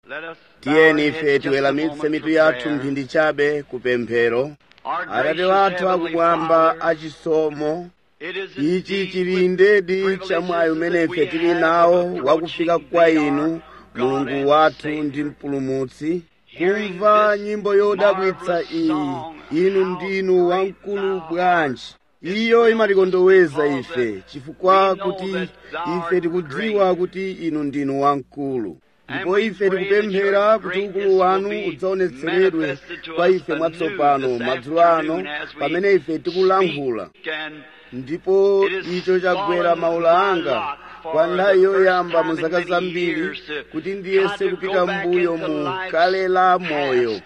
tiyeni ife tiweramitse mitu yathu mphindi chabe kupemphero atate wathu akumwamba achisomo ichi chili ndedi chamwayi umene ife tili nawo wakufika kwa inu mulungu wathu ndi mpulumutsi kumva nyimbo yodabwitsa iyi inu ndinu wamkulu bwanji iyo imatikondoweza ife chifukwa kuti ife tikudziwa kuti inu ndinu wamkulu ndipo ife tikupemphera kuti ukulu wanu udzaonetseredwe kwa ife mwatsopano madzulo ano pamene ife tikulankhula ndipo icho chagwera maula anga kwa nthawi yoyamba mu zaka zambiri kuti ndiyese kupita mbuyo mu kale la moyo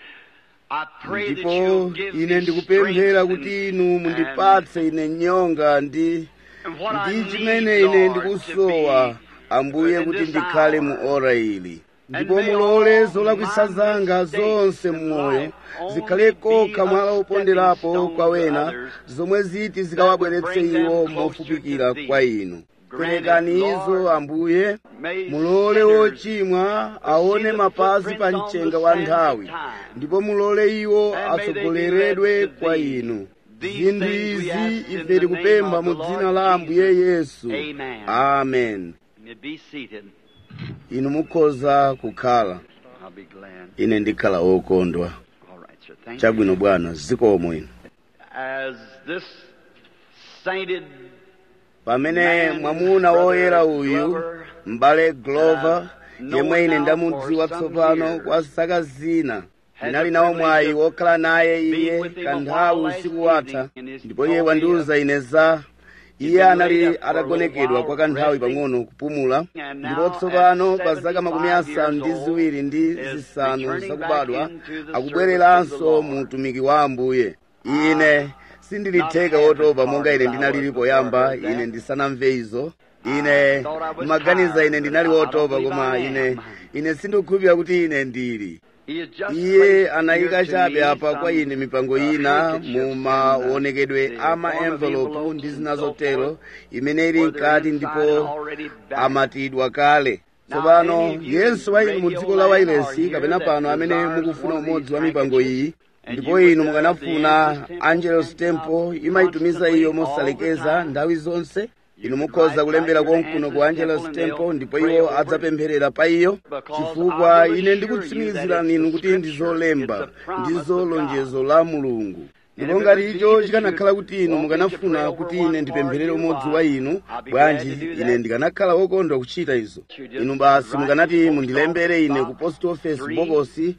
ndipo ine ndikupemphera kuti inu mundipatse ine nyonga ndi ndi chimene ine ndikusowa ambuye kuti ndikhale mu ora ili ndipo mulole zolakwisa zanga zonse mmoyo zikhale kokha mwala oponderapo kwa wena zomwe ziti zikawabweretse iwo mofupikira kwa inu perekani izo ambuye mulole wochimwa aone mapazi pa mchenga wa nthawi ndipo mulole iwo atsogoleredwe kwa inu zinthu izi ife tikupempha mu dzina la ambuye yesu amen inu mukhoza kukhala ine ndikhala wokondwa chabwino bwana zikomo inu pamene mwamuna woyera uyu m'bale glover yemwe ine ndamudziwa tsopano kwa zaka zina ndinali nawo mwayi wokhala naye iye kanthawi usiku watha ndipo iye wandiwuza ine za iye anali atagonekedwa kwa kanthawi pang'ono kupumula ndipo tsopano pa zaka makumi asanu ndi ziwiri ndi zisanu zakubadwa akubwereranso mu utumiki wa ambuye ine sindilitheka wotopa monga ine ndinalili poyamba ine ndisanamve izo ine ndimaganiza ine ndinali wotopa koma ine ine sindikukhulupirira kuti ine ndili iye anayika chabe apa kwa ine mipango ina mu maonekedwe a ma envelope ndi zina zotero imene ili mkati ndipo amatidwa kale tsopano yense wa inu mu dziko la wailesi kapena pano amene mukufuna umodzi wa mipango iyi ndipo inu mukanafuna angelos temple imayitumiza iyo mosalekeza nthawi zonse inu mukhoza kulembera konkuno ku angelos temple ndipo iwo adzapempherera pa iyo chifukwa ine ndikutsimikizira ninu kuti ndizolemba ndizo lonjezo la mulungu ndipo ngati icho chikanakhala kuti inu mukanafuna kuti ine ndipempherere umodzi wa inu bwanji ine ndikanakhala wokondwa kuchita izo inu basi mukanati mundilembere ine ku post office bokosi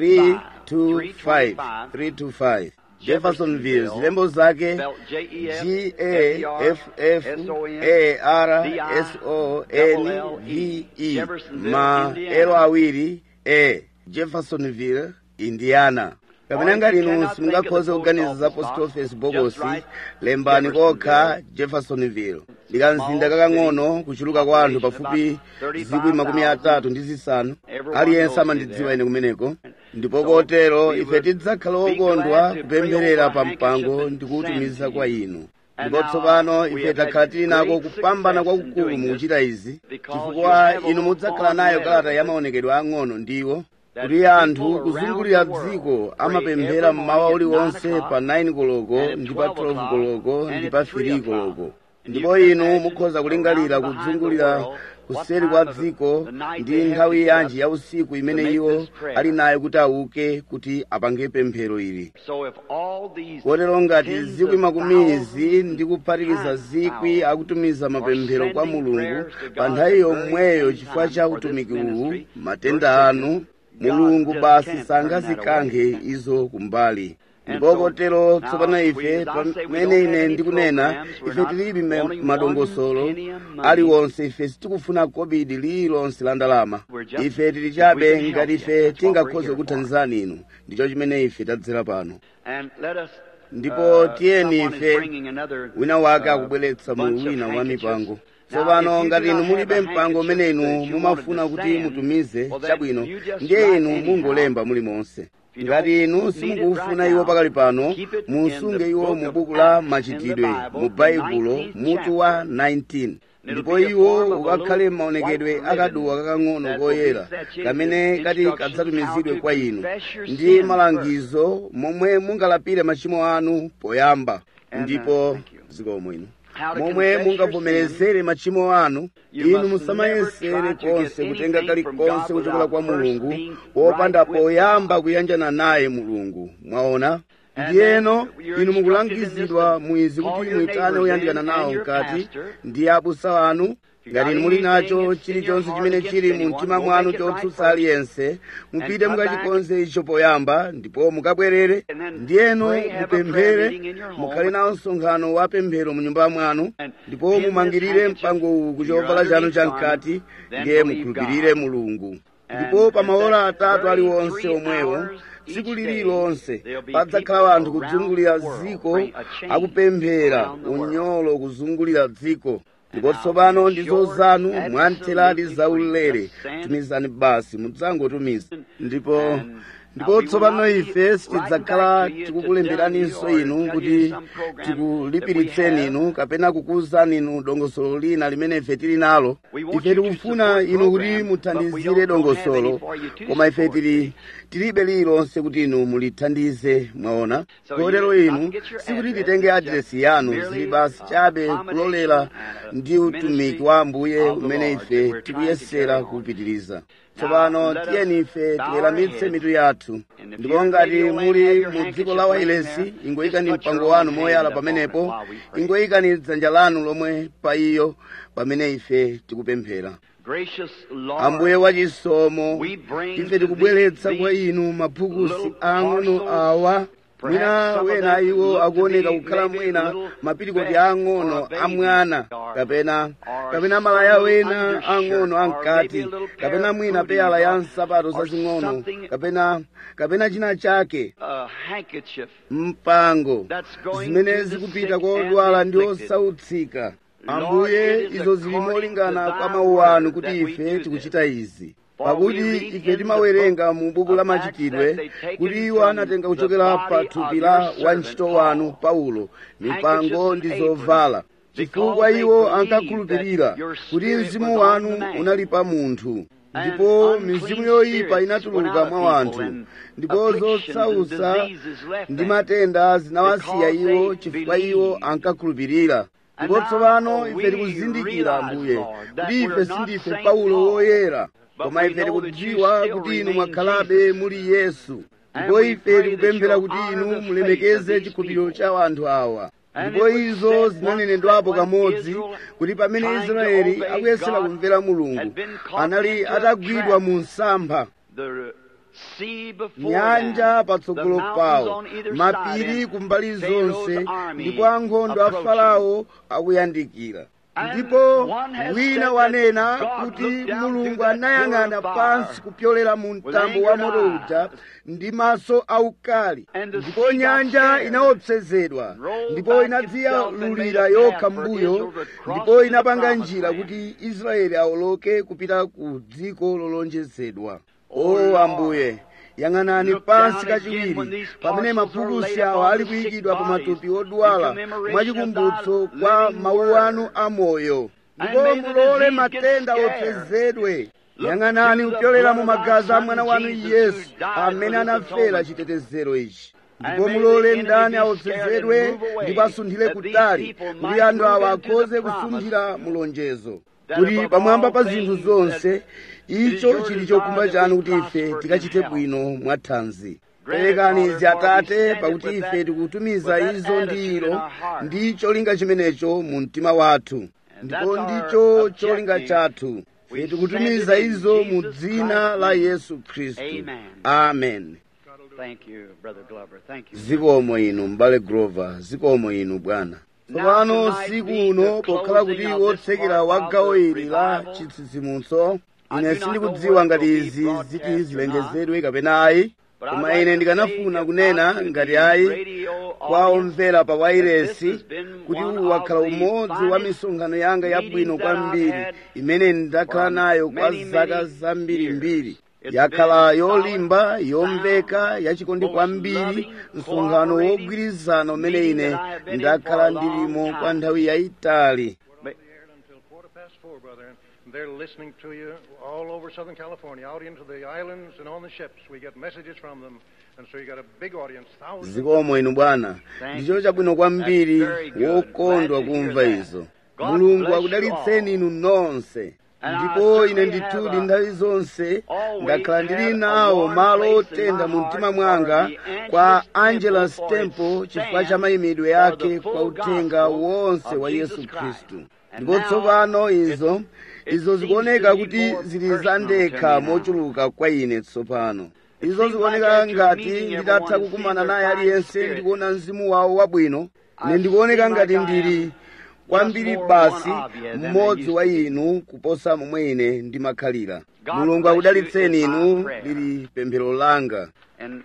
325 325 jeffersonville zilembo zake g a f f a r s o n v e ma elo awiri a jeffersonville indiana kapena ngati inu simungakhoze kuganiza za post office bokosi lembani kokha jeffersonville ndikamzinda kakang'ono kuchuluka kwa anthu pafupi zikwi makumi atatu ndi zisanu aliyense amandidziwa ine kumeneko ndipo kotero ife tidzakhala okondwa kupempherera pa mpango ndi kuwutumiza kwa inu ndipo tsopano ife takhala tili nako kupambana kwakukulu mukuchita izi chifukwa inu mudzakhala nayo kalata ya maonekedwe ang'ono ndiwo kuti anthu kuzungulira dziko amapemphera mmawa uliwonse pa 9 koloko ndi pa 12 koloko ndi pa 3 koloko ndipo inu mukhoza kulingalira kudzungulira kuseri kwa dziko ndi nthawi yanji ya usiku imene iwo ali nayo kuti auke kuti apange pemphero ili kotero ngati zikwi makumi izi ndi kuphatikiza zikwi akutumiza mapemphero kwa mulungu pa nthawi yomweyo chifukwa cha utumiki uwu matenda anu mulungu basi sangazikankhe izo kumbali ndipo kotero tsopano ife pamene ine ndikunena ife tilibe madongosolo aliwonse ife sitikufuna kobidi lililonse la ndalama ife tili chabe ngati ife tingakhoze kuthandizani inu ndicho chimene ife tadzera pano ndipo tiyeni ife wina wake akubweretsa mulu wina wa mipango tsopano ngati inu mulibe mpango umene inu mumafuna kuti mutumize chabwino ndiye inu mungolemba mulimonse ngati inu simukufuna iwo pakali pano musunge iwo mu buku la machitidwe mu baibulo mutu wa 19 ndipo iwo ukakhale maonekedwe akaduwa kakang'ono koyera kamene kati kadzatumizidwe kwa inu ndi malangizo momwe mungalapire machimo anu poyamba ndipo zikomo inu momwe mungavomerezere machimo anu inu musamayesere konse kutenga kalikonse kuchokera kwa mulungu wopanda poyamba kuyanjana naye mulungu mwaona ndiyeno inu mukulangizidwa mwizi kuti muyitane oyandikana nawo mkati ndi abusa wanu ngati inu muli nacho chilichonse chimene chili mu mtima mwanu chotsutsa aliyense mupite mukachikonze icho poyamba ndipo mukabwerere ndiyeno mupemphere mukhale nawo msonkhano wa pemphero mu nyumba mwanu ndipo mumangirire mpango uwu ku chovala chanu chamkati ndiye mukhulupirire mulungu ndipo pa maola atatu aliwonse omwewo tsiku lililonse padzakhala anthu kuzungulira dziko akupemphera unyolo kuzungulira dziko ndipo tsopano ndizo zanu mwantheradi zaulere tumizani basi mudzangotumiza ndipo ndipo tsopano ife sitidzakhala tikukulemberaninso inu kuti tikulipiritseni inu kapena kukuwuzani inu dongosolo lina limene ife tili nalo ife tikufuna inu kuti muthandizire dongosolo koma ife tili tilibe lililonse kuti inu mulithandize mwaona kotero inu sikuti titenge adiresi yanu zili basi chabe kulolera ndi utumiki wa ambuye umene ife tikuyesera kupitiriza tsopano tiyeni ife tiweramitse mitu yathu ndipo ngati muli mu dziko la wailesi ingoyikani mpango wanu moyala pamenepo ingoyikani dzanja lanu lomwe pa iyo pamene ife tikupemphera ambuye wachisomo ife tikubweretsa kwa inu maphukusi ang'ono awa mwina wena iwo akuoneka kukhala mwina mapirikoti ang'ono amwana kapena kapena malaya wena ang'ono amkati kapena mwina peyala ya nsapato zazing'ono kapena kapena china chake mpango zimene zikupita kwa odwala ndi osautsika ambuye izo zili molingana kwa mawu anu kuti ife tikuchita izi pakuti ife timawerenga mu buku la machitidwe kuti iwo anatenga kuchokera pa thupi la wantchito wanu paulo mipango ndi zovala chifukwa iwo ankakhulupirira kuti mzimu wanu unali pa munthu ndipo mizimu yoyipa inatuluka mwa wanthu ndipo zotsausa ndi matenda zinawasiya iwo chifukwa iwo ankakhulupirira ndipo tsopano ife tikuzindikira ambuye kuti ife sindife paulo woyera koma ife tikudziwa kuti inu mwakhalabe muli yesu ndipo ife tikupemphera kuti inu mulemekeze chikhulupiriro cha anthu awa ndipo izo zinanenedwapo kamodzi kuti pamene israeli akuyesera kumvera mulungu anali atagwidwa mu msampha nyanja patsogolo pawo mapiri kumbali zonse ndipo ankhondo a farao akuyandikira ndipo wina wanena kuti mulungu anayang'ana pansi kupyolera mu mtambo wa moto uja ndi maso aukali ndipo nyanja inaopsezedwa ndipo inadziyalulira yokha mbuyo ndipo inapanga njira kuti israeli awoloke kupita ku dziko lolonjezedwa o ambuye yang'anani pansi kachiwiri pamene maphukusi awa ali kuyikidwa pa matupi odwala mwachikumbutso kwa mawu anu amoyo ndipo mulole matenda opsezedwe yang'anani kupyolera mu magazi a mwana wanu yesu amene anafera chitetezero ichi ndipo mulole ndani aopsezedwe ndipo asunthire kutali kuti anthu awa akhoze kusunthira mulonjezo kuti pamwamba pa zinthu zonse icho chili chokumba chanu kuti ife tikachite bwino mwathanzi perekani izi atate pakuti ife tikutumiza izo ndi ilo ndi cholinga chimenecho mu mtima wathu ndipo ndicho cholinga chathu ife tikutumiza izo mu dzina la yesu khristu amen zikomo inu m'bale grover zikomo inu bwana tsopano siku uno pokhala kuti wotsekera wa gawo ili la chitsitsimutso ine sindikudziwa ngati izi ziti zilengezedwe kapena ayi koma ine ndikanafuna kunena ngati ayi kwa omvera pa wairesi kuti uwu wakhala umodzi wa misonkhano yanga yabwino kwambiri imene ndakhala nayo kwa zaka zambirimbiri yakhala yolimba yomveka yachikondi kwambiri msonkhano wogwirizana umene ine ndakhala ndilimo kwa nthawi yayitali shore, brother, and they're listening to you all over Southern California, out into the islands and on the ships. We get messages from them, and so you got a big audience, thousands. zikomo inu bwana ndicho chabwino kwambiri wokondwa kumva izo mulungu akudalitseni inu nonse ndipo ine ndithudi nthawi zonse ndakhala ndili nawo malo otenda mu mtima mwanga kwa angela stemple chifukwa cha mayimidwe yake kwa uthenga wonse wa yesu khristu ndipo tsopano izo izo zikuoneka kuti zili zandekha mochuluka kwa ine tsopano izo zikuoneka ngati nditatha kukumana naye aliyense ndikuona mzimu wawo wabwino ine ndikuoneka ngati ndili kwambiri basi mmodzi wa inu kuposa momwe ine ndimakhalira mulungu akudalitseni inu lili pemphero langa And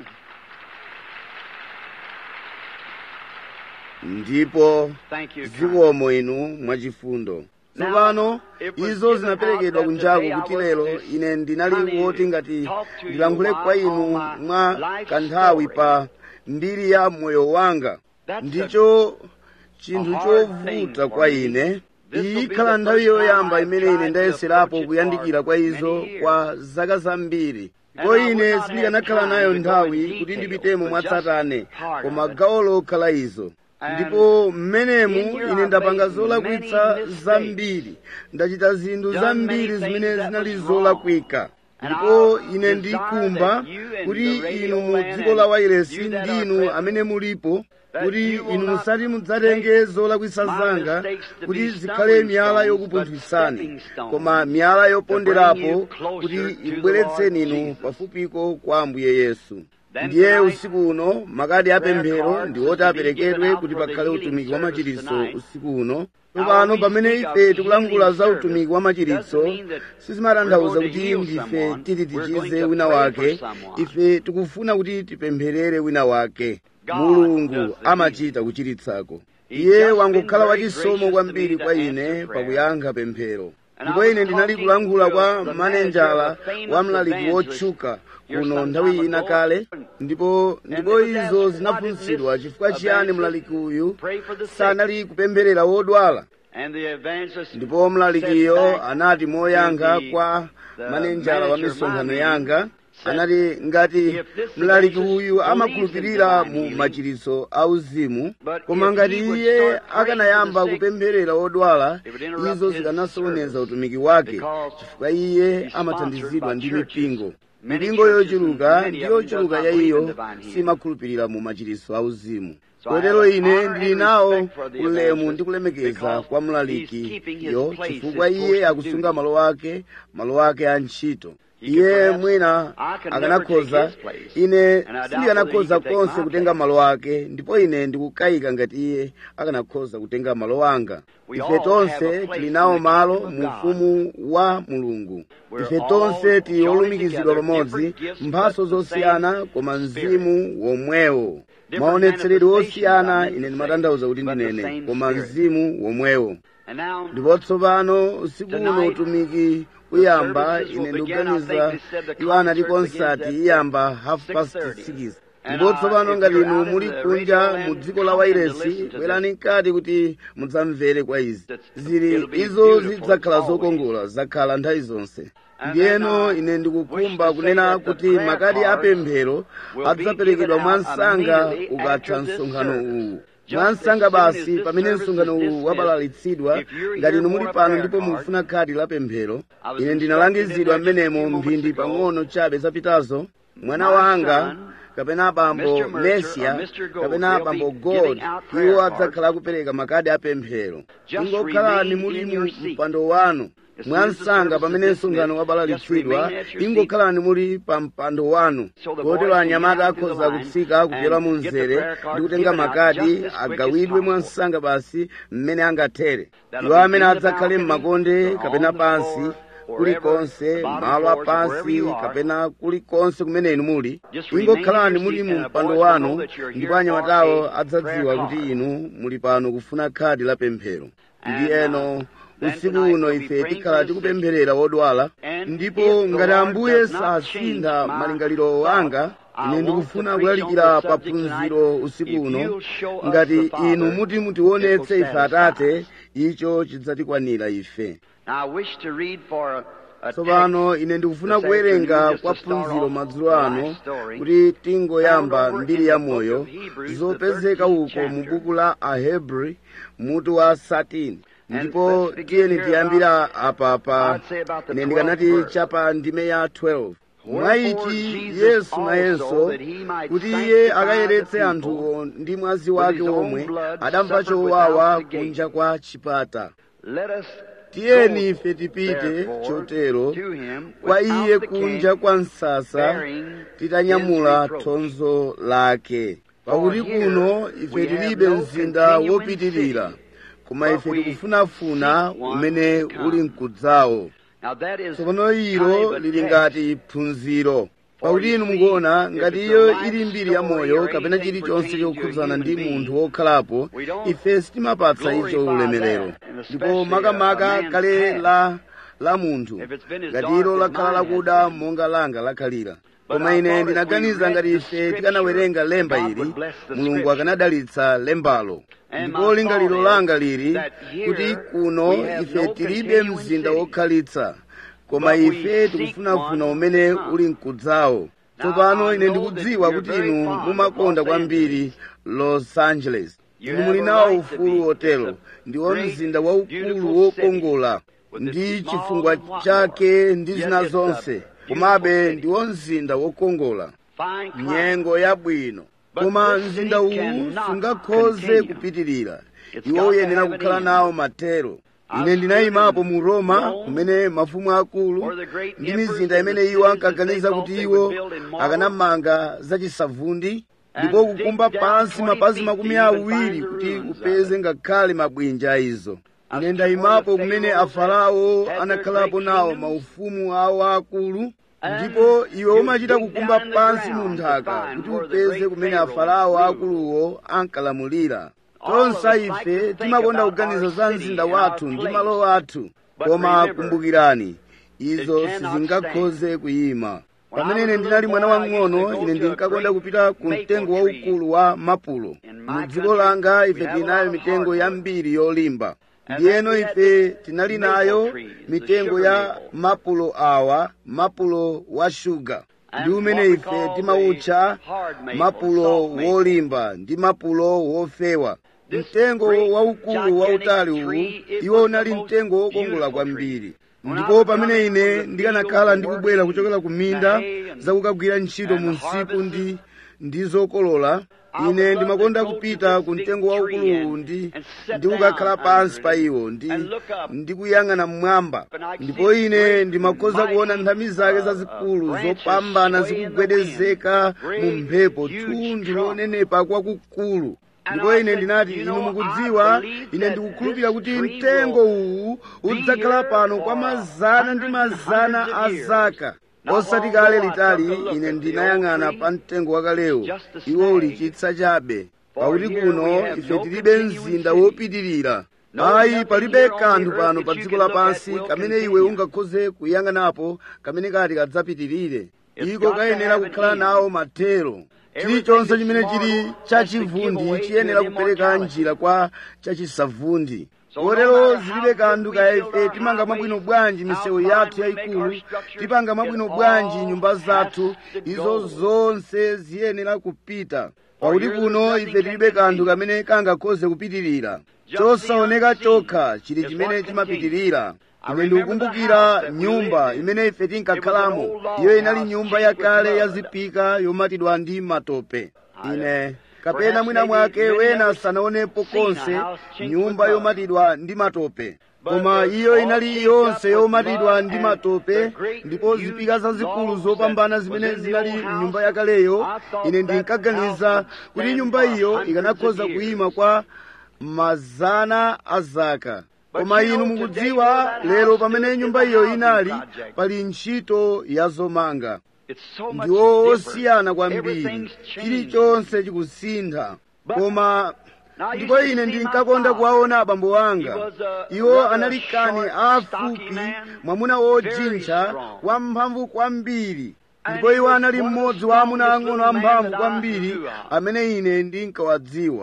ndipo thank you. kind. zikomo inu mwachifundo tsopano izo zinaperekedwa kunjaku kuti lero ine ndinali woti ngati ndilankhule kwa inu mwa kanthawi pa mbiri ya moyo wanga ndicho chinthu chovuta kwa ine iyi ikhala nthawi yoyamba imene ine ndayeserapo kuyandikira kwa izo kwa zaka zambiri ndipo ine sindikanakhala nayo nthawi kuti ndipitemo mwatsatane koma gawo lokhala izo ndipo mmenemu ine ndapanga zolakwitsa zambiri ndachita zinthu zambiri zimene zinali zolakwika ndipo ine ndikumba kuti inu mu dziko la wairesi ndinu amene mulipo kuti inu musati mudzatenge zolakwitsa zanga kuti zikhale miyala yokupunthwisani koma miyala yoponderapo kuti ikubweretseni inu pafupiko kwa ambuye yesu ndiye usiku uno makadi apemphero ndi oti aperekedwe kuti pakhale utumiki wa machiritso usiku uno tsopano pamene ife tikulankhula za utumiki wa machiritso sizimatanthauza kuti ndife titi tichize wina wake ife tikufuna kuti tipempherere wina wake mulungu amachita kuchiritsako iye wangokhala wachisomo kwambiri kwa ine pakuyankha pemphero ndipo ine ndinali kulankhula kwa manenjala wa mlaliki wotchuka kuno nthawi ina kale ndipo ndipo izo zinafunsidwa chifukwa chiyani mlaliki uyu sanali kupempherera wodwala And the evangelist ndipo mlalikiyo anati moyankha kwa manenjala wa misonkhano yanga anati ngati mlaliki uyu amakhulupirira mu machiritso auzimu koma ngati iye akanayamba kupempherera wodwala izo zikanasokoneza utumiki wake chifukwa iye amathandizidwa ndi mipingo mipingo yochuluka ndi yochuluka ya iyo simakhulupirira mu machiritso auzimu kotero ine ndili nawo ulemu ndi kulemekeza kwa mlalikiyo chifukwa iye akusunga malo ake malo ake a ntchito iye mwina akanakhoza ine sindikanakhoza konse kutenga malo ake ndipo ine ndikukayika ngati iye akanakhoza kutenga malo anga ife tonse tili nawo malo mu ufumu wa mulungu ife tonse tili olumikizidwa pamodzi mphaso zosiyana koma mzimu womwewo maonetseredwe osiyana ine ndimatanthauza kuti ndinene koma mzimu womwewo and now ndipo tsopano usiku uno utumiki uyamba ine ndikuganiza iwo anati konsati iyamba half past six ndipo tsopano ngati inu muli kunja mu dziko la wairesi bwerani mkati kuti mudzamvere kwa izi zili izo zidzakhala zokongola zakhala nthawi zonse ndiyeno ine ndikukhumba kunena kuti makadi apemphero adzaperekedwa mwansanga ukatha msonkhano uwu mwansanga basi pamene msonkhano uwu wabalalitsidwa ngati inu muli pano ndipo mukufuna khadi la pemphero ine ndinalangizidwa mmenemo mphindi pang'ono chabe zapitazo mwana wanga kapena abambo mesia kapena abambo god iwo adzakhala akupereka makadi apemphero ingokhalani muli mu mpando wanu mwansanga pamene msonkhano wabalalitsidwa ingokhalani muli pa mpando wanu kotero anyamata akhoza kutsika kupyola mu mzere ndi kutenga makadi agawidwe mwansanga basi mmene angathere iwo amene adzakhale m'makonde kapena pansi kulikonse malo apansi kapena kulikonse kumene inu muli ingokhalani muli mu mpando wanu ndipo anyamatawo adzadziwa kuti inu muli pano kufuna khadi la pemphero ndiyeno usiku uno ife tikhala tikupempherera wodwala ndipo ngati ambuye sasintha malingaliro anga ine ndikufuna kulalikira paphunziro usiku uno ngati inu muti mutionetse ife atate icho chidzatikwanira ife Now, I wish to read for a, a tsopano ine ndikufuna kuwerenga kwa phunziro madzulo ano kuti tingoyamba mbiri ya moyo zopezeka uko mu buku la ahebri mutu wa 13 ndipo tiyeni tiyambira apapa ine ndikanati chapa ndime ya 12 mwaiti yesu nayenso kuti iye akayeretse anthuwo ndi mwazi wake omwe adamva chowawa kunja kwa chipata Let us tiyeni ife tipite chotero kwa iye kunja kwa msasa titanyamula thonzo lake pakuti kuno ife tilibe mzinda wopitirira koma ife tikufunafuna umene uli mkudzawo Now that is tsopano ilo lili ngati phunziro pakuti inu mukuona ngati iyo ili mbiri ya moyo kapena chilichonse chokhudzana ndi munthu wokhalapo ife sitimapatsa icho ulemerero ndipo makamaka kale la la munthu ngati ilo lakhala lakuda monga langa lakhalira koma ine ndinaganiza ngati ife tikanawerenga lemba ili mulungu akanadalitsa lembalo ndipo lingaliro langa lili kuti kuno ife tilibe mzinda wokhalitsa koma ife tikufunafuna umene uli mkudzawo tsopano ine ndikudziwa kuti inu mumakonda kwambiri los angeles inu muli nawo ufulu wotero ndiwo mzinda waukulu wokongola ndi chifungwa chake ndi zina zonse komabe ndiwo mzinda wokongola fine climate. nyengo yabwino koma mzinda uwu sungakhoze kupitirira iwo uyenera kukhala nawo matero ine ndinayimapo mu roma kumene mafumu akulu ndi mizinda imene iwo ankaganiza kuti iwo akanamanga zachisavundi ndipo kukumba pansi mapazi makumi awiri kuti upeze ngakhale mabwinja a izo ine ndayimapo kumene afarao anakhalapo nawo maufumu awo akulu ndipo iwe umachita kukumba pansi mu nthaka kuti upeze kumene afarao akuluwo ankalamulira tonse ife timakonda kuganiza za mzinda wathu ndi malo athu koma kumbukirani izo sizingakhoze kuyima pamene ine ndinali mwana wang'ono ine ndinkakonda kupita ku mtengo waukulu wa mapulo mu dziko langa ife tinayo mitengo yambiri yolimba ndiyeno ife tinali nayo mitengo ya mapulo awa mapulo wa shuga ndi umene ife timawutcha mapulo wolimba ndi mapulo wofewa mtengo waukulu wautali uwu iwo unali mtengo wokongola kwambiri ndipo pamene ine ndikanakhala ndikubwera kuchokera ku minda zakukagwira ntchito mu msipu ndi ndi zokolola ine ndimakonda kupita ku mtengo waukuluwu ndi ndikukakhala pansi pa iwo ndi ndikuyang'ana mmwamba ndipo ine ndimakhoza kuona nthami zake zazikulu zopambana zikugwedezeka mu mphepo thundu lonenepa kwakukulu ndipo ine ndinati inu mukudziwa ine ndikukhulupirira kuti mtengo uwu udzakhala pano kwa mazana ndi mazana a zaka osati kale litali ine ndinayang'ana pa mtengo wakalewo iwo uli chitsa chabe pakuti kuno ife tilibe mzinda wopitirira ayi palibe kanthu pano pa dziko lapansi kamene iwe ungakhoze kuyang'anapo kamene kati kadzapitirire iko kayenera kukhala nawo mathero chilichonse chimene chili chachivundi chiyenera kupereka njira kwa chachisavundi kotero zilibe kanthu kaya ife timanga mabwino bwanji misewu yathu yayikulu tipanga mabwino bwanji nyumba zathu izo zonse ziyenera kupita pakuti kuno ife tilibe kanthu kamene kangakhoze kupitirira chosaoneka chokha chili chimene chimapitirira ine ndikukumbukira nyumba imene ife tinkakhalamo iyo inali nyumba yakale yazipika yomatidwa ndi matope ine kapena mwina mwake wena sanaonepo konse nyumba yomatidwa ndi matope koma iyo inali yonse yomatidwa ndi matope ndipo zipika zazikulu zopambana zimene zinali mnyumba yakaleyo ine ndinkaganiza kuti nyumba iyo ikanakhoza kuyima kwa mazana a zaka koma inu mukudziwa lero pamene nyumba iyo inali pali ntchito ya zomanga ndiwo osiyana kwambiri chilichonse chikusintha koma ndipo ine ndinkakonda kuwaona abambo anga iwo anali kani afupi mwamuna wojintcha wamphamvu kwambiri ndipo iwo anali mmodzi wa amuna ang'ono amphamvu kwambiri amene ine ndinkawadziwa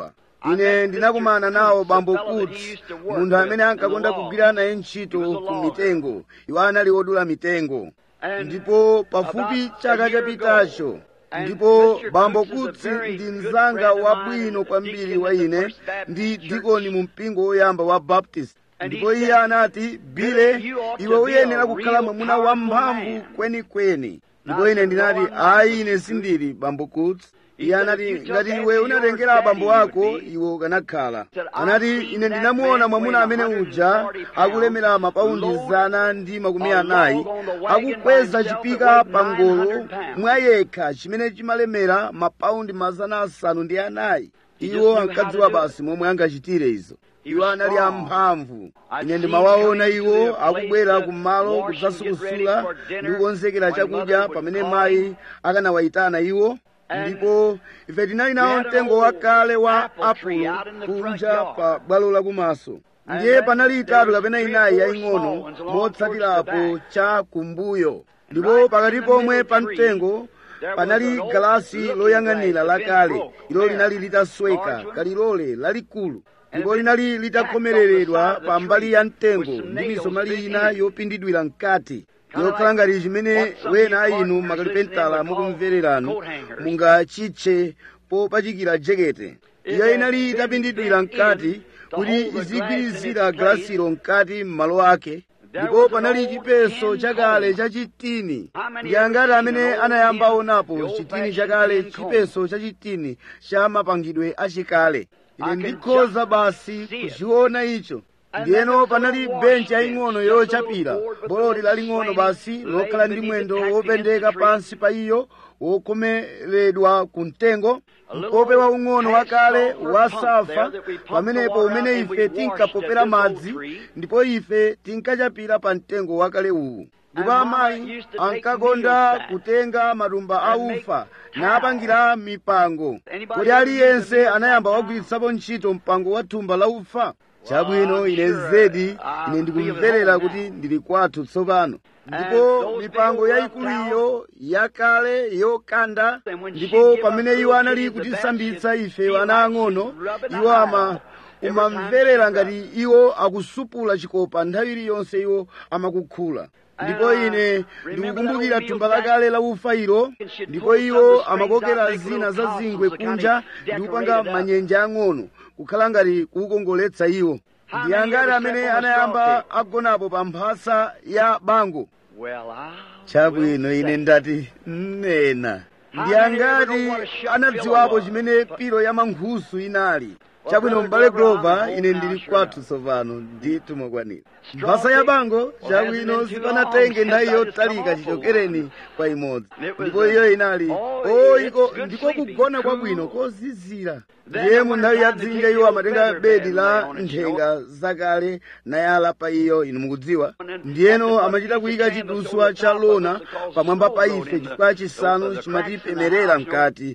ine ndinakumana nawo bambo kuti munthu amene ankakonda kugwira naye ntchito ku mitengo iwo anali odula mitengo ndipo pafupi chaka chapitacho ndipo bambo kutsi ndi mzanga wabwino kwambiri wa ine ndi dikoni mu mpingo woyamba wa baptist ndipo iye anati bile iwe uyenera kukhala mwamuna wamphamvu kwenikweni ndipo ine ndinati ayi ine sindili bambo kutsi iye anati ngati iwe unatengera abambo ako iwe ukanakhala anati ine ndinamuona mwamuna amene uja akulemera mapaundi zana ndi makumi anayi akukweza chipika pa ngolo mwayekha chimene chimalemera mapaundi mazana asanu ndi anayi iwo ankadziwa basi momwe angachitire izo iwo anali amphamvu ine ndimawaona iwo akubwera kumalo kudzasukusula ndi kukonzekera chakudya pamene mayi akanawayitana iwo ndipo ife tinali nawo mtengo wakale wa apulo kunja pa bwalo lakumaso ndiye panali itatu kapena inayi yaying'ono motsatirapo cha kumbuyo ndipo pakati pomwe pa mtengo panali galasi loyang'anira lakale ilo linali litasweka kalilole lalikulu ndipo linali litakhomereredwa pa mbali ya mtengo ndi misomali ina yopindidwira mkati yokhala ngati chimene wena inu makalipentala mukumvererano mungachitche popachikira jekete iyo inali itapindidwira mkati kuti izigwirizira galasilo mkati m'malo ake ndipo panali chipeso chakale cha chitini ndi angati amene anayamba aonapo chitini chakale chipeso cha chitini cha mapangidwe achikale ine ndikhoza basi kuchiona icho ndiyeno panali benchi yaying'ono yochapira boloti laling'ono basi lokhala ndi mwendo wopendeka pansi pa iyo wokomeredwa ku mtengo mkope waung'ono wakale wasafa pamenepo umene ife tinkapopera madzi ndipo ife tinkachapira pa mtengo wakale uwu ndipo amayi ankakonda kutenga matumba a ufa napangira mipango kodi aliyense anayamba wagwiritsapo ntchito mpango wa thumba la ufa chabwino ine zedi ine ndikumverera kuti ndili kwathu tsopano ndipo mipango yayikuluyo yakale yokanda ndipo pamene iwo anali kutisambitsa ife ana ang'ono iwo ama umamverera ngati iwo akusupula chikopa nthawi iliyonse iwo amakukhula ndipo ine ndikukumbukira thumba lakale la ufa ilo ndipo iwo amakokera zina za zingwe kunja ndi kupanga manyenja ang'ono kukhala ngati kukongoletsa iwo ndi angati amene anayamba agonapo pa mphasa ya bango chabwino ine ndati nena ndi angati anadziwapo chimene pilo ya mankhusu inali chabwino m'bale grover ine ndili kwathu tsopano ndithu mokwanira mphasa ya bango chabwino sipanatenge nthawi yotalika chichokereni kwa imodzi ndipo iyo inali o iko ndiko kugona kwabwino kozizira ndiye mu nthawi ya dzinja iwo amatenga bedi la nthenga zakale nayala pa iyo inu mukudziwa ndiyeno amachita kuyika chiduswa cha lona pamwamba pa ife chifukwa chisanu chimatipemerera mkati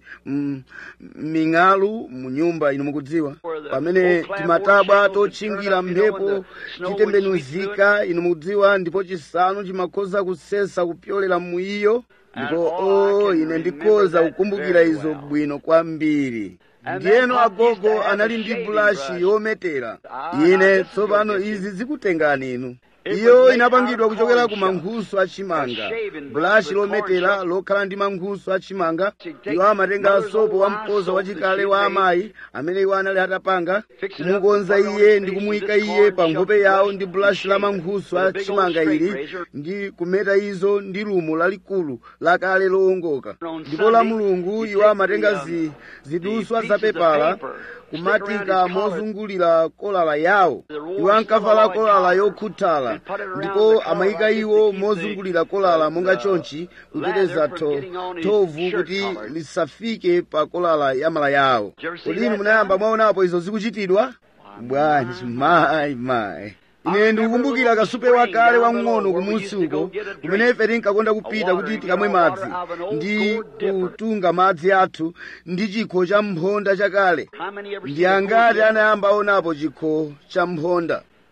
ming'alu mu nyumba inu mukudziwa pamene timatabwa totchingira mphepo chitembenuzika inu mukudziwa ndipo chisanu chimakhoza kusesa kupyolera mu iyo ndipo o ine ndikhoza kukumbukira izo bwino kwambiri ndiyeno agogo anali ndi bulashi yometera ine tsopano izi zikutengani inu iyo inapangidwa kuchokera ku mankhusu achimanga bulashi lometera lokhala ndi mankhusu achimanga iwo amatenga sopo wamkoza wachikale wa amayi amene iwo anali atapanga kumukonza iye ndi kumuyika iye pa nkhope yawo ndi bulashi la mankhusu achimanga ili ndi kumeta izo ndi lumo lalikulu lakale lowongoka ndipo la mulungu iwo amatenga zi, ziduswa zapepala kumatika mozungulira kolala yawo iwo ankavala kolala yokhuthala ndipo amayika iwo mozungulira kolala monga chonchi kuteteza thovu kuti lisafike pa kolala ya mala yawo kodi inu munayamba mwaonapo izo zikuchitidwa bwanji mayi mayi ine ndikukumbukira kasupe wakale wang'ono kumunsi uko kumene ife tinkakonda kupita kuti tikamwe madzi ndi kutunga madzi athu ndi chikho cha mphonda chakale ndi angati anayamba aonapo chikho cha mphonda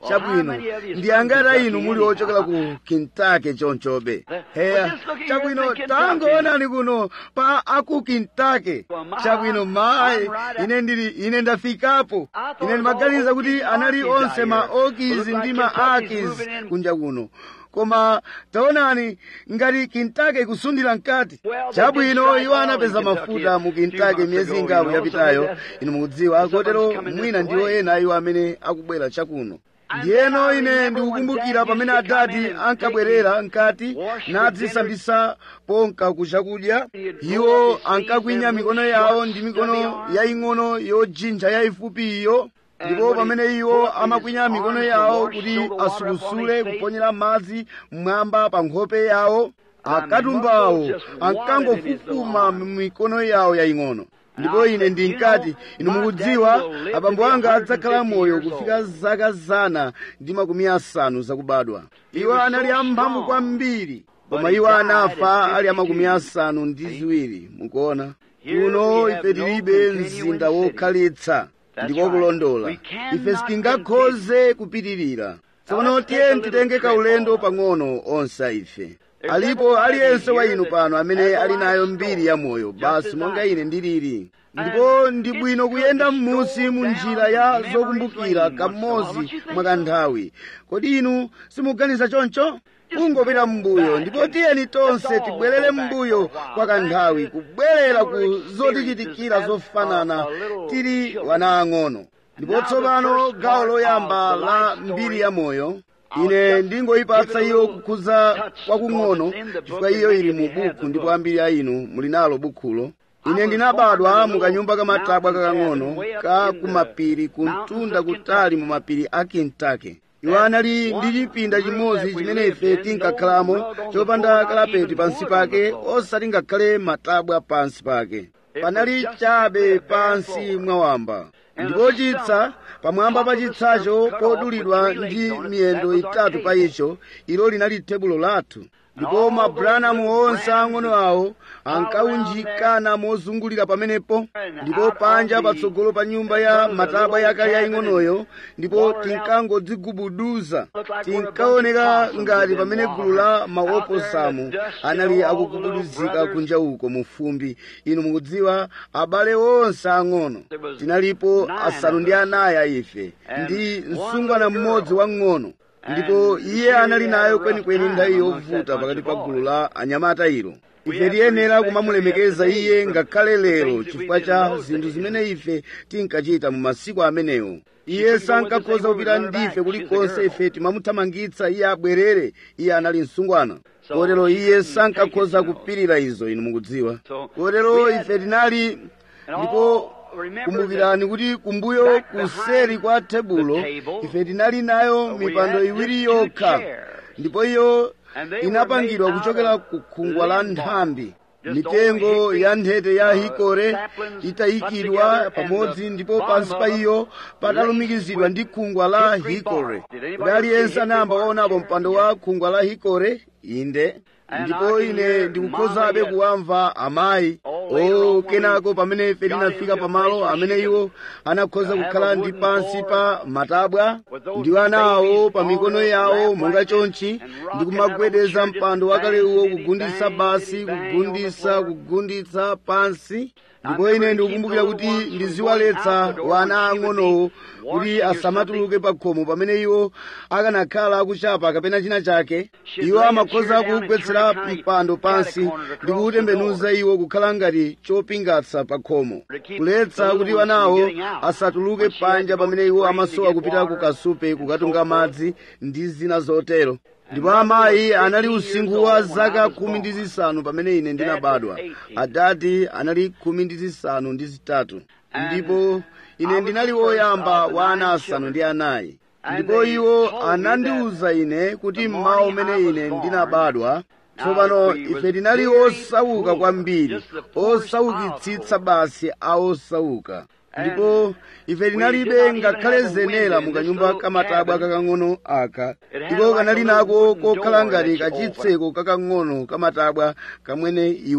chabwino ndi angati inu muli ochokera ku kentucky chonchobe heya chabwino tangoonani kuno pa aku kentucky chabwino mayi ine ndili ine ndafikapo ine ndimaganiza kuti anali onse ma okis ndi ma akis kunja kuno koma taonani ngati kintake ikusundira mkati chabwino iwo anapeza mafuta mu kintake miyezi ingapo yapitayo inu mukudziwa kotero mwina ndiwo ena iwo amene akubwera chakuno ndiyeno ine ndikukumbukira pamene adati ankabwerera mkati nadzisambisa ponka ku chakudya iwo ankakwinya mikono yawo ndi mikono yaying'ono yojinja yayifupi iyo ndipo pamene iwo amakwinya mikono yawo kuti asukusule kuponyera madzi mmwamba pa nkhope yawo akatumbawo ankangofufuma mikono yawo yaying'ono ndipo ine ndinkati inu mukudziwa abambo anga adzakhala moyo kufika zaka zana ndi makumi asanu zakubadwa iwo anali amphamvu kwambiri koma iwo anafa ali amakumi asanu ndi ziwiri mukuona kuno ife tilibe mzinda wokhalitsa ndiko kulondola ife sitingakhoze kupitirira tsopano tiye titenge kaulendo pang'ono onse ife alipo aliyense wa inu pano amene ali nayo mbiri ya moyo basi monga ine ndilili ndipo ndi bwino kuyenda m'munsi mu njira ya zokumbukira kamodzi mwakanthawi kodi inu simuganiza choncho kungopita m'mbuyo ndipo tiyeni tonse tibwerere m'mbuyo kwa kanthawi kubwerera ku zotichitikira zofanana tili wana ang'ono ndipo tsopano gawo loyamba la mbiri ya moyo ine ndingoyipatsa iyo kukhuza kwakung'ono chifukwa iyo ili mu buku ndipo ambiri a inu muli nalo bukhulo ine ndinabadwa mukanyumba kamatabwa kakang'ono ka kumapiri kumtunda kutali mu mapiri a kentucky iwo anali ndi chipinda chimodzi chimene ife tinkakhalamo chopanda kalapeti pansi pake osati ngakhale matabwa pansi pake panali chabe pansi mwawamba ndipo chitsa pamwamba pa chitsacho podulidwa ndi miyendo itatu pa icho ilo linali tebulo lathu ndipo mabulanamu onse ang'ono awo ankaunjikana mozungulira pamenepo ndipo panja patsogolo pa nyumba ya matabwa yakale yaying'onoyo ndipo tinkangodzigubuduza tinkaoneka ngati pamene gulu la maoposamu anali akugubuduzika kunja uko mu fumbi inu mukudziwa abale onse ang'ono tinalipo asanu ndi anayi a ife ndi msungwana mmodzi wang'ono ndipo iye anali nayo kwenikweni nthawi yovuta pakati pa gulu la anyamata ilo ife tiyenera kumamulemekeza iye ngakhale lero chifukwa cha zinthu zimene ife tinkachita mu masiku amenewo iye sankakhoza kupita ndife kulikonse ife timamuthamangitsa iye abwerere iye anali msungwana kotero iye sankakhoza kupirira izo inu mukudziwa kotero ife tinali ndipo kumbukirani kuti kumbuyo kuseri kwa tebulo ife tinali nayo mipando iwiri yokha ndipo iyo inapangidwa kuchokera ku khungwa la nthambi mitengo ya nthete ya hikore itayikidwa pamodzi ndipo pansi pa iyo patalumikizidwa ndi khungwa la hikore kuti aliyense anayamba waonapo mpando wa khungwa la hikore inde ndipo ine ndikukhozabe kuwamva amayi o kenako pamene ife tinafika pamalo amene iwo anakhoza kukhala ndi pansi pa matabwa ndi ana awo pa mikono yawo monga chonchi ndi kumagwedeza mpando wakale uwo kugunditsa basi kugunditsa kugunditsa pansi ndipo ine ndikukumbukira kuti ndiziwaletsa wana ang'onowo kuti asamatuluke pa khomo pamene iwo akanakhala akuchapa kapena china chake iwo amakhoza kugwetsera mpando pansi ndi kuutembenuza iwo kukhala ngati chopingatsa pa khomo kuletsa kuti wanawo asatuluke panja pamene iwo amasowa kupita ku kasupe kukatunga madzi ndi zina zotero ndipo amayi anali usinkhu wa zaka khumi ndi zisanu pamene ine ndinabadwa adadi anali khumi ndi zisanu ndi zitatu ndipo ine ndinali woyamba wa ana asanu ndi anayi ndipo iwo anandiwuza ine kuti mmawa umene ine ndinabadwa tsopano ife tinali osauka kwambiri osaukitsitsa basi a osauka ndipo ife tinalibe ngakhale zenera mukanyumba kamatabwa kakang'ono aka ndipo kanali nako kokhala ngati kachitseko kakang'ono kamatabwa kamwene iwe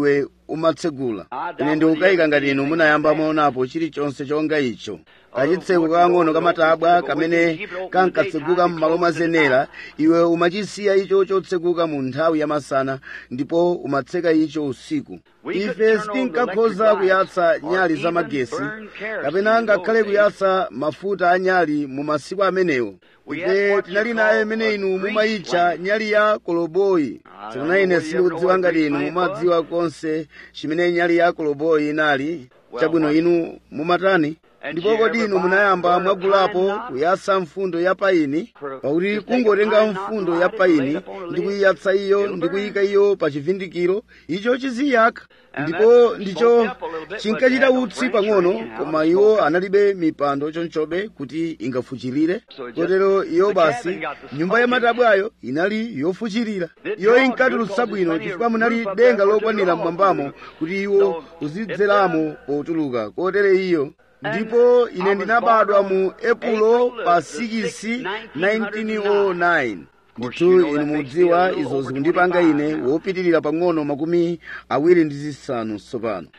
umatsegula ine ndikukayika ngati inu munayamba mwaonapo chilichonse chonga icho kachitseko kakang'ono kamatabwa kamene kankatseguka m'malo mwa zenera iwe umachisiya icho chotseguka mu nthawi yamasana ndipo umatseka icho usiku ife sitinkakhoza kuyatsa nyali za magesi kapena ngakhale kuyatsa mafuta a nyali mu masiku amenewo ife tinali naye imene inu mumayitcha nyali ya koloboyi tsopano ine sindikudziwa ngati inu mumadziwa konse chimene nyali ya koloboyi inali chabwino inu mumatani ndipo kodi inu munayamba mwagulapo kuyatsa mfundo ya paini pakuti kungotenga mfundo ya paini ndi kuyiyatsa iyo ndi kuyika iyo pa chivindikiro icho chiziyaka ndipo ndicho chinkachita utsi pang'ono koma iwo analibe mipando chonchobe kuti ingafuchirire kotero iyo basi nyumba ya matabwayo inali yofuchirira iyo inkatulutsa bwino chifukwa munali denga lokwanira mmwambamo kuti iwo uzidzeramo potuluka kotero iyo ndipo ine ndinabadwa mu epulo pa 6 1909 ndithu inu mudziwa izo zikundipanga ine wopitirira pang'ono makumi awiri ndi zisanu tsopano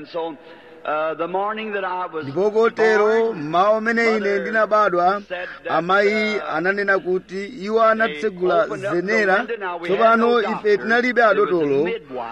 ndipo kotero mmawa umene ine ndinabadwa amayi ananena kuti iwo anatsegula zenera tsopano ife tinalibe adotolo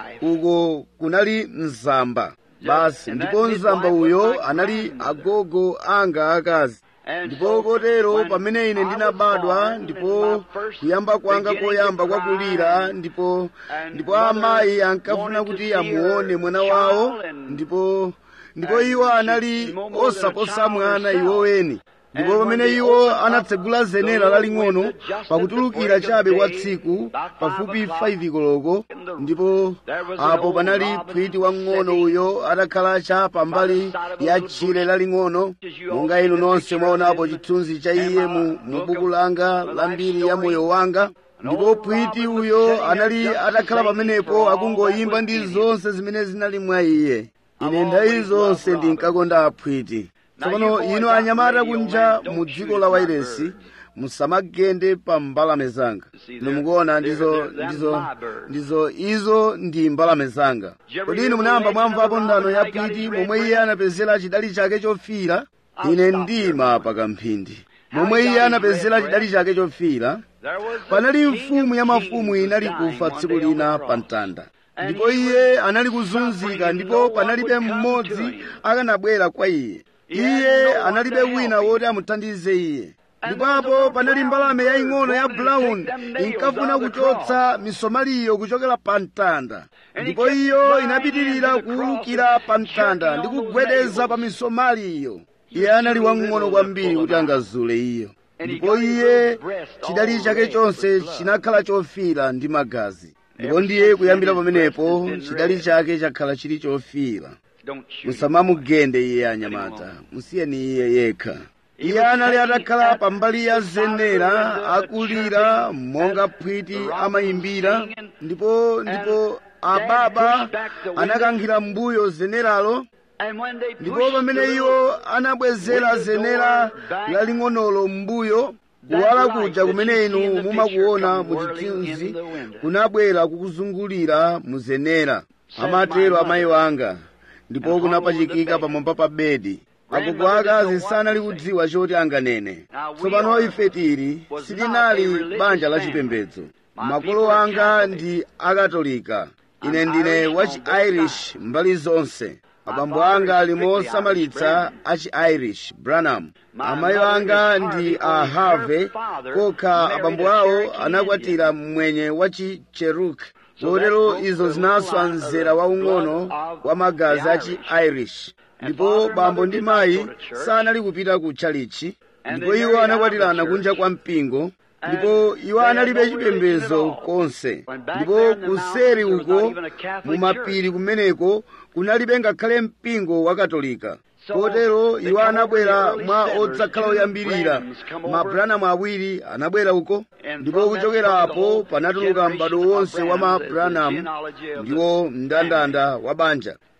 uko kunali mzamba basi ndipo mzamba uyo anali agogo anga akazi ndipo kotero pamene ine ndinabadwa ndipo kuyamba kwanga koyamba kwakulira ndipo ndipo amayi ankafuna kuti amuone mwana wawo ndipo ndipo iwo anali osaposa mwana iwoweni ndipo pamene iwo anatsegula zenera laling'ono pakutulukira chabe kwa tsiku pafupi 5 koloko ndipo apo panali phwiti wang'ono uyo atakhala cha pambali ya tchire laling'ono monga inu nonse mwaonapo chithunzi cha iye mu, mu buku langa la mbiri ya moyo wanga ndipo phwiti uyo anali atakhala pamenepo akungoyimba ndi zonse zimene zinali mwa iye ine nthawi zonse ndinkakonda aphwiti tsopano inu anyamata kunja mu dziko la wairesi musamagende pa mbalame zanga inu mukuona ndizo ndizo ndizo izo ndi mbalame zanga kodi inu munayamba mwamvapo nthano ya phwiti momwe iye anapezera chidali chake chofira ine ndima pakamphindi momwe iye anapezera chidali chake chofira panali mfumu ya mafumu inali kufa tsiku lina pa mtanda ndipo iye anali kuzunzika ndipo panalibe mmodzi akanabwera kwa iye iye analibe wina woti amuthandize iye ndipapo panali mbalame yaying'ono ya brown inkafuna kuchotsa misomaliyo kuchokera pa mtanda ndipo iyo inapitirira kuwulukira pa mtanda ndi kugwedeza pa misomaliyo iye anali wang'ono kwambiri kuti angazule iyo ndipo iye chidali chake chonse chinakhala chofira ndi magazi ndipo ndiye kuyambira pamenepo chidali chake chakhala chili chofira musamamugende iye anyamata musiyeni iye yekha iye anali atakhala pambali ya zenera akulira monga phwiti amayimbira ndipo ndipo ababa anakankhira mbuyo zeneralo ndipo pamene iwo anabwezera zenera laling'onolo mbuyo kuwala kuja kumene inu mumakuona mu chithunzi kunabwera kukuzungulira mu zenera amatero amayi wanga ndipo kunapachikika pamwamba pa bedi agogo akazi sanali kudziwa choti anganene tsopano ife tili sitinali banja la chipembedzo makolo anga ndi akatolika ine ndine wachi-irish mbali zonse abambo anga ali mosamalitsa achi-irish branham amayi anga ndi a harvey kokha abambo awo anakwatira mmwenye wachi-cherokee kotero izo zinaswa mzera waung'ono wa magazi achi-irish ndipo bambo ndi mayi sanali kupita ku chalichi ndipo iwo anakwatirana kunja kwa mpingo ndipo iwo analibe chipembedzo konse ndipo kuseri uko mu mapiri kumeneko kunalibe ngakhale mpingo wa katolika kotero iwo anabwera mwa odzakhala oyambirira mabranamu awiri anabwera uko ndipo kuchokerapo panatuluka m'bado wonse wa mabranamu ndiwo mndandanda wa banja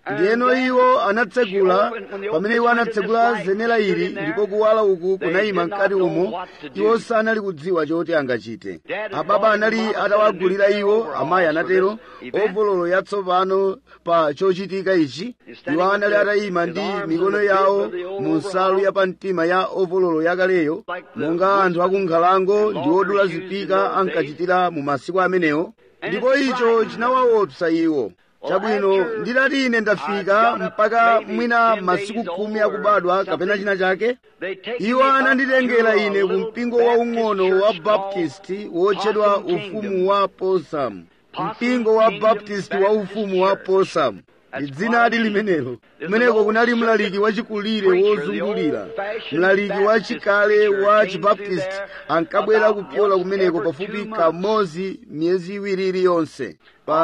ndiyeno iwo anatsegula pamene iwo anatsegula zenera ili ndipo kuwala uku kunayima mkati umo iwo sanali kudziwa choti angachite ababa anali atawagulira iwo amayi anatero ovololo yatsopano pa chochitika ichi iwo anali atayima ndi mikono yawo mu nsalu yapamtima ya ovololo yakaleyo monga anthu akunkhalango ndi odula zipika ankachitira mu masiku amenewo ndipo icho chinawaopsa iwo chabwino nditati ine ndafika mpaka mwina masiku khumi akubadwa kapena china chake iwo ananditengera ine ku mpingo waung'ono wa baptisti wotchedwa ufumu wa posamu mpingo wa baptisti wa ufumu wa posamu ndi dzinadi limenelo kumeneko kunali mlaliki wachikulire wozungulira mlaliki wachikale wa chibaptisti ankabwera kupyola kumeneko pafupi kamodzi miyezi iwiri iliyonse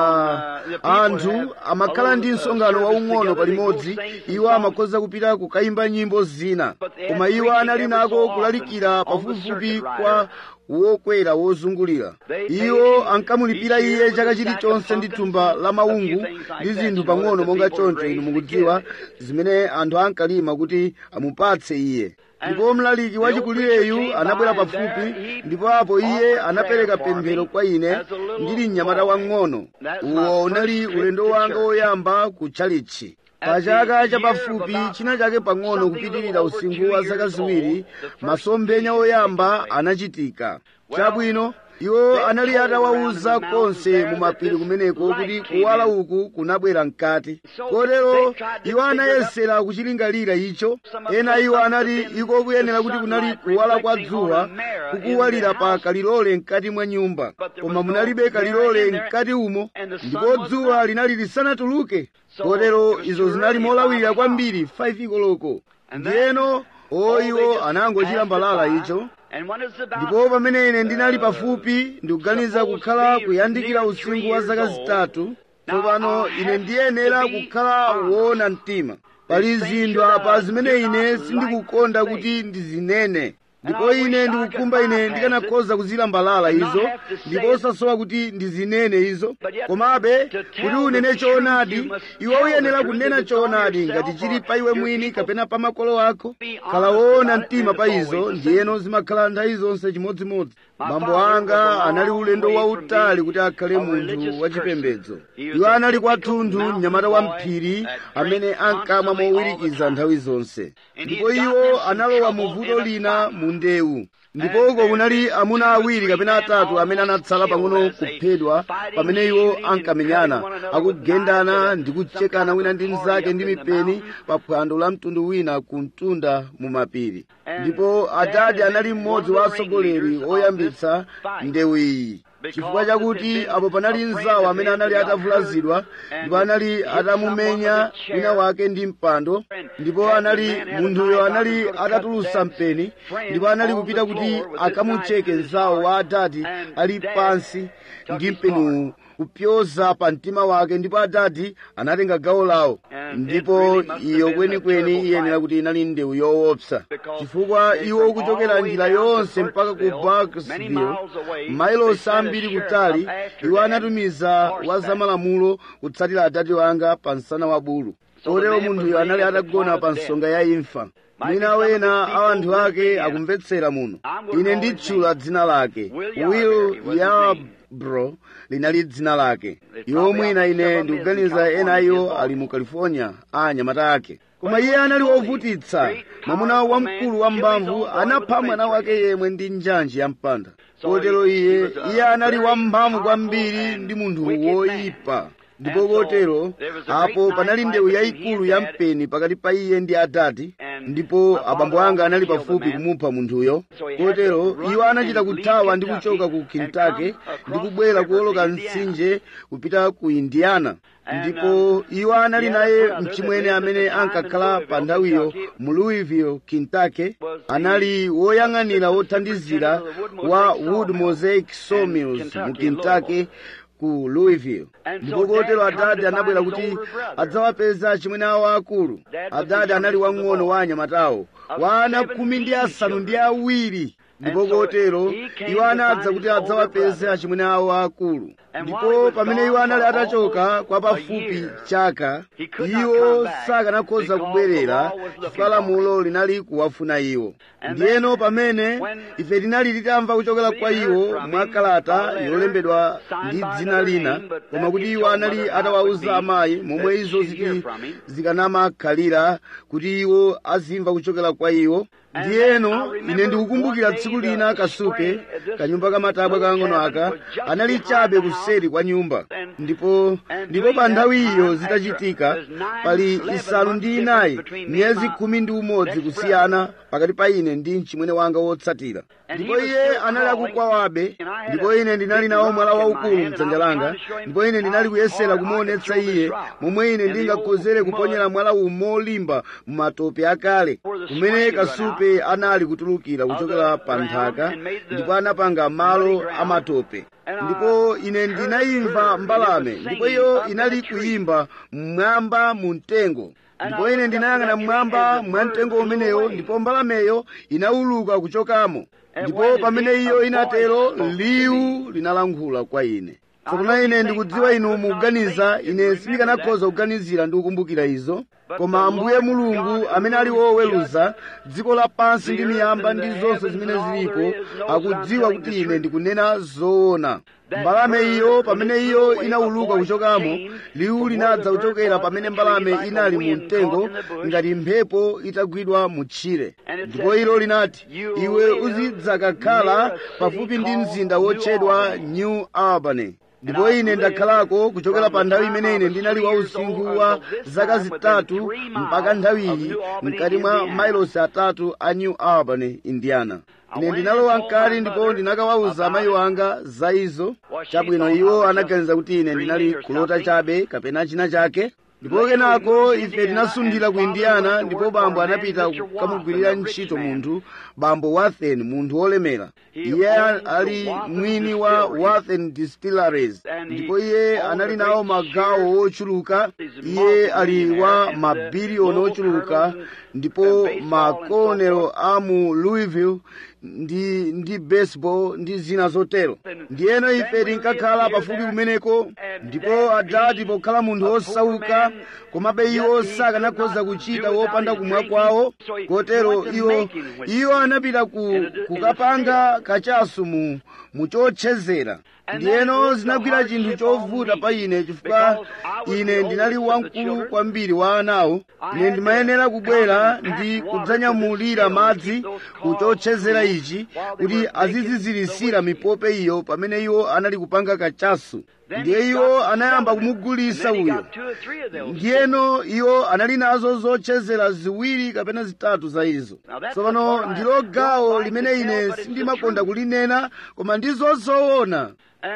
pa anthu amakhala ndi msonkhano waung'ono palimodzi iwo amakhoza kupita kukayimba nyimbo zina koma iwo anali nako kulalikira pafupifupi kwa wokwera wozungulira iwo ankamulipira iye chaka chilichonse ndi thumba la maungu ndi zinthu pang'ono monga choncho inu mukudziwa zimene anthu ankalima kuti amupatse iye ndipo mlaliki wachikulireyu anabwera pafupi ndipo apo iye anapereka pemphero kwa ine ndili mnyamata wang'ono uwo unali ulendo wanga woyamba ku chalichi pa chaka chapafupi china chake pang'ono kupitirira usinkhu wa zaka ziwiri masomphenya oyamba anachitika chabwino iwo anali atawawuza konse mu mapiri kumeneko kuti kuwala uku kunabwera mkati kotero iwo anayesera kuchilingalira icho ena iwo anati iko kuyenera kuti kunali kuwala kwa dzuwa kukuwalira pa kalilole mkati mwa nyumba koma munalibe kalilole mkati umo ndipo dzuwa linali lisanatuluke kotero izo zinali molawirira kwambiri 5 koloko ndiyeno oiwo anangochita mbalala icho ndipo pamene ine ndinali pafupi ndikuganiza kukhala kuyandikira usinkhu wa zaka zitatu tsopano ine ndiyenera kukhala woona mtima pali zinthu apa zimene ine sindikukonda kuti ndizinene ndipo ine ndikukumba ine ndikanakhoza kuzilambalala izo ndipo osasowa kuti ndizinene izo komabe kuti unene choonadi iwe uyenera kunena choonadi ngati chili pa iwe mwini kapena pa makolo ako khala woona mtima pa izo ndiyeno zimakhala nthawi zonse chimodzimodzi bambo anga anali ulendo wautali kuti akhale munthu wachipembedzo iwo anali kwathunthu mnyamata wa mphiri amene ankamwa mowirikiza nthawi zonse ndipo iwo analowa mu vuto lina mu ndewu ndipo uko kunali amuna awiri kapena atatu amene anatsala pang'ono kuphedwa pamene iwo ankamenyana akugendana ndi kuchekana wina ndi mnzake ndi mipeni pa phwando la mtundu wina ku mtunda mu mapiri ndipo adadi anali mmodzi wa atsogoleri oyambitsa ndewu iyi chifukwa chakuti apo panali mzawo amene anali atavulazidwa ndipo anali atamumenya wina wake ndi mpando ndipo anali munthuyo anali atatulusa mpeni ndipo anali kupita kuti akamucheke mzawo wa adadi ali pansi ndi mpeniwu kupyoza pa mtima wake ndipo adadi anatenga gawo lawo ndipo iyo kwenikweni iyenera kuti inali ndewu yoopsa chifukwa iwo kuchokera njira yonse mpaka ku barksville mailosi ambiri kutali iwo anatumiza wa zamalamulo kutsatira adadi wanga pa msana wa bulu kotero munthuyo anali atagona pa nsonga ya imfa mwina wena a anthu ake akumvetsera muno ine nditchula dzina lake will yarbro linali dzina lake iwo mwina ine ndikuganiza ena iwo ali mu california a anyamata ake koma iye anali wovutitsa mwamuna wamkulu wa mphamvu anapha mwana wake yemwe ndi njanji ya mpanda kotero iye iye anali wamphamvu kwambiri ndi munthu woyipa ndipo kotero apo panali ndewu yayikulu ya mpeni pakati pa iye ndi adadi ndipo abambo anga anali pafupi kumupha munthuyo kotero iwo anachita kuthawa ndi kuchoka ku kentucky ndi kubwera kuwoloka mtsinje kupita ku indiana ndipo iwo anali naye mchimwene amene ankakhala pa nthawiyo mu louisville kentucky anali woyang'anira wothandizira wa wood mosaic sawmills mu kentucky ku louisville ndipo kotero adadi anabwera kuti adzawapeza achimwene awo akulu adadi anali wang'ono wa anyamatawo wa ana khumi ndi asanu ndi awiri ndipo kotero iwo anadza kuti adzawapeze achimwene awo akulu ndipo pamene iwo anali atachoka kwa pafupi chaka iwo sakanakhoza kubwerera chifukwa lamulo linali kuwafuna iwo ndiyeno pamene ife tinali titamva kuchokera kwa iwo mwa kalata yolembedwa ndi dzina lina koma kuti iwo anali atawawuza amayi momwe izo ziti zikanamakhalira kuti iwo azimva kuchokera kwa iwo ndiyeno ine ndikukumbukira tsiku lina kasupe kanyumba kamatabwa kang'ono aka anali chabe kuseri kwa nyumba ndipo ndipo pa nthawi iyo zitachitika pali isanu ndi inayi miyezi khumi ndi umodzi kusiyana pakati pa ine ndi mchimwene wanga wotsatira ndipo iye anali akukwawabe ndipo ine ndinali nawo mwala waukulu mdzanja langa ndipo ine ndinali kuyesera kumuonetsa iye momwe ine ndingakhozere kuponyera mwala uwu molimba mumatope akale kumene kasupe anali kutulukira kuchokera pa nthaka ndipo anapanga malo amatope ndipo ine ndinayimva mbalame ndipo iyo inali kuyimba mmwamba mu mtengo ndipo ine ndinayang'ana mmwamba mwa mtengo umenewo ndipo mbalameyo inawuluka kuchokamo ndipo pamene iyo inatero liwu linalankhula kwa ine tsopano ine ndikudziwa inu mukuganiza ine sindikanakhoza kuganizira ndi kukumbukira izo koma ambuye mulungu amene ali woweruza dziko lapansi ndi miyamba ndi zonse zimene zilipo akudziwa kuti ine ndikunena zoona mbalame iyo pamene iyo inawuluka kuchokamo liwu linadza kuchokera pamene mbalame inali mu mtengo ngati mphepo itagwidwa mu tchire ndipo ilo linati iwe uzidzakakhala pafupi ndi mzinda wotchedwa new albany ndipo ine ndakhalako kuchokera pa nthawi imene ine ndinali wa usinkhu wa zaka zitatu mpaka nthawiyi mkati mwa mailosi atatu a new albany indiana ine ndinalowa mkati ndipo ndinakawawuza amayi wanga za izo chabwino iwo anaganiza kuti ine ndinali kulota chabe kapena china chake ndipo kenako ife tinasundira ku indiana ndipo bambo anapita kukamugwirira ntchito munthu bambo wathen munthu wolemera iye ali mwini wa wathen distilleries ndipo iye anali nawo magawo wochuluka iye ali wa mabiliyoni ochuluka ndipo makolonelo a mu louisville ndi ndi baseball ndi zina zotero ndiyeno ife tinkakhala pafupi kumeneko ndipo adati pokhala munthu wosauka komabe iwo sakanakhoza kuchita wopanda kumwa kwawo kotero iwo iwo anapita ku kukapanga kachasu mu muchotchezera ndiyeno zinagwira chinthu chovuta pa ine chifukwa ine ndinali wamkulu kwambiri wa anawo ine ndimayenera kubwera ndi kudzanyamulira madzi kuchotchezera ichi kuti azizizirisira mipope iyo pamene iwo anali kupanga kachasu ndiye iwo anayamba kumugulisa uyo ndiyeno iwo anali nazo zotchezera ziwiri kapena zitatu za izo tsopano ndilo gawo limene ine sindimakonda kulinena koma ndizo zoona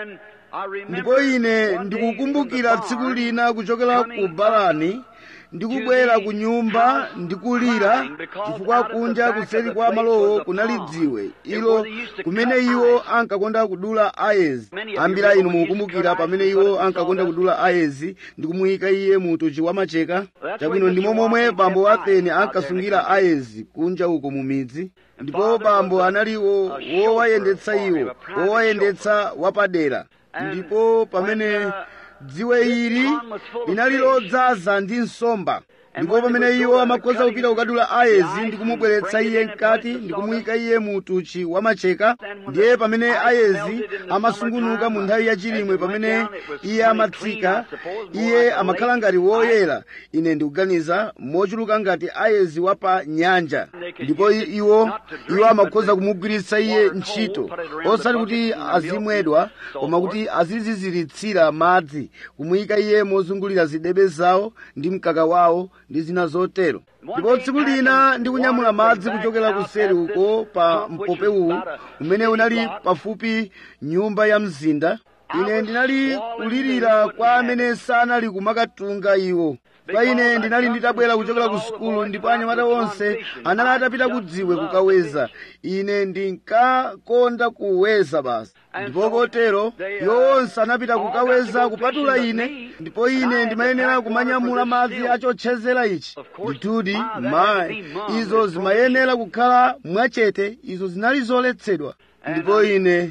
ndipo ine ndikukumbukira tsiku lina kuchokera ku balani ndikubwera ku nyumba ndikulira chifukwa kunja kuseri kwa malowo kunali dziwe ilo kumene iwo ankakonda kudula ayezi ambiri inu mukukumbukira pamene iwo ankakonda kudula ayezi ndikumuyika iye mu utochi wamacheka chabwino ndimo momwe bambo watheni ankasungira ayezi kunja uko mu midzi ndipo bambo anali wowayendetsa iwo wowayendetsa wapadera ndipo pamene dziwe ili linali lodzaza ndi nsomba ndipo pamene iwo amakhoza kupita kukadula ayezi ndi kumubweretsa iye mkati ndi kumuyika iye mu utuchi wamacheka ndiye pamene ayezi amasungunuka mu nthawi yachilimwe pamene iye amatsika iye amakhala ngati woyera ine ndikuganiza mochuluka ngati ayezi wa pa nyanja ndipo iwo iwo amakhoza kumugwiritsa iye ntchito osati kuti azimwedwa koma kuti aziziziritsira madzi kumuyika iye mozungulira zidebe zawo ndi mkaka wawo ndi zina zotero ndipo tsiku lina ndikunyamula madzi kuchokera kuseri uko pa mpope uwu umene unali pafupi nyumba ya mzinda ine ndinali kulirira kwa amene sanali kumakatunga iwo kwa ine ndinali nditabwera kuchokera ku sukulu ndipo anyamata onse anali atapita kudziwe kukaweza ine ndinkakonda kuweza basi ndipo kotero iwo onse anapita kukaweza kupatula ine ndipo ine ndimayenera kumanyamula madzi achotchezera ichi ndithudi mayi izo zimayenera kukhala mwachete izo zinali zoletsedwa ndipo ine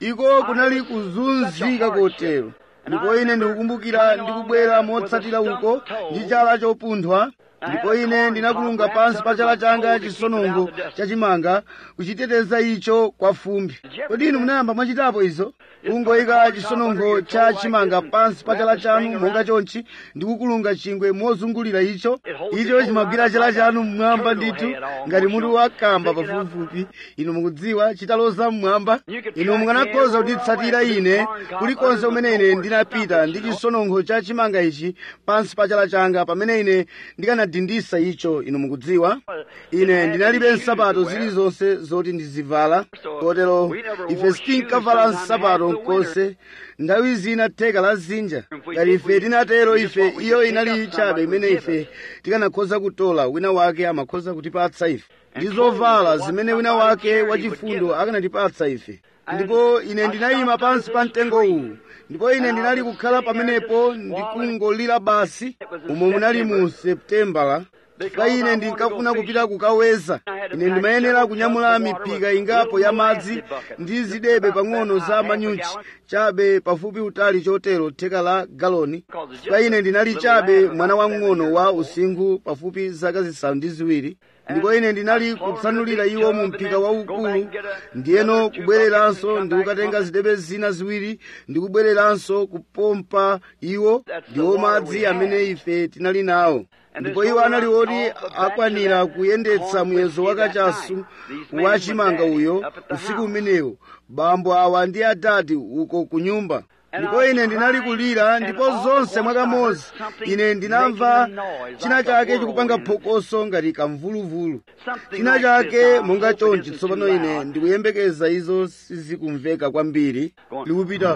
iko kunali kuzunzika kotero ndipo ine ndikukumbukira ndikubwera motsatira uko ndi chala chopunthwa ndipo ine ndinakulunga pansi pa chala changa chisonongo chachimanga kuchiteteza icho kwa fumbi kodi inu munayamba mwachitapo izo kungoyika chisonongo cha chimanga pansi pa chala chanu monga chonchi ndi kukulunga chingwe mozungulira icho icho chimagwira chala chanu mmwamba ndithu ngati mutu wakamba pafupifupi inu mukudziwa chitaloza mmwamba inu mukanakhoza kunditsatira ine kulikonse kumene ine ndinapita ndi chisonongo cha chimanga ichi pansi pa chala changa pamene ine ndikanadindisa icho inu mukudziwa ine ndinalibe nsapato zilizonse zoti ndizivala kotero ife sitinkavala nsapato konse nthawi zina theka la zinja ngati ife tinatero ife iyo inali chabe imene ife tikanakhoza kutola wina wake amakhoza kutipatsa ife ndi zovala zimene wina wake wachifundo akanatipatsa ife ndipo ine ndinayima pansi pa mtengo uwu ndipo ine ndinali kukhala pamenepo ndikungolira basi umo munali mu seputembala chifukwa ine ndinkafuna kupita kukaweza ine ndimayenera kunyamula miphika ingapo ya madzi ndi zidebe pang'ono za manyuchi chabe pafupi utali chotero theka la galoni chifukwa ine ndinali chabe mwana wamng'ono wa usinkhu pafupi zaka zisanu ndi ziwiri ndipo ine ndinali kutsanulira iwo mu mphika waukulu ndiyeno kubwereranso ndikukatenga zidebe zina ziwiri ndikubwereranso kupompa iwo ndiwo madzi amene ife tinali nawo ndipo iwo anali oti akwanira kuyendetsa muyezo wakachasu wa chimanga uyo usiku umenewo bambo awa ndi adadi uko ku nyumba ndipo ine ndinali kulira ndipo zonse mwakamodzi ine ndinamva china chake chikupanga phokoso ngati kamvuluvulu china chake monga chonchi tsopano ine ndikuyembekeza izo sizikumveka kwambiri likupita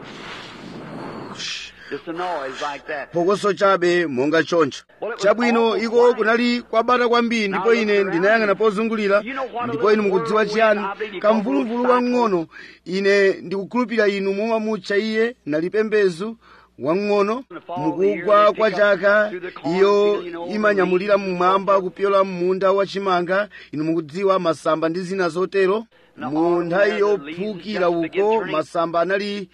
Just a noise like that. phokoso chabe monga choncho chabwino iko kunali kwabata kwambiri ndipo ine ndinayang'ana pozungulira ndipo inu mukudziwa chiyani kamvuluvulu wang'ono ine ndikukhulupirira inu mumamutcha iye nali pembezu wang'ono mukugwa kwa chaka iyo imanyamulira mmwamba kupyola munda wachimanga inu mukudziwa masamba ndi zina zotero mu nthawi yophukira uko masamba anali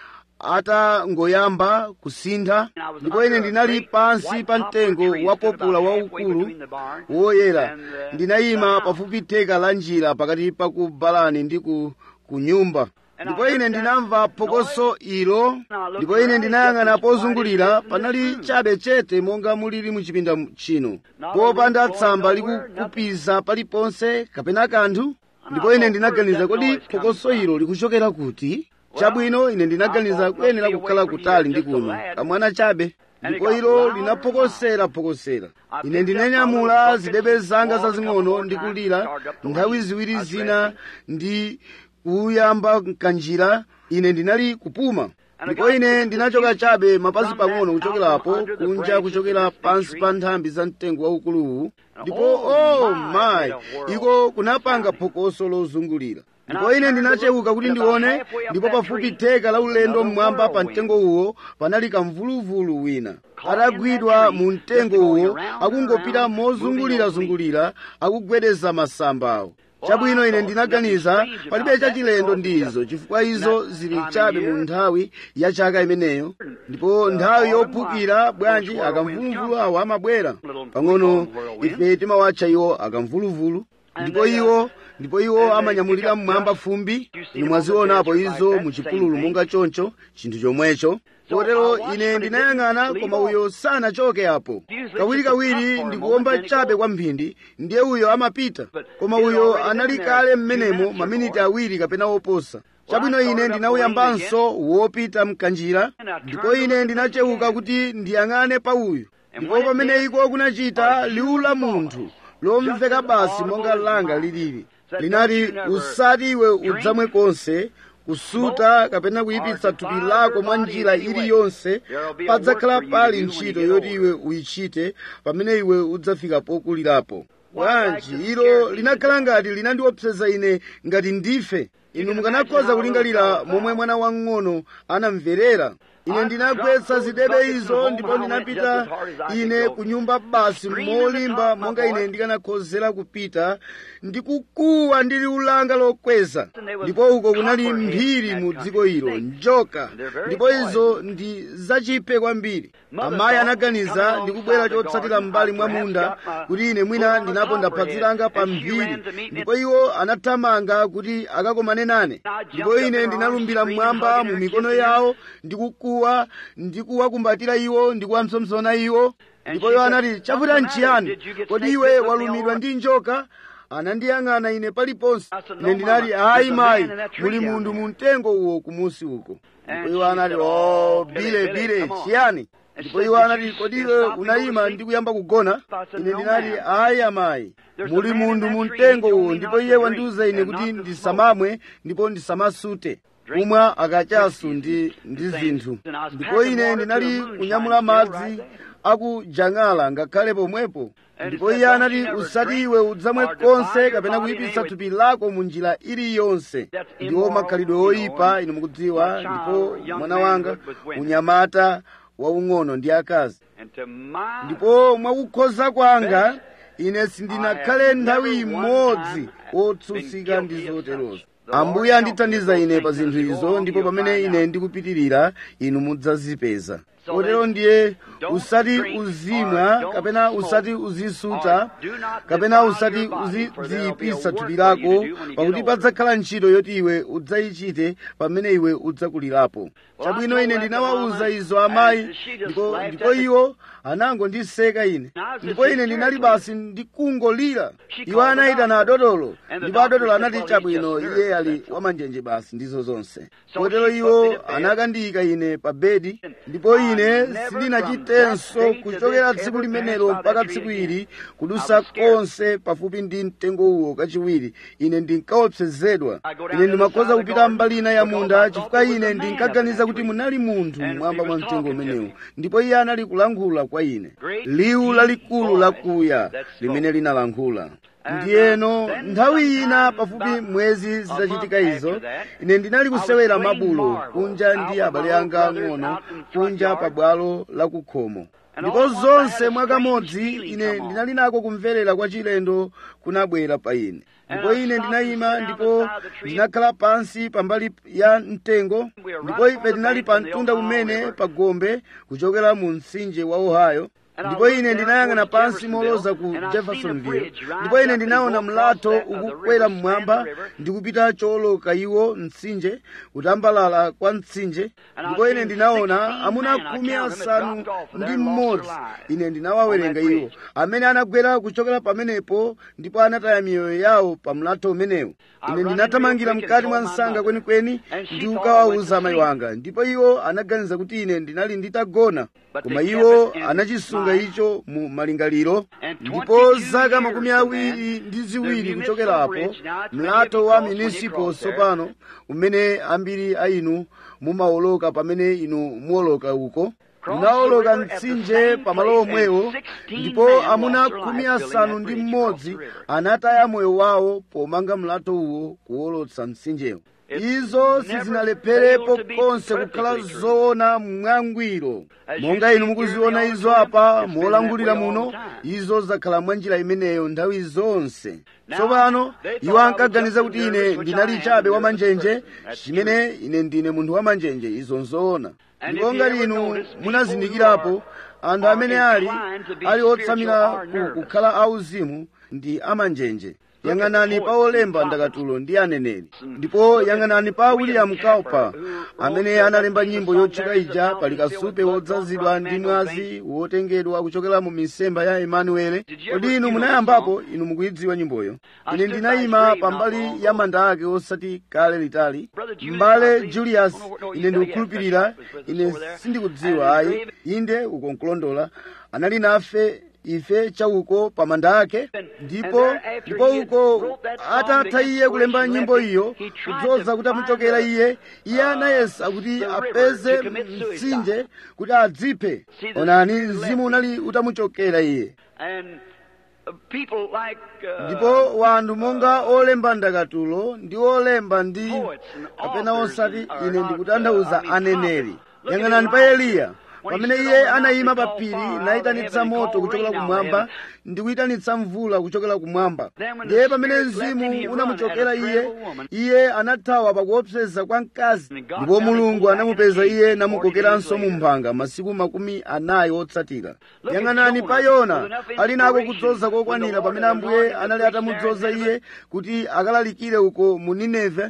atangoyamba kusintha ndipo ine ndinali pansi pa mtengo wa popula waukulu woyera ndinayima pafupi theka la njira pakati pa ku balani ndi ku, ku nyumba ndipo ine ndinamva phokoso ilo ndipo ine ndinayang'ana pozungulira panali chabe chete monga mulili muchipinda chino popanda tsamba likukupiza paliponse kapena kanthu ndipo ine ndinaganiza kodi phokoso ilo likuchokera kuti chabwino ine ndinaganiza kuyenera kukhala kutali ndi kuno kamwana chabe ndipo ilo linaphokosera phokosera ine ndinanyamula zidebe zanga zazing'ono ndi kulira nthawi ziwiri zina ndi kuyamba kanjira ine ndinali kupuma ndipo ine ndinachoka chabe mapazi pang'ono kuchokerapo kunja kuchokera pansi pa nthambi za mtengo waukuluwu ndipo oh my iko kunapanga phokoso lozungulira ndipo ine ndinachewuka kuti ndione ndipo pafupi theka la ulendo mmwamba pa mtengo uwo panali kamvuluvulu wina atagwidwa mu mtengo uwo akungopita mozungulirazungulira akugwedeza masambawo chabwino ine ndinaganiza palibe chachilendo ndizo chifukwa izo zili chabe mu nthawi ya chaka imeneyo ndipo nthawi yophukira bwanji akamvuluvulu awo amabwera pang'ono ife timawatcha iwo akamvuluvulu ndipo iwo ndipo iwo amanyamulira mmwamba fumbi inu mwazionapo izo muchipululu monga choncho chinthu chomwecho kotero ine ndinayang'ana koma uyo sanachoke apo kawirikawiri ndikuwomba chabe kwa mphindi ndiye uyo amapita koma uyo anali kale m'menemo maminiti awiri kapena oposa chabwino ine ndinawuyambanso wopita mkanjira ndipo ine ndinachewuka kuti ndiyang'ane pa uyu ndipo pamene iko kunachita liwu la munthu lomveka basi monga langa lilili linati usati iwe udzamwe konse kusuta kapena kuyipitsa thupi lako mwa njira iliyonse padzakhala pali ntchito yoti iwe uyichite pamene iwe udzafika pokulirapo bwanji ilo linakhala ngati linandiopseza ine ngati ndife inu mukanakhoza kulingalira momwe mwana wang'ono anamverera ine ndinagwetsa zidebe izo ndipo ndinapita ine ku nyumba basi molimba monga ine ndikanakhozera kupita ndikukuwa ndili ulanga lokweza ndipo uko kunali mphiri mu dziko ilo njoka ndipo izo ndi zachiphe kwambiri amayi anaganiza ndikubwera chotsatira m'mbali mwa munda kuti ine mwina ndinaponda phazi langa pa mphiri ndipo iwo anathamanga kuti akakomane nane ndipo ine ndinalumbira mmwamba mu mikono yawo ndikukuwa ndikuwakumbatira iwo ndikuwamsomsona iwo ndipo iwo anati chavuta nchiyani kodi iwe walumidwa ndi njoka anandiyang'ana ine paliponse ine ndinati ayi mayi muli munthu mu mtengo uwo kumusi uko ndipo iwo anati o bile bile chiyani ndipo iwo anati kodi iwe unayima ndi kuyamba kugona ine ndinati ayi amayi muli munthu mu mtengo uwo ndipo iye wandiuza ine kuti ndisamamwe ndipo ndisamasute kumwa akachasu ndi ndi zinthu ndipo ine ndinali kunyamula madzi akujang'ala ngakhale pomwepo ndipo iye anati usati iwe udzamwe konse kapena kuyipitsa thupi lako mu njira iliyonse ndiwo makhalidwe oyipa inu mukudziwa ndipo mwana wanga unyamata waung'ono ndi akazi ndipo mwakukhoza kwanga ine sindinakhale nthawi imodzi wotsutsika ndi zoterozo ambuye andithandiza ine pa zinthu izo ndipo pamene ine ndikupitirira inu mudzazipeza kotero ndiye usati uzimwa kapena usati uzisuta kapena usati uzidziyipisa thupi lako pakuti padzakhala ntchito yoti iwe udzayichite pamene iwe udzakulirapo chabwino ine ndinawawuza izo amayi ndipo ndipo iwo anangondiseka ine ndipo ine ndinali basi ndikungolira iwo anayitana adotolo ndipo adotolo anati chabwino iye ali wamanjenje basi ndizo zonse kotero iwo anakandiyika ine pa bedi ndipo ine sindinachitenso kuchokera tsiku limenelo mpaka tsiku ili kudusa konse pafupi ndi mtengo uwo kachiwiri ine ndinkaopsezedwa ine ndimakhoza kupita mbali ina ya munda chifukwa ine ndinkaganiza kuti munali munthu mwamba mwa mtengo umenewu ndipo iye anali kulankhula kwa ine liwu lalikulu lakuya limene linalankhula ndiyeno nthawi ina pafupi mwezi zitachitika izo ine ndinali kusewera mabulo kunja ndi abale anga ang'ono kunja pa bwalo la kukhomo ndipo zonse mwakamodzi ine ndinali nako kumverera kwa chilendo kunabwera pa ine ndipo ine ndinayima ndipo ndinakhala pansi pambali ya mtengo ndipo ife tinali pa mtunda umene pa gombe kuchokera mu mtsinje wa ohio ndipo ine ndinayang'ana pansi moloza ku jeffersonville ndipo ine ndinaona mlatho ukukwera mmwamba ndi kupita choloka iwo mtsinje kutambalala kwa mtsinje ndipo ine ndinaona amuna khumi asanu ndi mmodzi ine ndinawawerenga iwo amene anagwera kuchokera pamenepo ndipo anataya miyoyo yawo pa mlatho umenewo ine ndinathamangira mkati mwa msanga kwenikweni ndi kukawawuza amayi wanga ndipo iwo anaganiza kuti ine ndinali nditagona koma iwo anachisunga icho mu malingaliro ndipo zaka makumi awiri ndi ziwiri kuchokerapo mlatho wa municipal tsopano umene ambiri a inu mumawoloka pamene inu muwoloka uko munawoloka mtsinje pamalo omwewo ndipo amuna khumi asanu ndi mmodzi anataya moyo wawo pomanga mlatho uwo kuwolotsa mtsinjewo izo sizinaleperepo konse kukhala zoona mwangwiro monga inu mukuziona izo apa molangulira muno izo zakhala mwa njira imeneyo nthawi zonse tsopano iwo ankaganiza kuti ine ndinali chabe wamanjenje chimene ine ndine munthu wamanjenje izo nzoona ndipo ngati inu munazindikirapo anthu amene ali ali otsamira kukhala auzimu ndi amanjenje yang'anani pa olemba ndakatulo ndi aneneri ndipo yang'anani pa william cowper amene analemba nyimbo yotchuka ija pali kasupe wodzazidwa ndi mwazi wotengedwa kuchokera mu misempha ya emanuele kodi inu munayambapo inu mukuyidziwa nyimboyo ine ndinayima pambali ya manda ake osati kale litali mbale julius ine ndikukhulupirira ine sindikudziwa ayi inde uko nkulondola anali nafe ife chauko pa manda ake ndipo ndipo uko atatha iye kulemba nyimbo iyo kudzoza kuti amuchokera iye iye anayesa kuti apeze mtsinje kuti adziphe onani mzimu unali utamuchokera iye ndipo wanthu monga olemba ndakatulo ndi olemba ndi kapena osati ine ndikutanthauza aneneri yang'anani pa eliya pamene iye anayima pa phiri nayitanitsa moto kuchokera kumwamba ndi kuyitanitsa mvula kuchokera kumwamba ndiye pamene mzimu unamuchokera iye iye anathawa pakuopseza kwa mkazi ndipo mulungu anamupeza iye namukokeranso mu mphanga masiku makumi anayi otsatira yang'anani pa yona ali nako kudzoza kokwanira pamene ambuye anali atamudzoza iye kuti akalalikire uko mu nineve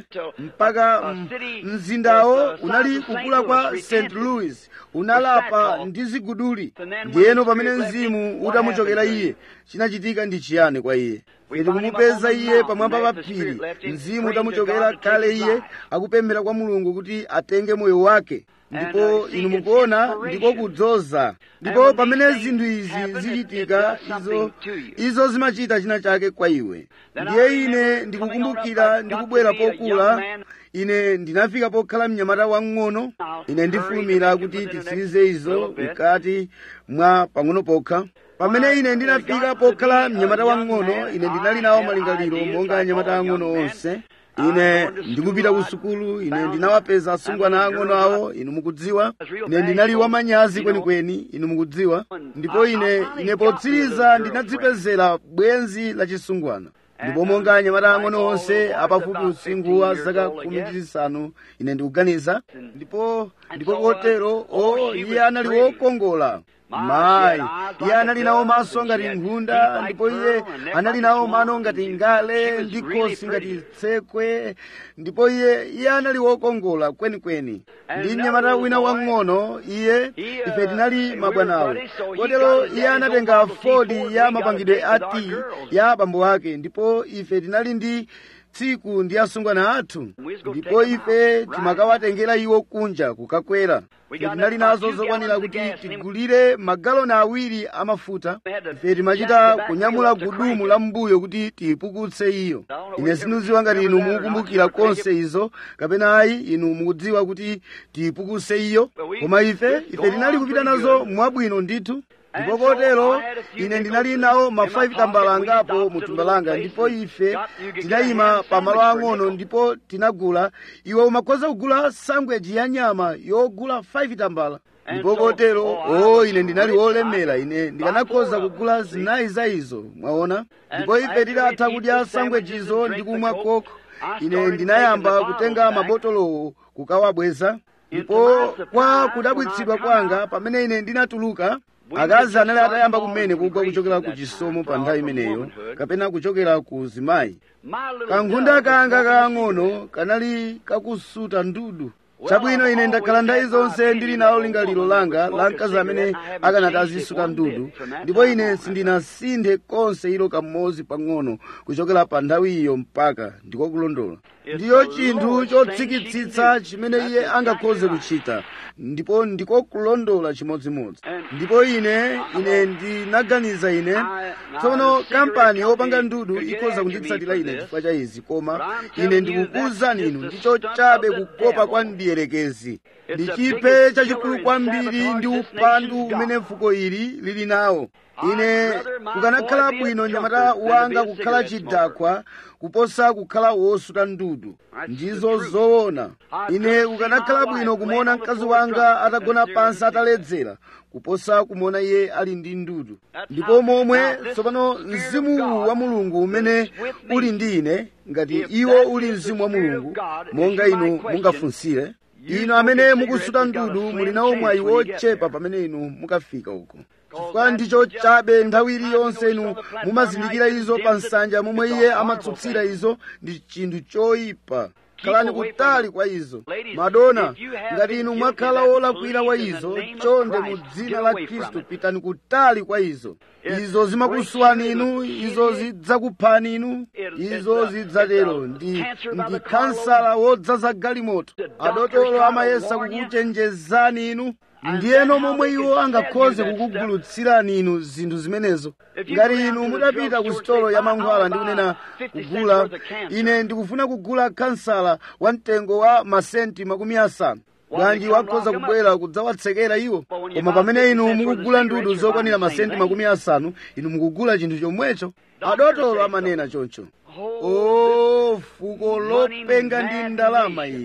mpaka mzindawo unali kukula kwa st louis unalapa ndi ziguduli ndiyeno pamene mzimu utamuchokera iye chinachitika ndi chiyani kwa iye iti kumupeza iye pamwamba pa phiri mzimu utamuchokera kale iye akupemphera kwa mulungu kuti atenge moyo wake ndipo inu mukuona ndiko kudzoza ndipo pamene zinthu izi zichitika izo izo zimachita china chake kwa iwe ndiye ine ndikukumbukira ndikubwera pokula ine ndinafika pokhala mnyamata wang'ono ine ndifulumira kuti titsirize izo mkati mwa pang'ono pokha pamene ine ndinafika pokhala mnyamata wang'ono ine ndinali nawo malingaliro monga anyamata ang'ono onse ine ndikupita ku sukulu ine ndinawapeza asungwana ang'ono awo inu mukudziwa ine ndinali wamanyazi kwenikweni inu mukudziwa ndipo ine ine potsiriza ndinadzipezera bwenzi la chisungwana ndipo monga anyamata ang'ono onse apafupi usinkhu wa zaka khumi ndi zisanu ine ndikuganiza ndipo ndipo kotero o iye anali wokongola mayi iye anali nawo maso ngati nkhunda ndipo iye anali nawo mano ngati ngale ndi khosi ngati tsekwe ndipo iye iye anali wokongola kwenikweni ndi mnyamata wina wang'ono iye ife tinali mabwanawo kotero iye anatenga fodi ya mapangidwe a ti ya abambo ake ndipo ife tinali ndi tsiku ndi asungwana athu ndipo ife timakawatengera iwo kunja kukakwera ife tinali nazo zokwanira kuti tigulire magaloni awiri amafuta ife timachita kunyamula gudumu la mbuyo kuti tiyipukutse iyo ine sindidziwa ngati inu mukukumbukira konse izo kapena ayi inu mukudziwa kuti tiyipukutse iyo koma ife ife tinali kupita nazo mwabwino ndithu ndipo kotero ine ndinali nawo ma 5 tambala angapo mu thumba langa ndipo ife tinayima pamalo ang'ono ndipo tinagula iwe umakhoza kugula sangweji ya nyama yogula 5 tambala ndipo kotero o ine ndinali wolemera ine ndikanakhoza kugula zinayi za izo mwaona ndipo ife titatha kudya sangwejizo ndi kumwa koko ine ndinayamba kutenga mabotolowo kukawabweza ndipo kwa kudabwitsidwa kwanga pamene ine ndinatuluka akazi anali atayamba kumene kugwa kuchokera ku chisomo pa nthawi imeneyo kapena kuchokera ku zimayi kankhunda kanga kaang'ono kanali kakusuta ndudu chabwino ine ndakhala nthawi zonse ndili nawo lingaliro langa la mkazi amene akanati azisuta ndudu ndipo ine sindinasinthe konse ilo kamodzi pang'ono kuchokera pa nthawi iyo mpaka ndiko kulondola ndiyo chinthu chotsikitsitsa chimene iye angakhoze kuchita ndipo ndiko kulondola chimodzimodzi ndipo ine ine ndinaganiza ine tsono kampani yopanga ndudu ikhoza kunditsatira ine chifukwa cha izi koma ine ndikukuwuzani inu ndicho chabe kukopa kwa mdierekezi ndi chiphe chachikulu kwambiri ndi upandu umene fuko ili lili nawo ine kukanakhala bwino nyamata wanga kukhala chidakwa kuposa kukhala wosuta ndudu ndizo zoona ine kukanakhala bwino kumuona mkazi wanga atagona pansi ataledzera kuposa kumuona iye ali ndi ndudu ndipo momwe tsopano mzimu wa mulungu umene uli ndi ine ngati iwo uli mzimu wa mulungu monga inu mungafunsire inu amene mukusuta ndudu muli nawo mwayi wochepa pamene inu mukafika uko chifukwa ndicho chabe nthawi iliyonse inu mumazindikira izo pa nsanja momwe iye amatsutsira izo ndi chinthu choyipa khalani kutali kwa izo madona ngati inu mwakhala wolakwira wa izo chonde mu dzina la khristu pitani kutali kwa izo izo zimakusuwani inu izo zidzakuphani inu izo zidzatero ndi ndi kansala wodzaza galimoto adotolo amayesa kukuchenjezani inu ndiyeno momwe iwo angakhoze kukugulutsirani inu zinthu zimenezo ngati inu mudapita ku sitolo ya mankhwala ndi kunena kugula ine ndikufuna kugula kansala wa mtengo wa masenti makumi asanu bwanji wakhoza kubwera kudzawatsekera iwo koma pamene inu mukugula ndudu zokwanira masenti makumi asanu inu mukugula chinthu chomwecho adotolo amanena choncho o fuko lopenga ndi ndalama ili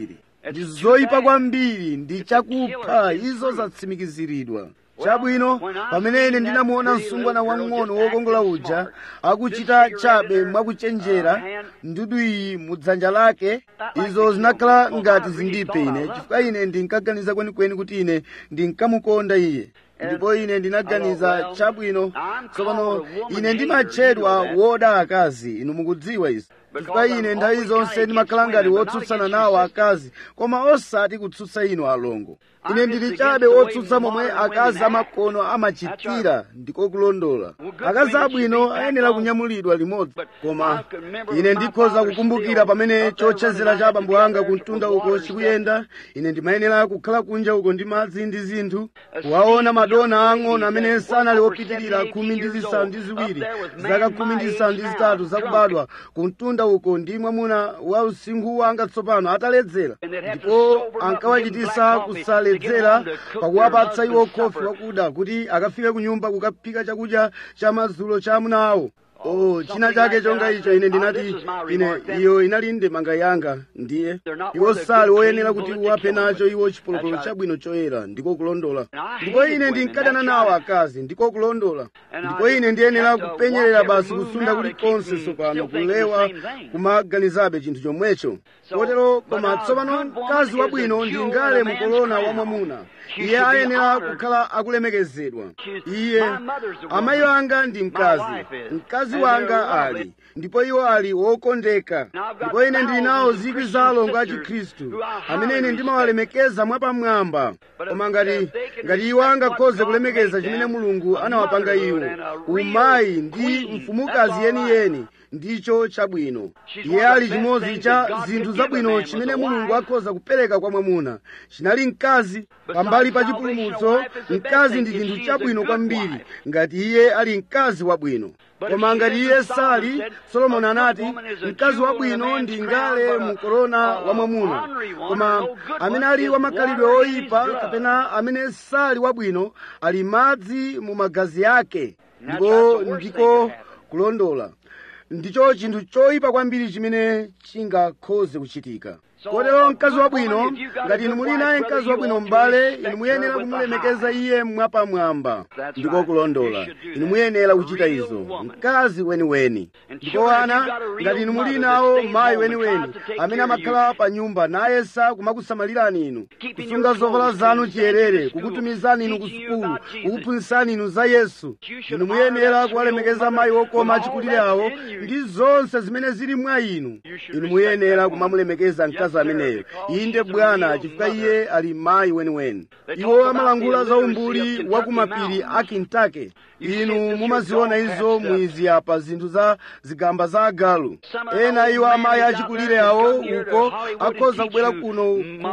ndi zoyipa kwambiri ndi chakupha izo zatsimikiziridwa chabwino pamene ine ndinamuona msungwana wang'ono wokongola uja akuchita chabe mwakuchenjera ndudu iyi mudzanja lake izo zinakhala ngati zindipe ine chifukwa ine ndinkaganiza kwenikweni kuti ine ndinkamukonda iye ndipo ine ndinaganiza chabwino tsopano ine ndimatchedwa woda akazi inu mukudziwa izi chifukwa ine nthawi zonse ndimakhala ngati wotsutsana nawo akazi koma osati kutsutsa inu alongo ine ndili chabe wotsutsa momwe akazi amakono amachitira ndiko kulondola akazi abwino ayenera kunyamulidwa limodzi koma ine ndikhoza kukumbukira pamene chochezera cha abambo anga kumtunda uko chikuyenda ine ndimayenera kukhala kunja uko ndi madzi ndi zinthu kuwaona madona ang'ono amene sanali opitirira khumi ndi zisanu ndi ziwiri zaka khumi ndi zisanu ndi zitatu zakubadwa kumtunda uko ndi mwamuna wa usinkhu wanga tsopano ataledzera ndipo ankawachitisa kusaledzera pakuwapatsa iwo khofi wakuda kuti akafike ku nyumba kukaphika chakudya cha madzulo cha amuna awo oh china chake chonga icho ine ndinati ine iyo inali ndemanga yanga ndiye iwo sali woyenera kuti uwaphe nacho iwo chipolopolo chabwino choyera ndiko kulondola ndipo ine ndinkadana nawo akazi ndiko kulondola ndipo ine ndiyenera kupenyerera basi kusunda kulikonse tsopano kulewa kumaganizabe chinthu chomwecho kotero koma tsopano mkazi wabwino ndingale mukolona wa mwamuna iye ayenera kukhala akulemekezedwa iye amayi anga ndi mkazi mkazi wanga ali ndipo iwo ali wokondeka ndipo ine ndili nawo zikwi za alongo a chikhristu amene ine ndimawalemekeza mwapamwamba koma ngati ngati iwo angakhoze kulemekeza chimene mulungu anawapanga iwo umayi ndi mfumukazi yeniyeni ndicho chabwino iye ali chimodzi cha zinthu zabwino chimene mulungu akhoza kupereka kwa mwamuna chinali mkazi pambali pa chipulumutso mkazi ndi chinthu chabwino kwambiri ngati iye ali mkazi wabwino koma ngati iye sali solomoni anati mkazi wabwino ndi ngale mukorona wa mwamuna koma amene ali wamakhalidwe oyipa kapena amene sali wabwino ali madzi mu magazi ake ndipo ndiko kulondola ndicho chinthu choyipa kwambiri chimene chingakhoze kuchitika kotero mkazi wabwino ngati inu muli naye mkazi wabwino m'bale inu muyenera kumulemekeza iye mwapamwamba ndiko kulondola inu muyenera kuchita izo mkazi weniweni ndipo ana ngati inu muli nawo mayi weniweni amene amakhala pa nyumba nayesa kumakusamalirani inu kusunga zovala zanu chiyerere kukutumizani inu ku sukulu kukuphunzitsani inu za yesu inu muyenera kuwalemekeza mayi okoma achikulire awo ndi zonse zimene zili mwa inu inu muyenera kumamulemekeza mkazi ameneyo inde bwana chifukwa iye ali mayi weniweni iwo amalangula za umbuli wa kumapiri a kentucky inu mumaziona izo mwizi apa zinthu za zigamba za agalu ena iwo amayi achikulire awo uko akhoza kubwera kuno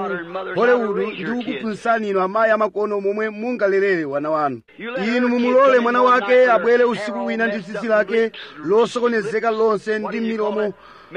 ku hollywood ndi kukuphunzitsani inu amayi amakono momwe mungalerere wana wanu inu mumulole mwana wake abwere usiku wina ndi tsitsi lake losokonezeka lonse ndi milomo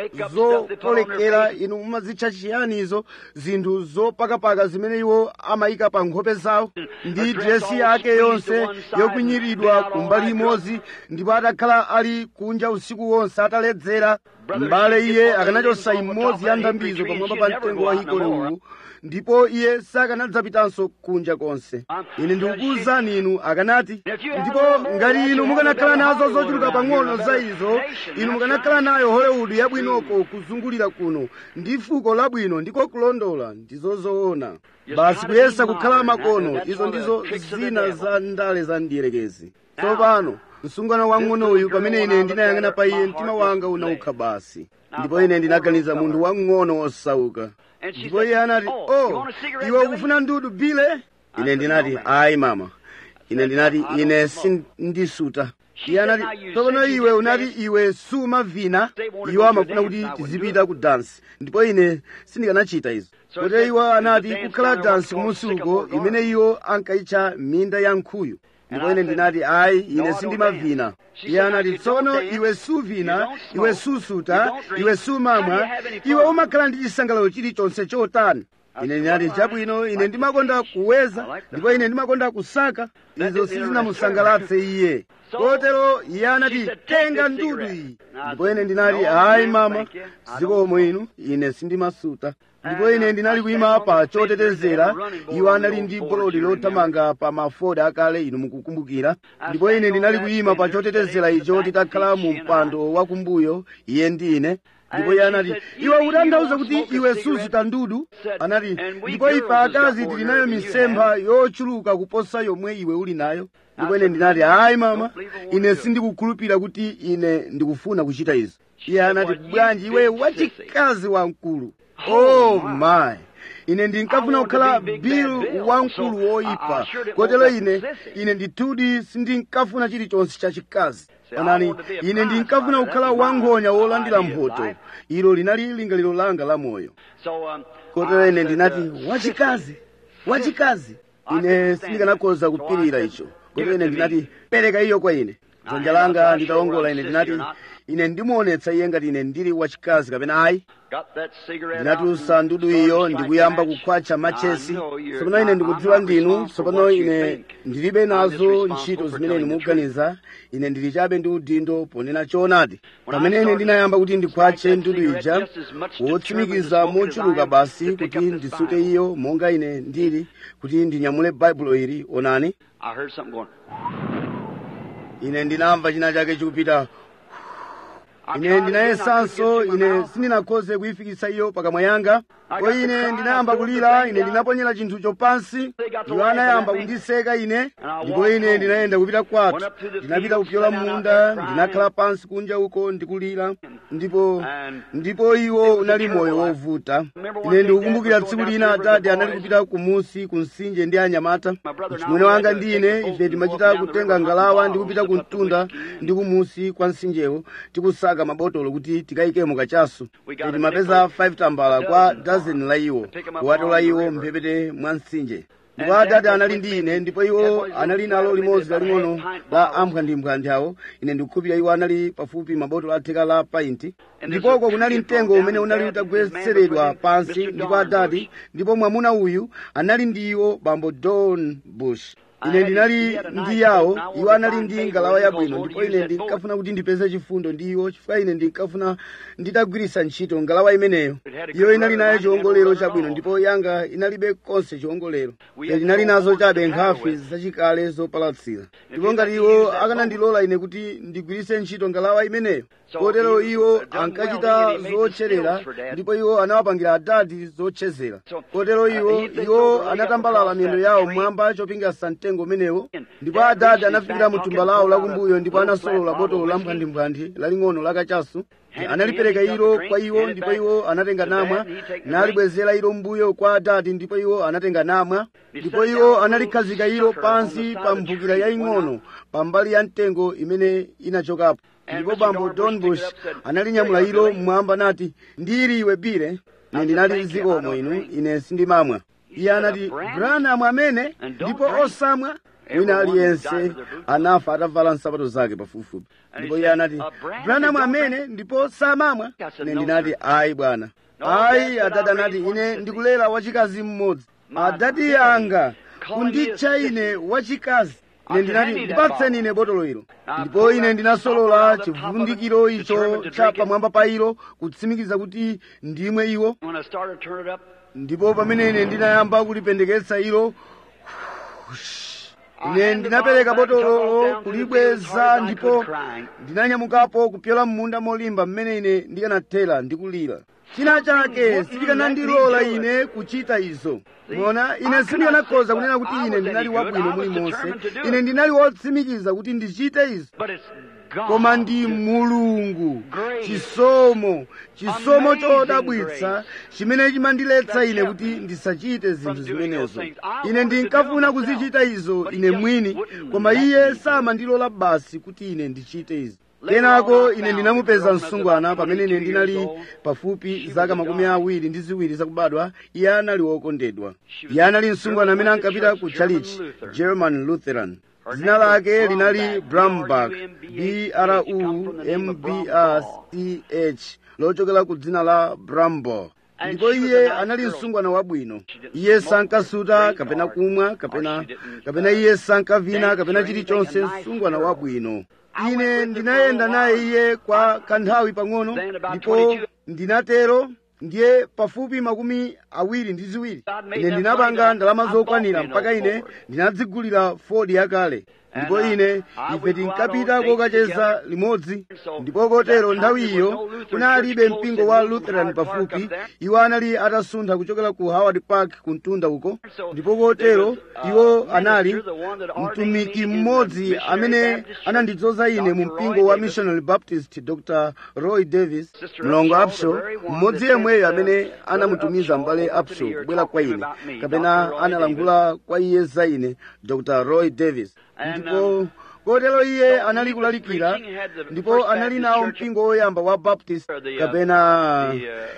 zopolekera inu mumazitcha chiyani izo zinthu zopakapaka zimene iwo amayika pa nkhope zawo ndi dresi yake yonse yokwinyiridwa kumbali imodzi ndipo atakhala ali kunja usiku wonse ataledzera m'bale iye akanachosa imodzi ya ndambizo pamwamba pa mtengo wa hikole uwu ndipo iye sakanadzapitanso kunja konse ine ndikukuwuzani inu akanati ndipo ngati inu mukanakhala nazo zochuluka pang'ono za izo inu mukanakhala nayo hollywood yabwinoko kuzungulira kuno ndi fuko labwino ndiko kulondola ndizo zoona basi kuyesa kukhala makono izo ndizo zina za ndale za ndiyerekezi tsopano msungwana wang'ono uyu pamene ine ndinayang'ana pa iye mtima wanga unaukha basi ndipo ine ndinaganiza munthu wang'ono wosauka ndipo iye anati oh iwe ukufuna ndudu bile ine ndinati ayi mama ine ndinati ine sindisuta iye anati tsopano iwe unati iwe sumavina iwo amafuna kuti tizipita ku dansi ndipo ine sindikanachita izo kotero iwo anati kukhala dansi kumusi uko imene iwo ankayitcha minda ya nkhuyu ndipo ine ndinati ayi ine sindimavina iye anati tsono iwe suvina iwe susuta iwe sumamwa iwe umakhala ndi chisangalalo chilichonse chotani ine ndinati chabwino ine ndimakonda kuweza ndipo ine ndimakonda kusaka izo sizinamusangalatse iye kotero iye anati tenga ndudu iyi ndipo ine ndinati hayi mama zikomo inu ine sindimasuta ndipo ine ndinali kuyima pa chotetezera iwo anali ndi bolodi lothamanga pa mafoda akale inu mukukumbukira ndipo ine ndinali kuyima pa chotetezera icho titakhala mu mpando wakumbuyo iye ndi ine ndipo iye anati iwe utanthauza kuti iwe suzuta ndudu anati ndipo ife akazi tili nayo misempha yochuluka kuposa yomwe iwe uli nayo ndipo ine ndinati hayi mama ine sindikukhulupirira kuti ine ndikufuna kuchita izo iye anati bwanji iwe wachikazi wamkulu oh my ine ndinkafuna kukhala bill wamkulu woyipa kotero ine ine ndithudi sindinkafuna chilichonse chachikazi onani ine ndinkafuna kukhala wankhonya wolandira mphotho ilo linali lingaliro langa la moyo kotero ine ndinati wachikazi wachikazi ine sindikanakhoza kupirira icho kotero ine ndinati pereka iyo kwa ine dzanja langa nditawongola ine ndinati ine ndimuonetsa iye ngati ine ndili wachikazi kapena ayi ndinatulutsa ndudu iyo ndikuyamba kukhwacha machesi tsopano ine ndikudziwa ndinu tsopano ine ndilibe nazo ntchito zimene ine mukuganiza ine ndili chabe ndi udindo ponena choonadi pamene ine ndinayamba kuti ndikhwache ndudu ija wotsimikiza mochuluka basi kuti ndisute iyo monga ine ndili kuti ndinyamule baibulo ili onani ine ndinamva china chake chikupita ine ndinayesanso ine sindinakhoze kuyifikitsa iyo pakamwa yanga ko ine ndinayamba kulira ine ndinaponyera chinthucho pansi iwo anayamba kundiseka ine ndipo ine ndinayenda kupita kwathu ndinapita kupyola munda ndinakhala pansi kunja uko ndikulira ndipo ndipo iwo unali moyo wovuta ine ndikukumbukira tsiku lina atate anali kupita kumusi ku mtsinje ndi anyamata mchimwene wanga ndi ine ife timachita kutenga ngalawa ndi kupita ku mtunda ndi kumusi kwa mtsinjewo tikusaka mabotolo kuti tikayikemo kachasu timapeza 5 tambala kwa dazeni la iwo kuwatola iwo mphepete mwa mtsinje ndipo atate anali ndi ine ndipo iwo anali nalo limodzi laling'ono la amphwandimbwandi awo ine ndikukhulupirira iwo anali pafupi mabotolo atheka la painti ndipoko kunali mtengo umene unali utagwetseredwa pansi ndipo adati ndipo mwamuna uyu anali ndi iwo bambo don bush ine ndinali ndi yawo iwo anali ndi ngalawa yabwino ndipo ine ndinkafuna kuti ndipeze chifundo ndi iwo chifukwa ine ndinkafuna nditagwiritsa ntchito ngalawa imeneyo iyo inali nayo chiwongolero chabwino ndipo yanga inalibe konse chiwongolero ine ndinali nazo chabe nkhafi zachikale zopalatsira ndipo ngati iwo akanandilola ine kuti ndigwiritse ntchito ngalawa imeneyo kotero iwo ankachita zotcherera ndipo iwo anawapangira adadi zotchezera kotero iwo iwo anatambalala miyendo yawo mmwamba chopinga mtengo umenewo ndipo adadi anafikira mu thumba lawo lakumbuyo ndipo anasolola botolo la mphwandimbwandi laling'ono lakachasu analipereka ilo kwa iwo ndipo iwo anatenga namwa nalibwezera ilo mbuyo kwa adadi ndipo iwo anatenga namwa ndipo iwo analikhazika ilo pansi pa mphukira yaying'ono pambali ya mtengo imene inachokapo ndipo bambo don bush analinyamula ilo mmwamba nati ndili iwe bire ine ndinati zikomo inu ine sindimamwa iye anati branham amene ndipo osamwa wina aliyense anafa atavala nsapato zake pafupifupi ndipo iye anati branham amene ndipo samamwa ine ndinati ayi bwana ayi adati anati ine ndikulera wachikazi mmodzi adati anga kunditcha ine wachikazi ine ndinati ndipatseni ine botolo ilo ndipo ine ndinasolola chivundikiro icho cha pamwamba pa ilo kutsimikiza kuti ndimwe iwo ndipo pamene ine ndinayamba kulipendeketsa ilo ine ndinapereka botolo kulibweza ndipo ndinanyamukapo kupyola mmunda molimba mmene ine ndikanathera ndikulira china chake sichikanandilola ine kuchita izo mona ine sindikanakhoza kunena kuti ine ndinali wabwino mulimonse ine ndinali wotsimikiza kuti ndichite izo koma ndi mulungu chisomo chisomo chodabwitsa chimene chimandiletsa ine kuti ndisachite zinthu zimenezo ine ndinkafuna kuzichita izo ine mwini koma iye samandilola basi kuti ine ndichite izo kenako ine ndinamupeza msungwana pamene ine ndinali pafupi zaka makumi awiri ndi ziwiri zakubadwa iye anali wokondedwa iye anali msungwana amene ankapita ku chalichi german lutheran dzina lake linali brambach b-r-u-m-b-r-c-h lochokera ku dzina la brambo ndipo iye anali msungwana wabwino iye sankasuta kapena kumwa kapena kapena iye sankavina kapena chilichonse msungwana wabwino ine ndinayenda naye iye kwa kanthawi pang'ono ndipo ndinatero ndiye pafupi makumi awiri ndi ziwiri ine ndinapanga ndalama zokwanira mpaka ine ndinadzigulira ford yakale ndipo ine ife tinkapita kokacheza limodzi ndipo kotero nthawi iyo kunalibe mpingo wa lutheran pafupi iwo anali atasuntha kuchokera ku howard park ku mtunda uko ndipo kotero iwo anali mtumiki mmodzi amene anandidzoza ine mu mpingo wa missionary baptist dr roy davis mlongo upshaw mmodzi yemweyo amene anamutumiza mbale upshaw kubwera kwa ine kapena analangula kwa iye za ine dr roy davis ndipo kotero iye anali kulalikira ndipo anali nawo mpingo woyamba wa baptist kapena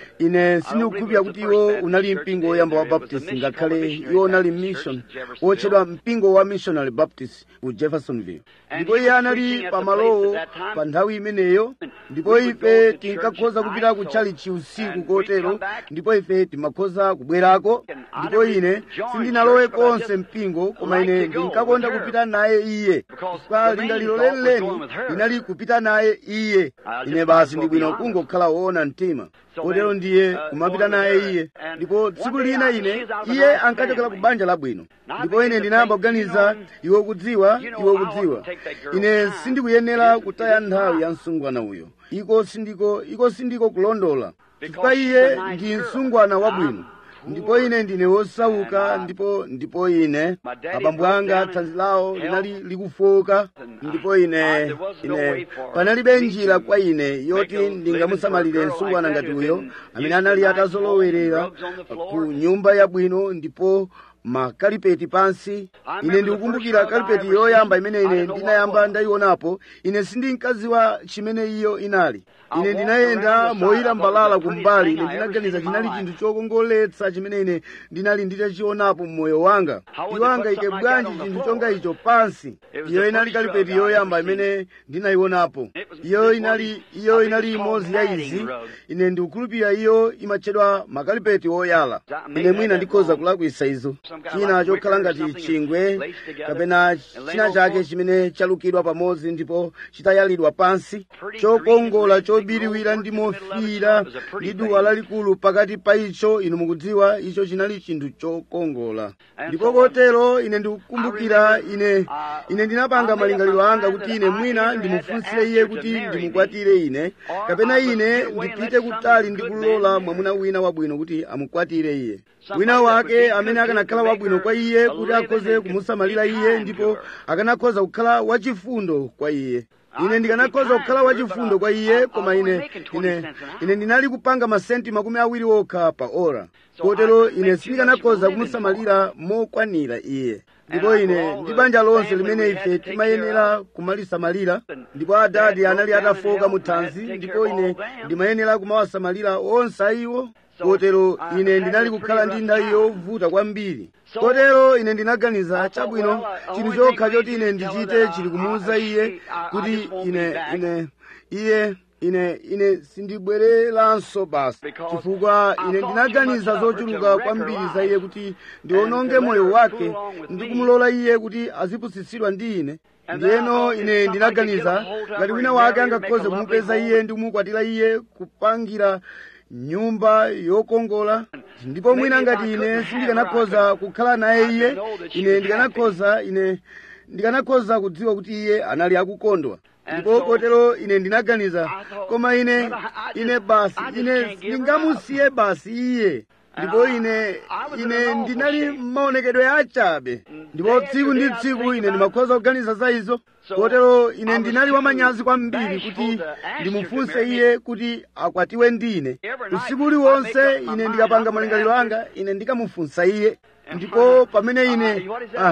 ine sindikukhulupirira kuti iwo unali mpingo woyamba wa baptist ngakhale iwo unali mission wotchedwa mpingo wa missionary baptist ku jeffersonville ndipo iye anali pamalowo pa nthawi imeneyo ndipo ife tinkakhoza kupita ku chalichi usiku kotero ndipo ife timakhoza kubwerako ndipo ine sindinalowe konse mpingo koma ine ndinkakonda kupita naye iye chifukwa lingaliro lenileni linali kupita naye iye ine basi ndi bwino kungokhala woona mtima kotero ndiye kumapita naye iye ndipo tsiku lina ine iye ankachokera ku banja labwino ndipo ine ndinayamba kuganiza iwe kudziwa iwe kudziwa ine sindikuyenera kutaya nthawi ya msungwana uyo iko sindiko iko sindiko kulondola chifukwa iye ndi msungwana wabwino ndipo ine ndine wosauka ndipo ndipo ine abambo anga thanzi lawo linali likufoka ndipo ine ine panalibe njira kwa ine yoti ndingamusamalire msungwana ngati uyo amene anali atazolowerera ku nyumba yabwino ndipo makalipeti pansi ine ndikukumbukira kalipeti yoyamba imene ine ndinayamba ndayionapo ine sindinkaziwa chimene iyo inali ine ndinayenda moyira mbalala kumbali ine ndinaganiza chinali chinthu chokongoletsa chimene ine ndinali nditachionapo mmoyo wanga iwanga ike bwanji chinthu chonga icho pansi iyo inali kalipeti yoyamba imene ndinayionapo iyo inali iyo inali imodzi ya izi ine ndikukhulupirira iyo imatchedwa makalipeti oyala ine mwina ndikhoza kulakwisa izo china chokhala ngati chingwe kapena china chake chimene chalukidwa pamodzi ndipo chitayalidwa pansi chokongola chobiriwira ndi mofiira ndi duwa lalikulu pakati pa icho inu mukudziwa icho chinali chinthu chokongola ndipo kotero ine ndikukumbukira ine ine ndinapanga malingaliro anga kuti ine mwina ndimufunsire iye kuti ndimukwatire ine kapena ine ndipite kutali ndi kulola mwamuna wina wabwino kuti amukwatire iye wina wake amene akanakhala wabwino kwa iye kuti akhoze kumusamalira iye ndipo akanakhoza kukhala wachifundo kwa iye ine ndikanakhoza kukhala wachifundo kwa iye koma ine ine ine ndinali kupanga masenti makumi awiri okha pa ora kotero ine sindikanakhoza kumusamalira mokwanira iye ndipo ine ndi banja lonse limene ife timayenera kumalisamalira ndipo adadi anali atafoka mu thanzi ndipo ine ndimayenera kumawasamalira onse ayiwo kotero ine ndinali kukhala ndi nthawi yovuta kwambiri kotero ine ndinaganiza chabwino chinthu chokha choti ine ndichite chili kumuwuza iye kuti ine ine iye ine ine sindibwereranso basi chifukwa ine ndinaganiza zochuluka kwambiri za iye kuti ndiononge moyo wake ndi kumulola iye kuti azipusitsidwa ndi ine ndiyeno ine ndinaganiza ngati wina wake angakhoze kumupeza iye ndi kumukwatira iye kupangira nyumba yokongola ndipo mwina ngati ine sindikanakhoza kukhala naye iye ine ndikanakhoza ine ndikanakhoza kudziwa kuti iye anali akukondwa ndipo kotero ine ndinaganiza koma ine ine basi ine ndingamusiye basi iye ndipo ine ine ndinali maonekedwe achabe ndipo tsiku ndi tsiku ine ndimakhoza kuganiza za izo kotero ine ndinali wamanyazi kwambiri kuti ndimufunse iye kuti akwatiwe ndine usiku uliwonse ine ndikapanga malingaliro anga ine ndikamufunsa iye ndipo pamene ine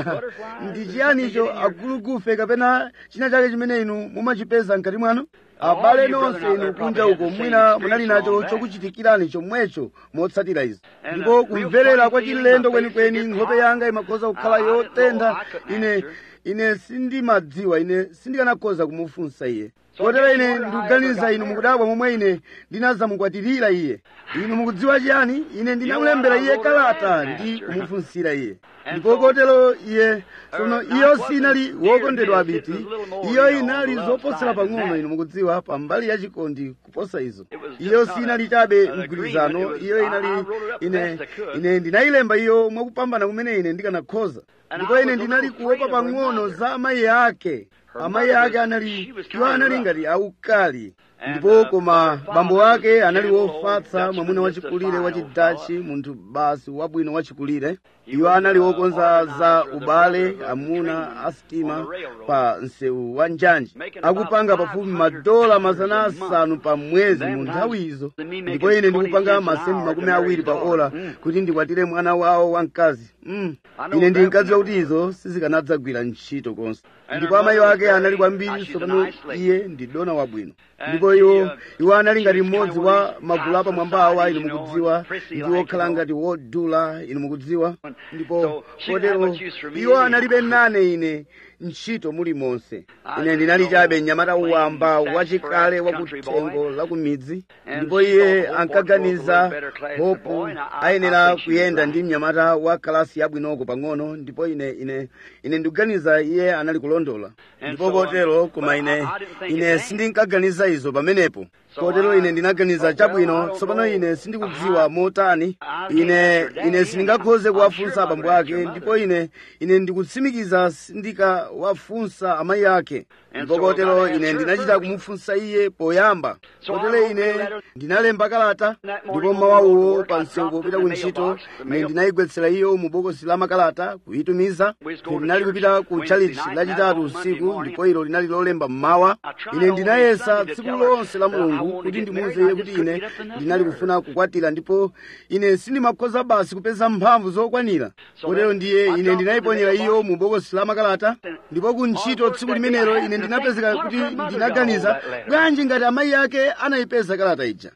ndi chiyanicho agulugufe kapena china chake chimene inu mumachipeza mkati mwanu abale nonse inu kunja uko mwina munali nacho chokuchitikirani chomwecho motsatira izi ndipo kumverera kwa chilendo kwenikweni nkhope yanga imakhoza kukhala yotentha ine ine sindimadziwa ine sindikanakhoza kumufunsa iye kotero ine ndikuganiza inu mukudabwa momwe ine ndinazamukwatirira iye inu mukudziwa chiyani ine ndinamulembera iye kalata ndi kumufunsira iye ndipo kotero iye tsono iyo sinali wokondedwa abiti iyo inali zoposera pang'ono inu mukudziwa pambali ya chikondi kuposa izo iyo sinali chabe mgwirizano iyo inali ine ine ndinayilemba iyo mwakupambana kumene ine ndikanakhoza ndipo ine ndinali kuopa pang'ono za amayi ake amayi ake anali iwo anali ngati aukali ndipo koma bambo ake anali wofatsa mwamuna wachikulire wachidachi munthu basi wabwino wachikulire iwo anali wokonza za ubale amuna asitima pa msewu wa njanji akupanga pafupi madola mazana asanu pa mwezi mu nthawi izo ndipo ine ndikupanga masenti makumi awiri pa ola kuti ndikwatire mwana wawo wamkazi mm. ine ndinkadziwa kuti izo sizikanadzagwira ntchito konse ndipo amayi ake anali kwambiri tsopano iye ndi dona wabwino ndipo iwo iwo anali ngati mmodzi wa magulu apamwambawa inu mukudziwa ndi wokhala ngati wodula inu mukudziwa ndipo kotero iwo analibe nane ine ntchito muli monse ine ndinali chabe mnyamata wamba wachikale wakuthengo la kumidzi ndipo iye ankaganiza hopu ayenera kuyenda ndi mnyamata wa kalasi yabwinoko pang'ono ndipo ine ine ine ndikuganiza iye anali kulondola ndipo kotero koma ine ine sindinkaganiza izo pamenepo kotero ine ndinaganiza chabwino tsopano ine sindikudziwa motani ine ine sindingakhoze kuwafunsa abambo ake ndipo ine ine ndikutsimikiza sindikawafunsa amayi ake ndipo kotero ine ndinachita kumufunsa iye poyamba kotero ine ndinalemba kalata ndipo mmawauwo pa msewu popita ku ntchito ine ndinayigwetsera iyo mu bokosi la makalata kuyitumiza ine ndinali kupita ku chalichi lachitatu usiku ndipo ilo linali lolemba mmawa ine ndinayesa tsiku lonse la mulungu kuti ndimuwuze iye kuti ine ndinali kufuna kukwatira ndipo ine sindimakhoza basi kupeza mphamvu zokwanira kotero ndiye ine ndinayiponyera iyo mu bokosi la makalata ndipo ku ntchito tsiku limenelo ine ndinapezeka kuti ndinaganiza bwanji ngati amayi ake anayipeza kalata ija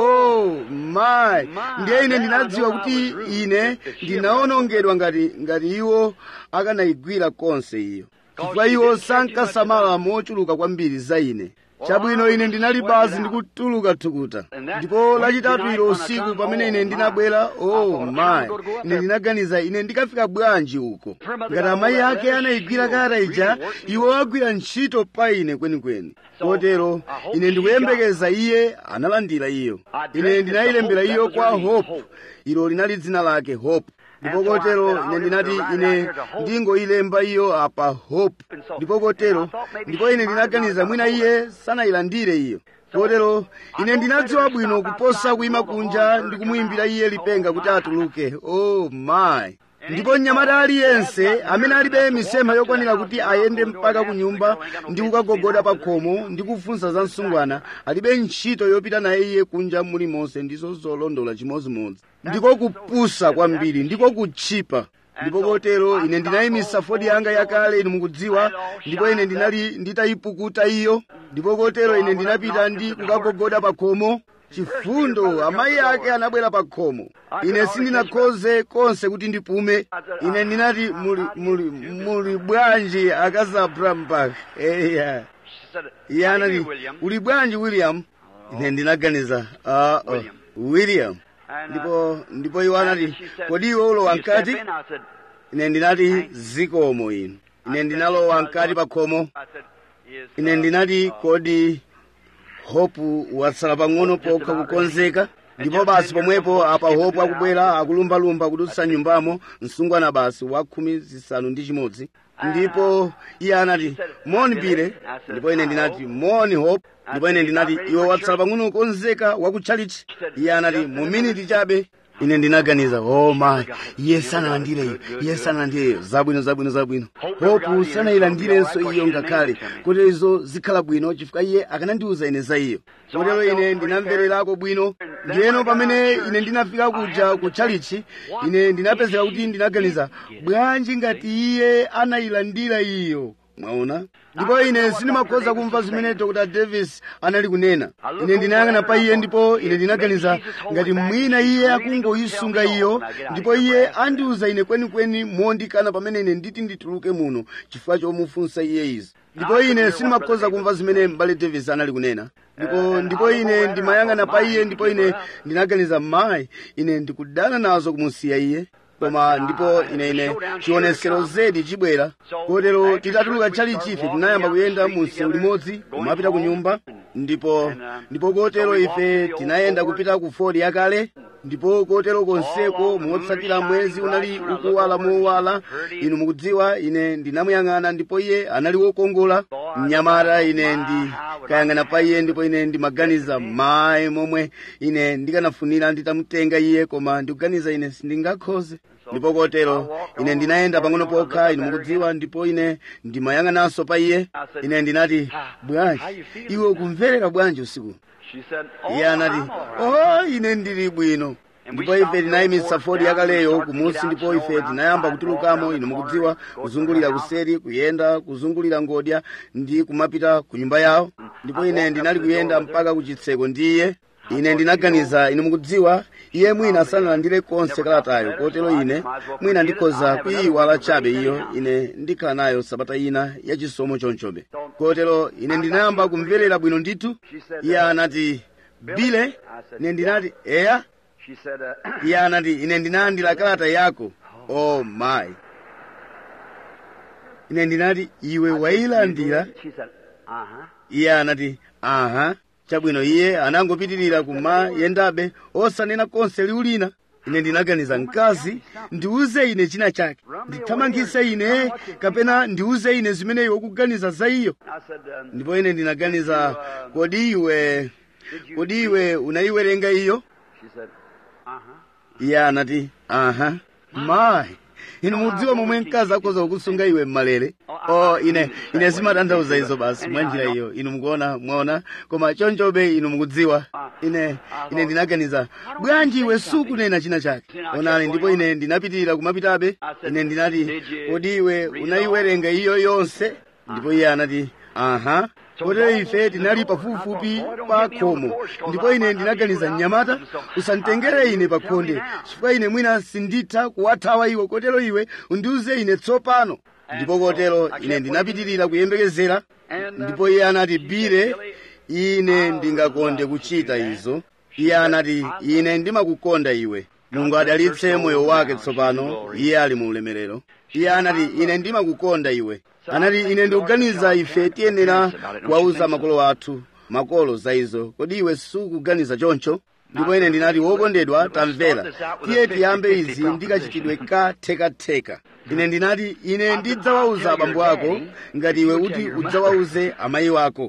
oh my ndiye ine ndinadziwa kuti ine ndinawonongedwa ngati ngati iwo akanayigwira konse iyo chifukwa iwo sankasamala mochuluka kwambiri za ine chabwino ine ndinali basi ndikutuluka thukuta ndipo lachitatu ilo usiku pamene ine ndinabwera oh my ine ndinaganiza ine ndikafika bwanji uko ngati amayi ake anayigwira kalata ija iwo agwira ntchito pa ine kwenikweni kotero ine ndikuyembekeza iye analandira iyo ine ndinayilembera iyo kwa hope ilo linali dzina lake hope ndipo kotero ine ndinati ine ndingoyilemba iyo apa hope ndipo kotero ndipo ine ndinaganiza mwina iye sanayilandire iyo kotero ine ndinadziwa bwino kuposa kuyima kunja ndi kumuyimbira iye lipenga kuti atuluke oh my ndipo mnyamata aliyense amene alibe misempha yokwanira kuti ayende mpaka ku nyumba ndi kukagogoda pa khomo ndi kufunsa za msungwana alibe ntchito yopita naye iye kunja mulimonse ndizo zolondola chimodzimodzi ndiko kupusa kwambiri ndiko kutchipa ndipo kotero ine ndinayimisa fodi yanga yakale inu mukudziwa ndipo ine ndinali nditayipukuta iyo ndipo kotero ine ndinapita ndi kukagogoda pa khomo chifundo amayi ake anabwera pa khomo ine sindinakhoze konse kuti ndipume ine ndinati muli, muli, muli bwanji akazi abramberg eya iye anati uli bwanji william ine ndinaganiza uh, uh, william ndipo ndipo iwo anati kodi iwe ulowa mkati ine ndinati zikomo inu ine ndinalowa mkati pa khomo ine ndinati kodi hopu watsala pang'ono pokha kukonzeka ndipo basi pomwepo apa hopu akubwera akulumbalumba kudutsa nyumbamo msungwana basi wa khumi zisanu ndi chimodzi ndipo iye anati moni pire ndipo ine ndinati moni hope ndipo ine ndinati iwe watsala pang'ono kukonzeka wakutchalichi iye anati mu miniti chabe ine ndinaganiza oh my iye sanalandire iyo iye sanalandire iyo zabwino zabwino zabwino hopu sanayilandirenso iyo ngakhale kotero izo zikhala bwino chifukwa iye akanandiwuza ine za iyo kotero ine ndinamvererako bwino ndiyeno pamene ine ndinafika kuja ku chalichi ine ndinapezeka kuti ndinaganiza bwanji ngati iye anayilandira iyo mwaona ndipo ine sindimakhoza kumva zimene dr davis anali kunena ine ndinayang'ana pa iye ndipo ine ndinaganiza ngati mwina iye akungoyisunga iyo ndipo iye andiuza ine kwenikweni mondikana pamene ine nditi ndituluke muno chifukwa chomufunsa iye izi ndipo ine sindimakhoza kumva zimene m'bale davis anali kunena ndipo ndipo ine ndimayang'ana pa iye ndipo ine ndinaganiza mayi ine ndikudana nazo kumusiya iye koma ndipo ine ine chionesero zedi chibwera kotero titatuluka chali chife tinayamba kuyenda mu msewu limodzi kumapita ku nyumba ndipo ndipo kotero ife tinayenda kupita ku fodi yakale ndipo kotero konseko motsatira mwezi unali ukuwala mowala inu mukudziwa ine ndinamuyang'ana ndipo iye anali wokongola mnyamata ine ndikayang'ana pa iye ndipo ine ndimaganiza mayi momwe ine ndikanafunira nditamutenga iye koma ndikuganiza ine sindingakhoze ndipo kotero ine ndinayenda pang'ono pokha inu mukudziwa ndipo ine ndimayang'ananso pa iye ine ndinati bwanji iwe ukumverera bwanji usiku She said, iye anati oh ine ndili bwino ndipo ife tinayimitsa fodi yakaleyo kumusi ndipo ife tinayamba kutulukamo inu mukudziwa kuzungulira kuseri kuyenda kuzungulira ngodya ndi kumapita ku nyumba yawo ndipo ine ndinali kuyenda mpaka ku chitseko ndi iye ine ndinaganiza inu mukudziwa iye mwina sanalandire konse kalatayo kotero ine mwina ndikhoza kuyiwala chabe iyo ine ndikhala nayo sabata ina yachisomo chonchobe kotero ine ndinayamba kumverera bwino ndithu iye anati bile ine ndinati eya she said, uh, iye anati ine ndinalandira kalata yako oh my ine ndinati iwe wayilandira she said, uh-huh. iye anati aha chabwino iye anangopitirira kumayendabe osanena konse liwu lina ine ndinaganiza mkazi ndiuze ine china chake ndithamangise ine kapena ndiuze ine zimene iwe ukuganiza za iyo I said, um, ndipo ine ndinaganiza kodi iwe kodi iwe unayiwerenga iyo she said, uh-huh. iye anati aha mayi inu mudziwa momwe mkazi akhoza kukusunga iwe mmalere o ine ine zimatanthauza izo basi mwa njira iyo inu mukuona mwaona koma chonchobe inu mukudziwa ine ine ndinaganiza bwanji iwe sukunena china chake onani ndipo ine ndinapitirira kumapitabe ine ndinati kodi iwe unayiwerenga iyo yonse ndipo iye anati aha kotero ife tinali pafupifupi pa khomo ndipo ine ndinaganiza mnyamata usanditengere ine pa khonde chifukwa ine mwina sinditha kuwathawa iwo kotero iwe undiuze ine tsopano ndipo kotero ine ndinapitirira kuyembekezera ndipo iye anati bire ine ndingakonde kuchita izo iye anati ine ndimakukonda iwe mulungu adalitse moyo wake tsopano iye ali mu ulemerero iye anati ine ndimakukonda iwe anati ine ndikuganiza ife tiyenera kuwauza makolo athu makolo za izo kodi iwe sukuganiza choncho ndipo ine ndinati wokondedwa tamvera tiye tiyambe izi ndikachitidwe kathekatheka ine ndinati ine ndidzawauza abambo ako ngati iwe kuti udzawauze amayi wako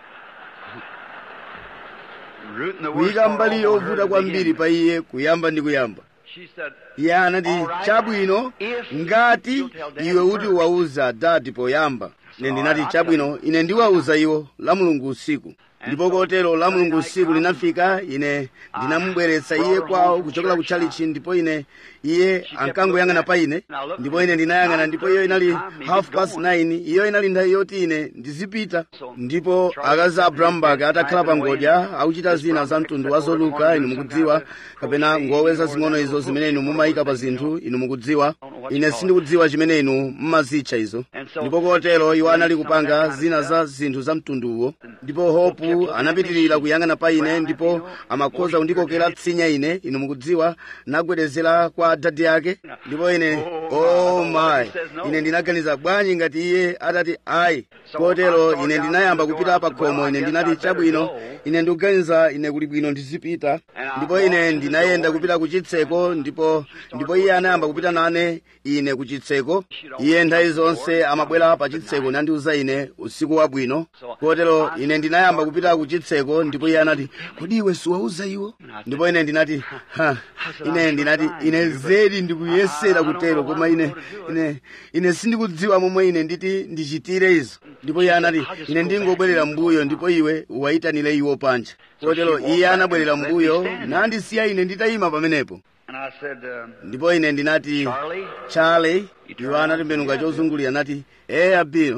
Root in the worst kuyika part mbali over her yovuta to kwambiri begin pa iye kuyamba ndi kuyamba She said, iye anati chabwino ngati iwe uti uwauza adati poyamba ine ndinati chabwino ine ndiwauza iwo la mulungu usiku ndipo kotero la mulungu usiku linafika ine ndinamubweretsa iye kwawo kuchokera ku chalichi ndipo ine iye ankangoyang'ana pa ine ndipo ine ndinayang'ana ndipo iyo inali half past 9 iyo inali nthawi yoti ine ndizipita ndipo akazi a brambak atakhala pa ngodya akuchita zina za mtundu wa zoluka inu mukudziwa kapena ngowe zazing'ono izo zimene inu mumayika pa zinthu inu mukudziwa ine sindikudziwa chimene inu mmazitcha izo ndipo kotero iwo anali kupanga zina za zinthu za mtunduwo ndipo hopu anapitirira kuyang'ana pa ine ndipo amakhoza kundikokera tsinya ine inu mukudziwa nagwedezera kwa dadi yake ndipo ine oh my ine ndinaganiza bwanji ngati iye atati ayi kotero ine ndinayamba kupita pa khomo ine ndinati chabwino ine ndikuganiza ine kuli bwino ndizipita ndipo ine ndinayenda kupita ku chitseko ndipo ndipo iye anayamba kupita nane ine ku chitseko iye nthawi zonse amabwera pa chitseko nandiuza ine usiku wabwino kotero ine ndinayamba kupita ku chitseko ndipo iye anati kodi iwe siwauza iwo ndipo ine ndinati ha ine ndinati ine zedi ndikuyesera kutero koma ine ine ine sindikudziwa momwe ine nditi ndichitire izo ndipo iye anati ine ndingobwerera mbuyo ndipo iwe uwayitanire iwo panja kotero iye anabwerera mbuyo nandisiya ine nditayima pamenepo and I said, um, ndipo ine ndinati Charlie, charlie iwo anatembenuka chozungulira nati eya bill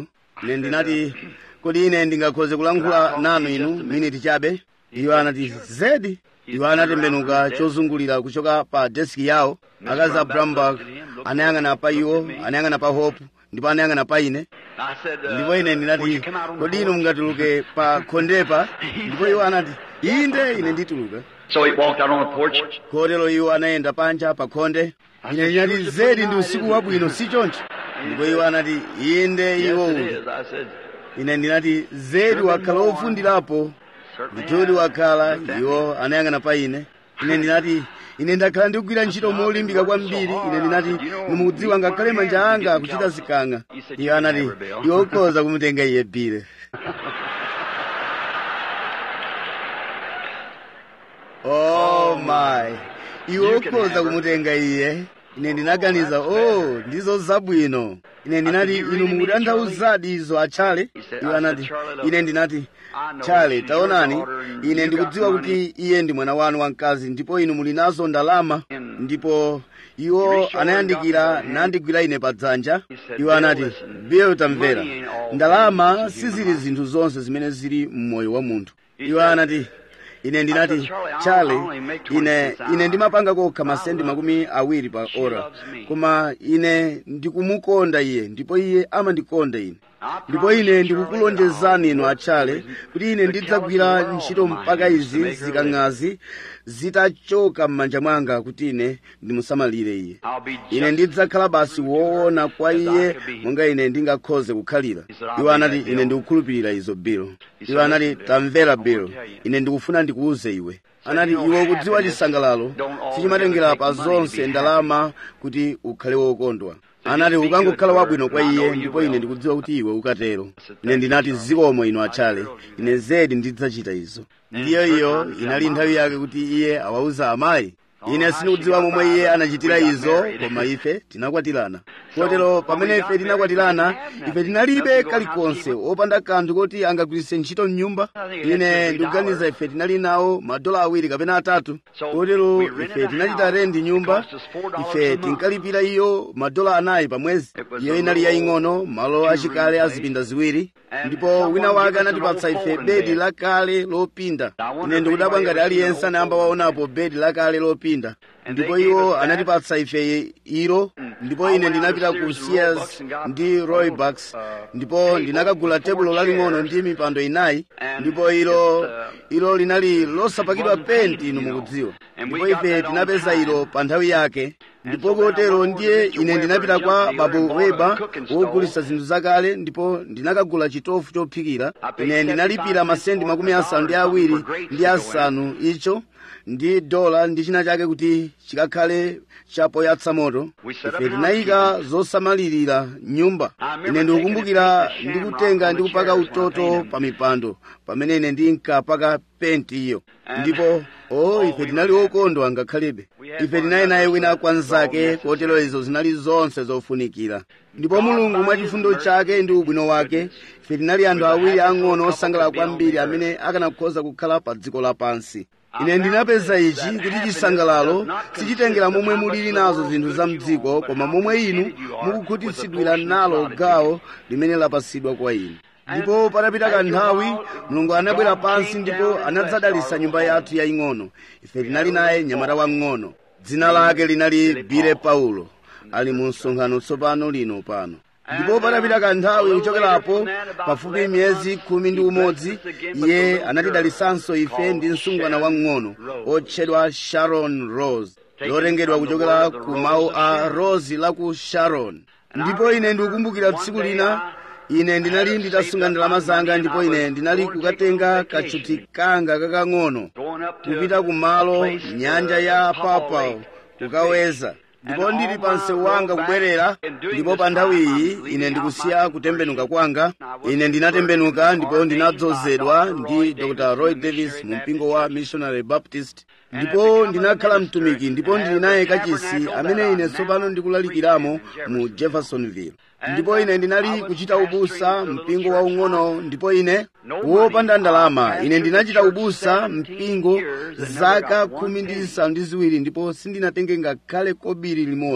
ine ndinati kodi ine ndingakhoze kulankhula nanu inu miniti chabe iwo anati zedi iwo anatembenuka chozungulira kuchoka pa deski yawo akazi a brumberg anayang'ana pa iwo anayang'ana pa hope ndipo anayang'ana pa ine I said, uh, ndipo ine would ndinati you come out on the kodi inu porch?" mungatuluke pa khondepa ndipo iwo anati inde ine ndituluka So he walked out on the porch. kotero iwo anayenda panja pa khonde ine ndinati zedi ndi usiku wabwino si choncho ndipo iwo anati inde Yes, iwo it uli is. I said, ine ndinati zedi wakhala wofundirapo certainly. ndithudi I- wakhala looked at iwo anayang'ana pa ine ine ndinati ine ndakhala ndikugwira ntchito molimbika kwambiri ine ndinati nimukudziwa ngakhale manja anga akuchita zikanga iwo anati iwe ukhoza kumutenga iye bile oh my iwe ukhoza kumutenga iye ine ndinaganiza oh ndizo zabwino ine ndinati inu mukutanthauzadi izo atchale iwo anati ine ndinati chale taonani ine ndikudziwa kuti iye ndi mwana wanu wamkazi ndipo inu muli nazo ndalama ndipo iwo anayandikira nandigwira ine pa dzanja iwo anati bill tamvera ndalama sizili zinthu zonse zimene zili mmoyo wa munthu iwo anati ine ndinati chale ine ine ndimapanga kokha masendi makumi awiri pa ora koma ine ndikumukonda iye ndipo iye amandikonda ine ndipo ine ndikukulonjezani inu atchale kuti ine ndidzagwira ntchito mpaka izi zikang'azi zitachoka m'manja mwanga kuti ine ndimusamalire iye I'll be just ine ndidzakhala basi woona kwa iye monga ine ndingakhoze kukhalira iwo anati ine ndikukhulupirira izo bill iwo anati tamvera bill ine ndikufuna ndikuuze iwe anati iwe ukudziwa chisangalalo sichimatengera pa zonse ndalama kuti ukhale wokondwa anati ukangokhala wabwino kwa iye ndipo ine ndikudziwa kuti iwe ukatero ine ndinati zikomo ino atchale ine zedi ndidzachita izo ndiyo iyo inali nthawi yake kuti iye awauza amayi ine sindikudziwa momwe iye anachitira izo koma ife tinakwatirana kotero pamene ife tinakwatirana ife tinalibe kalikonse opanda kanthu koti angagwiritse ntchito mnyumba ine ndikuganiza ife tinali nawo madola awiri kapena atatu kotero ife tinachita rendi nyumba ife tinkalipira iyo madola anayi pa mwezi iyo inali yaying'ono malo achikale azipinda ziwiri ndipo wina wake anatipatsa ife bedi lakale lopinda ine ndikudabwa ngati aliyense anayamba waonapo bedi lakale lopinda ndipo iwo anatipatsa ife ilo ndipo ine ndinapita ku sears ndi roybucks ndipo ndinakagula tebulo laling'ono ndi mipando inayi ndipo ilo ilo linali losapakidwa penti inu mukudziwa ndipo ife tinapeza ilo pa nthawi yake ndipo kotero ndiye ine ndinapita kwa babu weba wogulitsa zinthu zakale ndipo ndinakagula chitofu chophikira ine ndinalipira masendi makumi asanu ndi awiri ndi asanu icho ndi dola ndi china chake kuti chikakhale chapoyatsa moto ife tinayika zosamalirira nyumba ine ndikukumbukira ndikutenga ndi kupaka utoto pa mipando pamene ine ndinkapaka penti iyo ndipo o ife tinali okondwa ngakhalebe ife tinali naye wina kwanzake kotero izo zinali zonse zofunikira ndipo mulungu mwa chifundo chake ndi ubwino wake ife tinali anthu awiri ang'ono osangalala kwambiri amene akanakhoza kukhala pa dziko lapansi ine ndinapeza ichi kuti chisangalalo sichitengera momwe mulili nazo zinthu za mdziko koma momwe inu mukukhutitsidwira nalo gawo limene lapasidwa kwa inu ndipo patapita kanthawi mulungu anabwera pansi ndipo anadzadalitsa nyumba yathu yaying'ono ife tinali naye mnyamata wamng'ono dzina lake linali bile paulo ali mu msonkhano tsopano lino pano ndipo patapita kanthawi kuchokerapo pafupi miyezi khumi ndi umodzi iye anatidalitsanso ife ndi msungwana wamng'ono otchedwa sharon rose lotengedwa kuchokera ku mawu a rose la ku sharon ndipo ine ndikukumbukira tsiku lina ine ndinali nditasunga ndalama zanga ndipo ine ndinali kukatenga kachuti kanga kakang'ono kupita kumalo nyanja ya papao kukaweza ndipo ndili pa msewu wanga kubwerera ndipo pa nthawi iyi ine ndikusiya kutembenuka kwanga ine ndinatembenuka ndipo ndinadzozedwa ndi dr roy davis mu mpingo wa missionary baptist ndipo ndinakhala mtumiki ndipo ndili naye kachisi amene ine tsopano ndikulalikiramo mu jeffersonville ndipo ine ndinali kuchita ubusa mpingo waung'ono ndipo ine wopanda ndalama ine ndinachita ubusa mpingo zaka khumi ndi zisanu ndi ziwiri ndipo sindinatenge ngakhale kobiri limodzi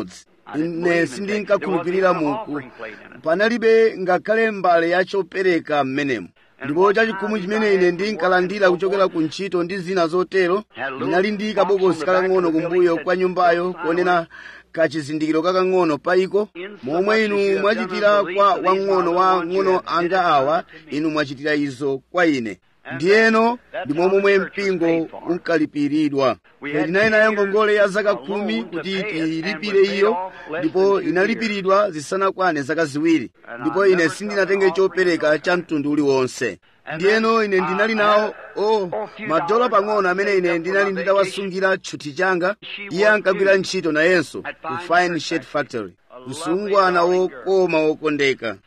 ine sindinkakhulupirira muku panalibe ngakhale mbale ya chopereka m'menemo ndipo chachikhumu chimene ine ndinkalandira kuchokera ku ntchito ndi zina zotero ndinali ndi kabokosi kakang'ono kumbuyo kwa nyumbayo kuonena kachizindikiro kakang'ono paiko momwe inu mwachitira kwa wang'ono wa ng'ono anga awa inu mwachitira izo kwa ine ndiyeno ndi momwe mpingo unkalipiridwa tinali nayo ngongole ya zaka khumi kuti tiyilipire iyo ndipo inalipiridwa zisanakwane zaka ziwiri ndipo ine sindinatenge chopereka cha mtundu uliwonse ndiyeno ine ndinali nawo o madola pang'ono amene ine ndinali nditawasungira tchuthi changa iye ankagwira ntchito nayenso ku fine shirt factory msungwana wokoma wokondeka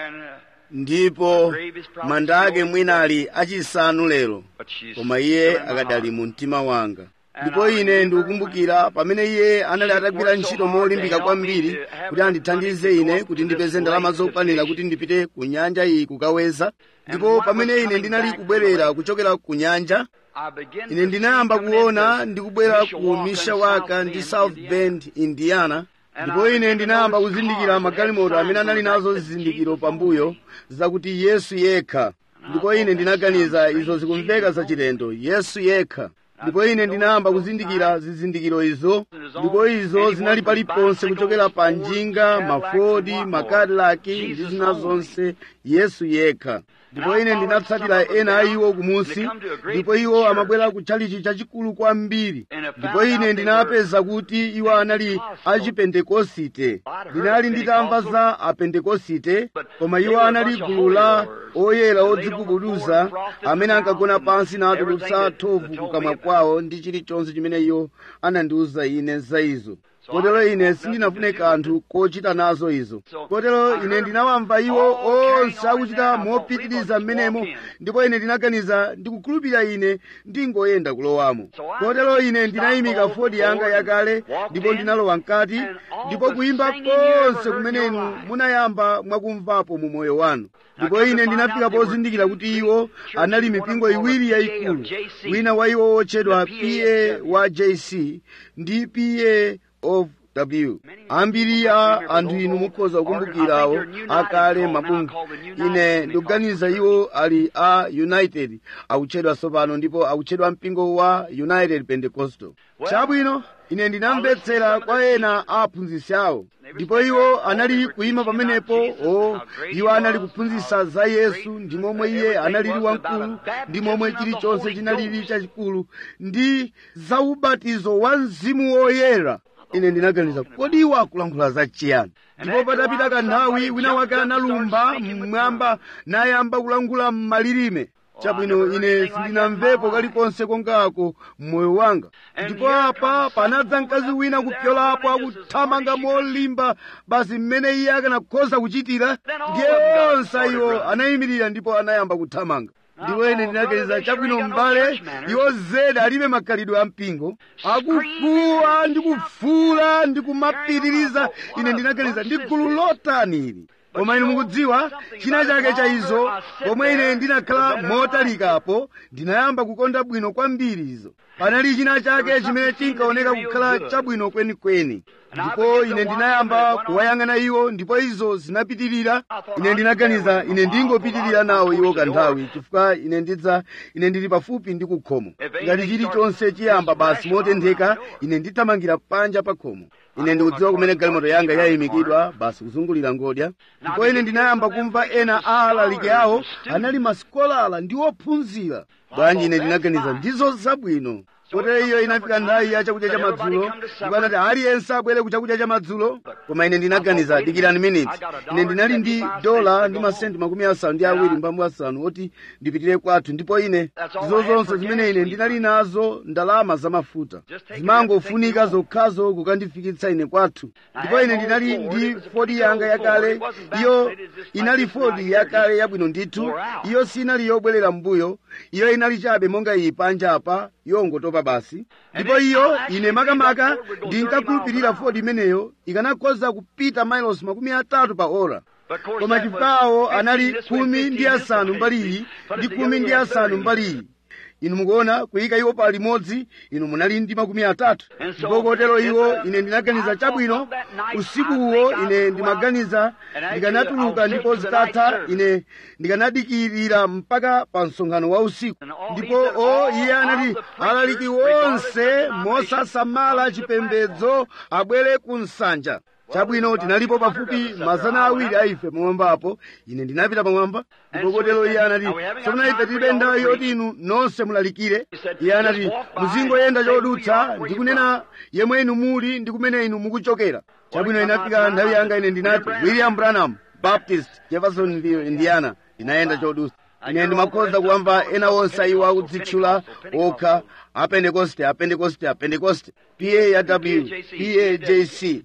ndipo manda ake mwina ali achisanu lero koma iye akadali mu mtima wanga ndipo ine ndikukumbukira pamene iye anali atagwira ntchito molimbika kwambiri kuti andithandize ine kuti ndipeze ndalama zokwanira kuti ndipite ku nyanja iyi kukaweza ndipo pamene ine ndinali kubwerera kuchokera ku nyanja ine ndinayamba kuona ndikubwera ku mishawaka ndi south bend indiana ndipo ine ndinayamba kuzindikira magalimoto amene anali nazo zizindikiro pambuyo zakuti yesu yekha ndipo ine ndinaganiza izo zikumveka zachilendo yesu yekha ndipo ine ndinayamba kuzindikira zizindikiro izo ndipo izo zinali paliponse kuchokera pa njinga mafodi makadilaki ndi zina zonse yesu yekha ndipo ine ndinatsatira ena a iwo kumunsi ndipo iwo amabwera ku tchalichi chachikulu kwambiri ndipo ine ndinapeza kuti iwo anali achipentekosite ndinali nditamva za apentekosite koma iwo anali gulu la oyera odzigubuduza amene ankagona pansi natulutsa thovu kukamwa kwawo ndi chilichonse chimene iwo anandiwuza ine za izo kotero ine sindinafune kanthu kochita nazo izo kotero ine ndinawamva iwo onse akuchita mopitiriza mmenemo ndipo ine ndinaganiza ndikukhulupirira ine ndingoyenda kulowamo kotero ine ndinayimika fodi yanga yakale ndipo ndinalowa mkati ndipo kuyimba konse kumene inu munayamba mwakumvapo mu moyo wanu ndipo ine ndinafika pozindikira kuti iwo anali mipingo iwiri yayikulu wina wa iwo wotchedwa pa wa jc ndi pa of w ambiri a anthu inu mukhoza kukumbukirawo akale mabungwe ine ndikuganiza iwo ali a united akutchedwa tsopano ndipo akutchedwa mpingo wa united pentecostal chabwino ine ndinamvetsera kwa ena a aphunzitsi awo ndipo iwo anali kuyima pamenepo o iwo anali kuphunzitsa za yesu ndi momwe iye analili wamkulu ndi momwe chilichonse chinalili chachikulu ndi za ubatizo wa mzimu woyera ine ndinaganiza kodi iwo akulankhula za chiyani ndipo patapita kanthawi wina wake analumba mmwamba nayamba kulankhula m'malilime chabwino ine sindinamvepo kalikonse kongako mmoyo wanga ndipo apa panadza mkazi wina kupyolapo akuthamanga molimba basi mmene iye akanakhoza kuchitira ndiye onse iwo anayimirira ndipo anayamba kuthamanga ndipo ine ndinaganiza chabwino m'bale iwo zedi alibe makhalidwe a mpingo akufuwa ndi kufuula ndi kumapitiriza ine ndinaganiza ndi gulu lotanili koma inu mukudziwa china chake cha izo pomwe ine ndinakhala motalikapo ndinayamba kukonda bwino kwambiri izo panali china chake chimene chinkaoneka kukhala chabwino kwenikweni ndipo ine ndinayamba kuwayang'ana iwo ndipo izo zinapitirira ine ndinaganiza ine ndingopitirira nawo iwo kanthawi chifukwa ine ndidza ine ndili pafupi ndi kukhomo ngati chilichonse chiyamba basi motentheka ine ndithamangira panja pa khomo ine ndikudziwa kumene galimoto yanga yayimikidwa basi kuzungulira ngodya ndipo ine ndinayamba kumva ena a alaliki awo anali masikolala ndi ophunzira bwanji ine ndinaganiza ndizo zabwino kotero iyo inafika nthawi ya chakudya cha madzulo ndipo anati aliyense abwere ku chakudya cha madzulo koma ine ndinaganiza dikirani miniti ine ndinali ndi dola ndi masenti makumi asanu ndi awiri mbambu asanu oti ndipitire kwathu ndipo ine ndizo zonse zimene ine ndinali nazo ndalama zamafuta zimangofunika zokhazo kukandifikitsa ine kwathu ndipo ine ndinali ndi fodi yanga yakale iyo inali fodi yakale yabwino ndithu iyo sinali yobwerera mbuyo iyo inali chabe monga iyi panja apa yongotopa basi ndipo iyo ine makamaka ndinkakhulupirira fodi imeneyo ikanakhoza kupita mailosi makumi atatu pa ora koma chifukwawo anali khumi ndi asanu mbali iyi ndi khumi ndi asanu mbali iyi inu mukuona kuyika iwo pa limodzi inu munali ndi makumi atatu ndipo kotero iwo ine ndinaganiza chabwino usikuwo ine ndimaganiza ndikanatuluka ndipo zitatha ine ndikanadikirira mpaka pa msonkhano wa usiku ndipo o iye anati alaliki wonse mosasamala chipembedzo abwere ku nsanja chabwino tinalipo pafupi mazana awiri a ife pamwambapo ine ndinapita pamwamba ndipo kotero iye anati tsopano ife tilibe nthawi yoti inu nonse mulalikire iye anati muzingoyenda chodutsa ndikunena yemwe inu muli ndi kumene inu mukuchokera chabwino inafika nthawi yanga ine ndinati william branham baptist jeffersonville indiana ndinayenda chodutsa ine ndimakhoza kuwamva ena onse iwo akudzitchula okha apentekoste apentekoste apentekoste paw pajc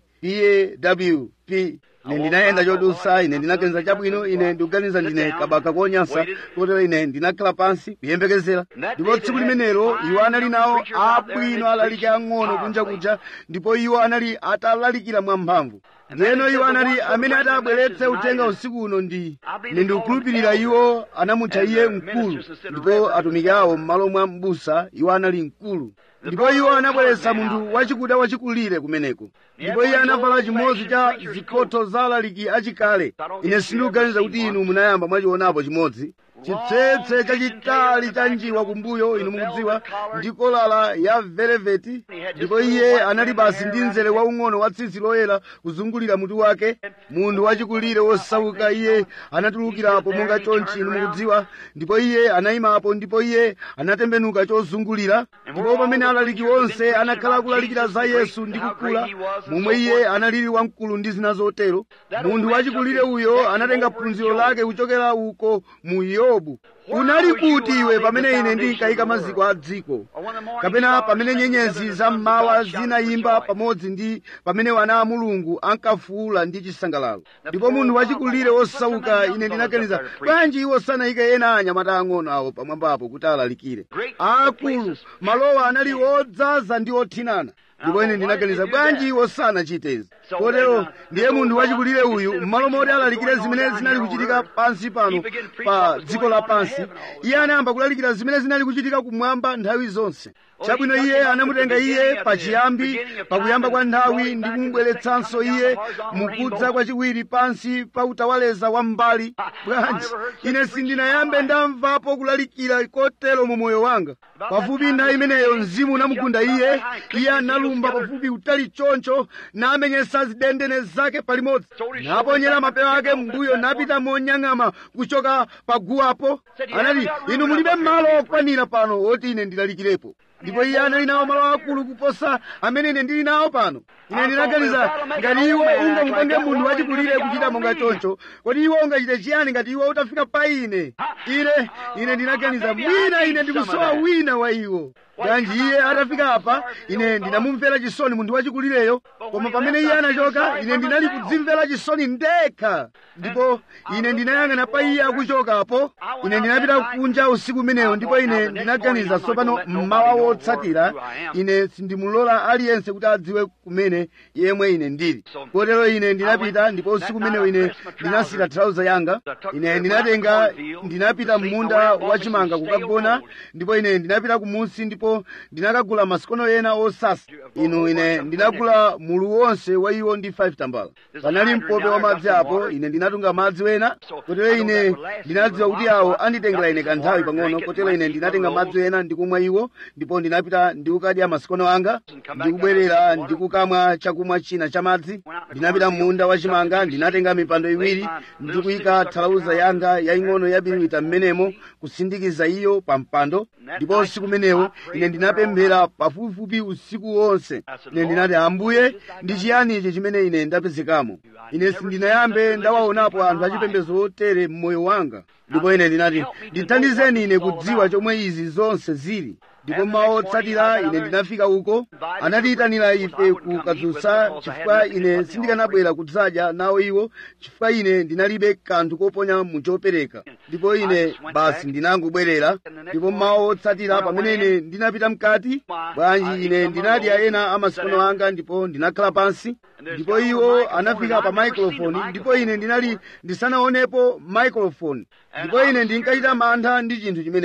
pawp ine ndinayenda chodutsa ine ndinaganiza chabwino ine ndikuganiza ndine kabaka konyansa kotero ine ndinakhala pansi kuyembekezera ndipo tsiku limenelo iwo anali nawo abwino alaliki ang'ono kunja kuja ndipo iwo anali atalalikira mwamphamvu ndiyeno iwo anali amene adabweretse uthenga usiku uno ndi ine ndikukhulupirira iwo anamutcha iye mkulu ndipo atumiki awo m'malo mwa m'busa iwo anali mkulu ndipo iwo anabweretsa munthu wachikuda wachikulire kumeneko ndipo iye anavala chimodzi cha zikhotho za alaliki achikale ine sindikuganiza kuti inu munayamba mwachionapo chimodzi chitsetse chachitali cha njiwa kumbuyo inu mukudziwa ndi kolala ya veleveti ndipo iye anali basi ndi mzere waung'ono wa tsitsi loyera kuzungulira mutu wake munthu wachikulire wosauka iye anatulukirapo monga chonchi inu mukudziwa ndipo iye anayimapo ndipo iye anatembenuka chozungulira ndipo pamene alaliki onse anakhala kulalikira za yesu ndi kukula momwe iye analili wamkulu ndi zina zotero munthu wachikulire uyo anatenga phunziro lake kuchokera uko mu yobu unali kuti iwe pamene ine ndinkayika maziko a dziko kapena pamene nyenyezi za mmawa zinayimba pamodzi ndi pamene wana a mulungu ankafuula ndi chisangalalo ndipo munthu wachikulire wosauka ine ndinaganiza bwanji iwo sanayike ena anyamata ang'ono awo pamwambapo kuti alalikire akulu malowa anali odzaza ndi othinana ndipo ine ndinaganiza bwanji iwo sanachite izi kotero ndiye munthu wachikulire uyu m'malo moti alalikire zimene zinali kuchitika pansi pano pa dziko lapansi iye anayamba kulalikira zimene zinali kuchitika kumwamba nthawi zonse chabwino iye anamutenga iye pachiyambi pakuyamba kwa nthawi ndi kumubweretsanso iye mukudza kwachiwiri pansi pa utawaleza wa mbali bwanji ine sindinayambe ndamvapo kulalikira kotero mu moyo wanga pafupi nthawi imeneyo mzimu unamugunda iye iye analumba pafupi utali choncho namenyesa zidendene zake palimodzi naponyera mapewa ake mbuyo napita monyang'ama kuchoka paguwapo anati inu mulibe malo okwanira pano oti ine ndilalikirepo ndipo iye anali nawo malo akulu kuposa amene ine ndili nawo pano ine ndinaganiza ngati iwo ungamupange munthu wachikulire kuchita monga choncho kodi iwo ungachite chiyani ngati iwo utafika pa ine ine ine ndinaganiza mwina ine ndikusowa wina wa iwo bwanji iye atafika apa ine ndinamumvera chisoni munthu wachikulireyo koma pamene iye anachoka ine ndinali kudzimvera chisoni ndekha ndipo ine ndinayang'ana pa iye akuchokapo ine ndinapita kunja usiku umeneyo ndipo ine ndinaganiza tsopano mmawa wotsatira ine sindimulola aliyense kuti adziwe kumene yemwe ine ndili kotero ine ndinapita ndipo usiku umeneyo ine ndinasira trauza yanga ine ndinatenga ndinapita m'munda wachimanga kukagona ndipo ine ndinapita kumunsi ndipo ndinakagula masikono ena osasa inu ine ndinagula mulu wonse wa iwo ndi 5 tambala panali mpope wa madzi apo ine ndinatunga madzi wena kotero ine ndinadziwa kuti awo anditengera ine kanthawi pang'ono kotero ine ndinatenga madzi ena ndikumwa iwo ndipo ndinapita ndikukadya masikono anga ndikubwerera ndikukamwa chakumwa china cha madzi ndinapita m'munda wachimanga ndinatenga mipando iwiri ndikuyika thalauza yanga yaying'ono yabiriwita m'menemo kusindikiza iyo pa mpando ndipo usiku umenewo ine ndinapemphera pafupifupi usiku wonse ine ndinati ambuye ndi chiyani ichi chimene ine ndapezekamo ine sindinayambe ndawaonapo anthu achipembedzo otere mmoyo wanga ndipo ine ndinati ndithandizeni ine kudziwa chomwe izi zonse zili ndipo mmawa otsatira ine ndinafika uko anatiyitanira ife ku kadzutsa chifukwa ine sindikanabwera kudzadya nawo iwo chifukwa ine ndinalibe kanthu koponya muchopereka ndipo ine basi ndinangobwerera ndipo mmawa otsatira pamene ine ndinapita mkati bwanji ine ndinadya ena amasikono anga ndipo ndinakhala pansi ndipo iwo anafika pa maikrofoni ndipo ine ndinali ndisanaonepo maikrofoni ndipo ine ndinkachita mantha ndi chinthu chimenechi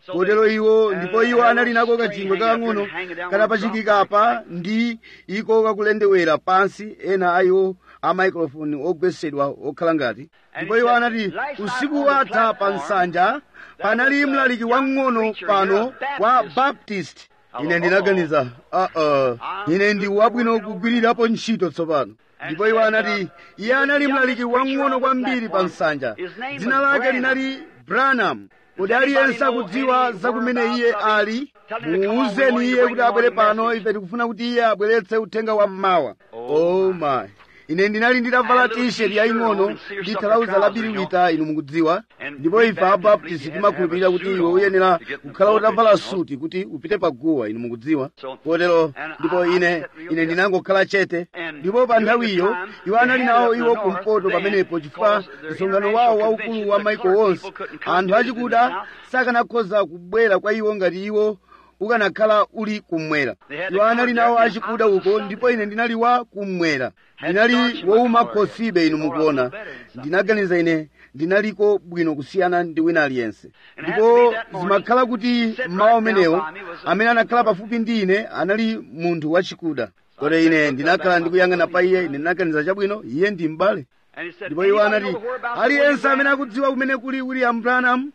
kotero iwo ndipo iwo anali nako kachingwe kakang'ono katapachikika apa ndi iko kakulendewera pansi ena a iwo a maikrofoni ogwesedwa okhala ngati ndipo iwo anati usiku watha pa nsanja panali mlaliki wang'ono pano wa baptist ine ndinaganiza uh-uh. ine ndi wabwino kugwirirapo ntchito tsopano ndipo iwo anati iye anali mlaliki wang'ono kwambiri pa nsanja dzina lake linali branham kodi aliyense akudziwa zakumene iye ali muuzeni iye kuti abwere pano ife tikufuna kuti iye abweretse uthenga wa mmawa oh my ine ndinali nditavala t-shirt yaying'ono ndi thalauza labiriwita inu mukudziwa ndipo ife abaptist timakhulupirira kuti iwe uyenera kukhala utavala suti kuti upite paguwa inu mukudziwa kotero ndipo ine ine ndinangokhala chete ndipo pa nthawiyo iwo anali nawo iwo kumpoto pamenepo chifukwa msonkhano wawo waukulu wa maiko wonse anthu achikuda sakanakhoza kubwera kwa iwo ngati iwo ukanakhala uli kummwera iwo anali nawo achikuda uko ndipo ine ndinali wa kummwera ndinali wowuma khosibe inu mukuona ndinaganiza ine ndinaliko bwino kusiyana ndi wina aliyense ndipo zimakhala kuti mmawa umenewo amene anakhala pafupi ndi ine anali munthu wachikuda kotero ine ndinakhala ndikuyang'ana pa iye ine ndinaganiza chabwino iye ndi m'bale ndipo iwo anati aliyense amene akudziwa kumene kuli william branham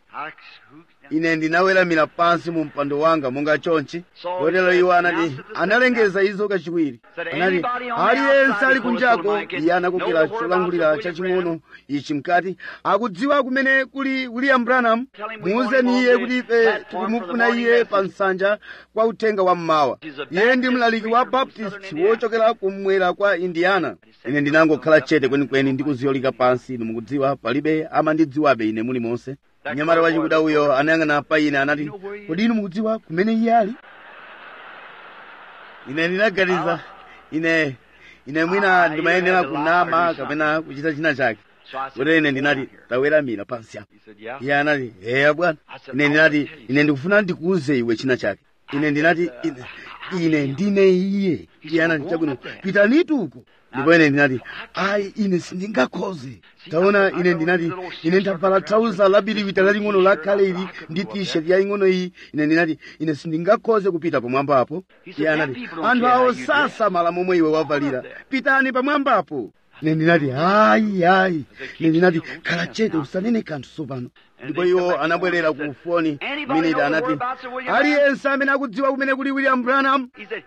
ine ndinaweramira pansi mu mpando wanga monga chonchi kotero iwo anati analengeza izo kachiwiri anati aliyense ali kunjako iye anakokera cholangulira chaching'ono ichi mkati akudziwa kumene kuli william branham muuzeni iye kuti ife tikumufuna iye pa nsanja kwa uthenga wa mmawa iye ndi mlaliki wa baptist wochokera kummwera kwa indiana ine ndinangokhala chete kwenikweni ndikuziyolika pansi inu mukudziwa palibe amandidziwabe ine mulimonse mnyamata wachikuda uyo anayang'ana pa ine anati kodi inu mukudziwa kumene iye ali ine ndinaganiza ine ine mwina ndimayenera kunama kapena kuchita china chake kotero ine ndinati taweramira pansi apo iye anati eya bwana ine ndinati ine ndikufuna ndikuuze iwe china chake ine ndinati ine, ine ndine iye iye anati chabwino pitanitu uko ndipo ine ndinati ayi ine sindingakhoze taona ine ndinati ine ndavala thauza labiriwita laling'ono lakhale ili ndi t-shirt yaying'ono iyi ine ndinati ine sindingakhoze kupita pamwambapo iye anati anthu awo sasamala momwe iwe wavalira pitani pamwambapo ine ndinati hayi hayi ine ndinati khala chete usanene kanthu tsopano ndipo iwo anabwerera ku foni miniti anati aliyense amene akudziwa kumene kuli william branham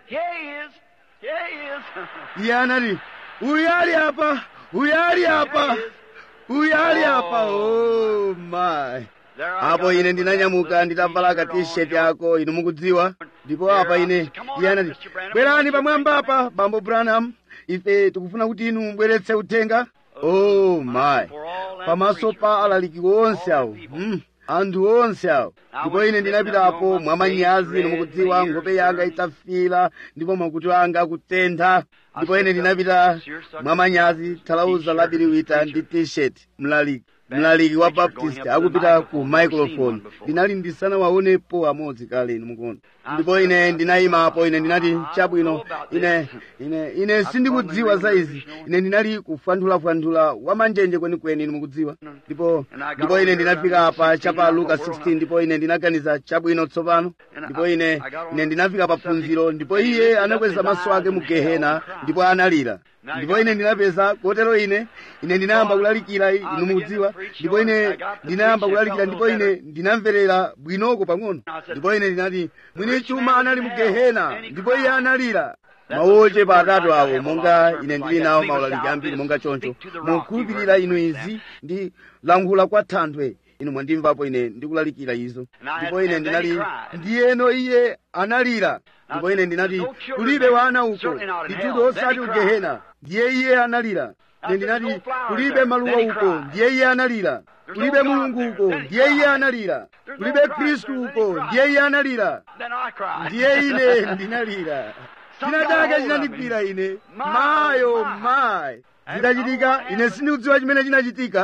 iye anati uyu ali apa uyu ali apa uyu ali apa oh my apo ine ndinanyamuka nditavala ka t-shirt yako inu mukudziwa ndipo apa ine iye anati bwerani pamwamba apa bambo branham ife tikufuna kuti inu mubweretse uthenga oh my pamaso pa alaliki onse awo mm. anthu onse awo ndipo ine ndinapitapo mwamanyazi inu mukudziwa nkhope yanga itafira ndipo makutu anga akutentha ndipo ine ndinapita mwamanyazi thalauza labiriwita ndi t-shirt mlaliki mlaliki wa baptist akupita ku microphone ndinali ndisanawaonepo amodzi kale inu mukuona ndipo ine ndinayimapo ine ndinati chabwino ine ine ine sindikudziwa za izi ine ndinali kufwanthulafwanthula wamanjenje kwenikweni inu mukudziwa ndipo ndipo ine ndinafika apa chapa luka 16 ndipo ine ndinaganiza chabwino tsopano ndipo ine ine ndinafika pa phunziro ndipo iye anakweza maso ake mu gehena ndipo analira ndipo ine ndinapeza kotero ine ine ndinayamba kulalikira inu mukudziwa ndipo ine ndinayamba kulalikira ndipo ine ndinamverera bwinoko pang'ono ndipo ine ndinati mwini chuma anali mu gehena ndipo iye analira mawoche pa atatu awo monga ine ndili nawo maulaliki ambiri monga choncho mukhulupirira inu izi ndi lankhula kwa thanthwe inu mwandimvapo ine ndikulalikira izo ndipo ine ndinali ndiyeno iye analira ndipo ine ndinati kulibe wana uko nditudo osati ugehena ndiye iye analira ine ndinati kulibe maluwa uko ndiye iye analira kulibe mulungu uko ndiye iye analira kulibe khristu uko ndiye iye analira ndiye ine ndinalira china chake chinandigwira ine mayo mayi zitachitika ine sindikudziwa chimene chinachitika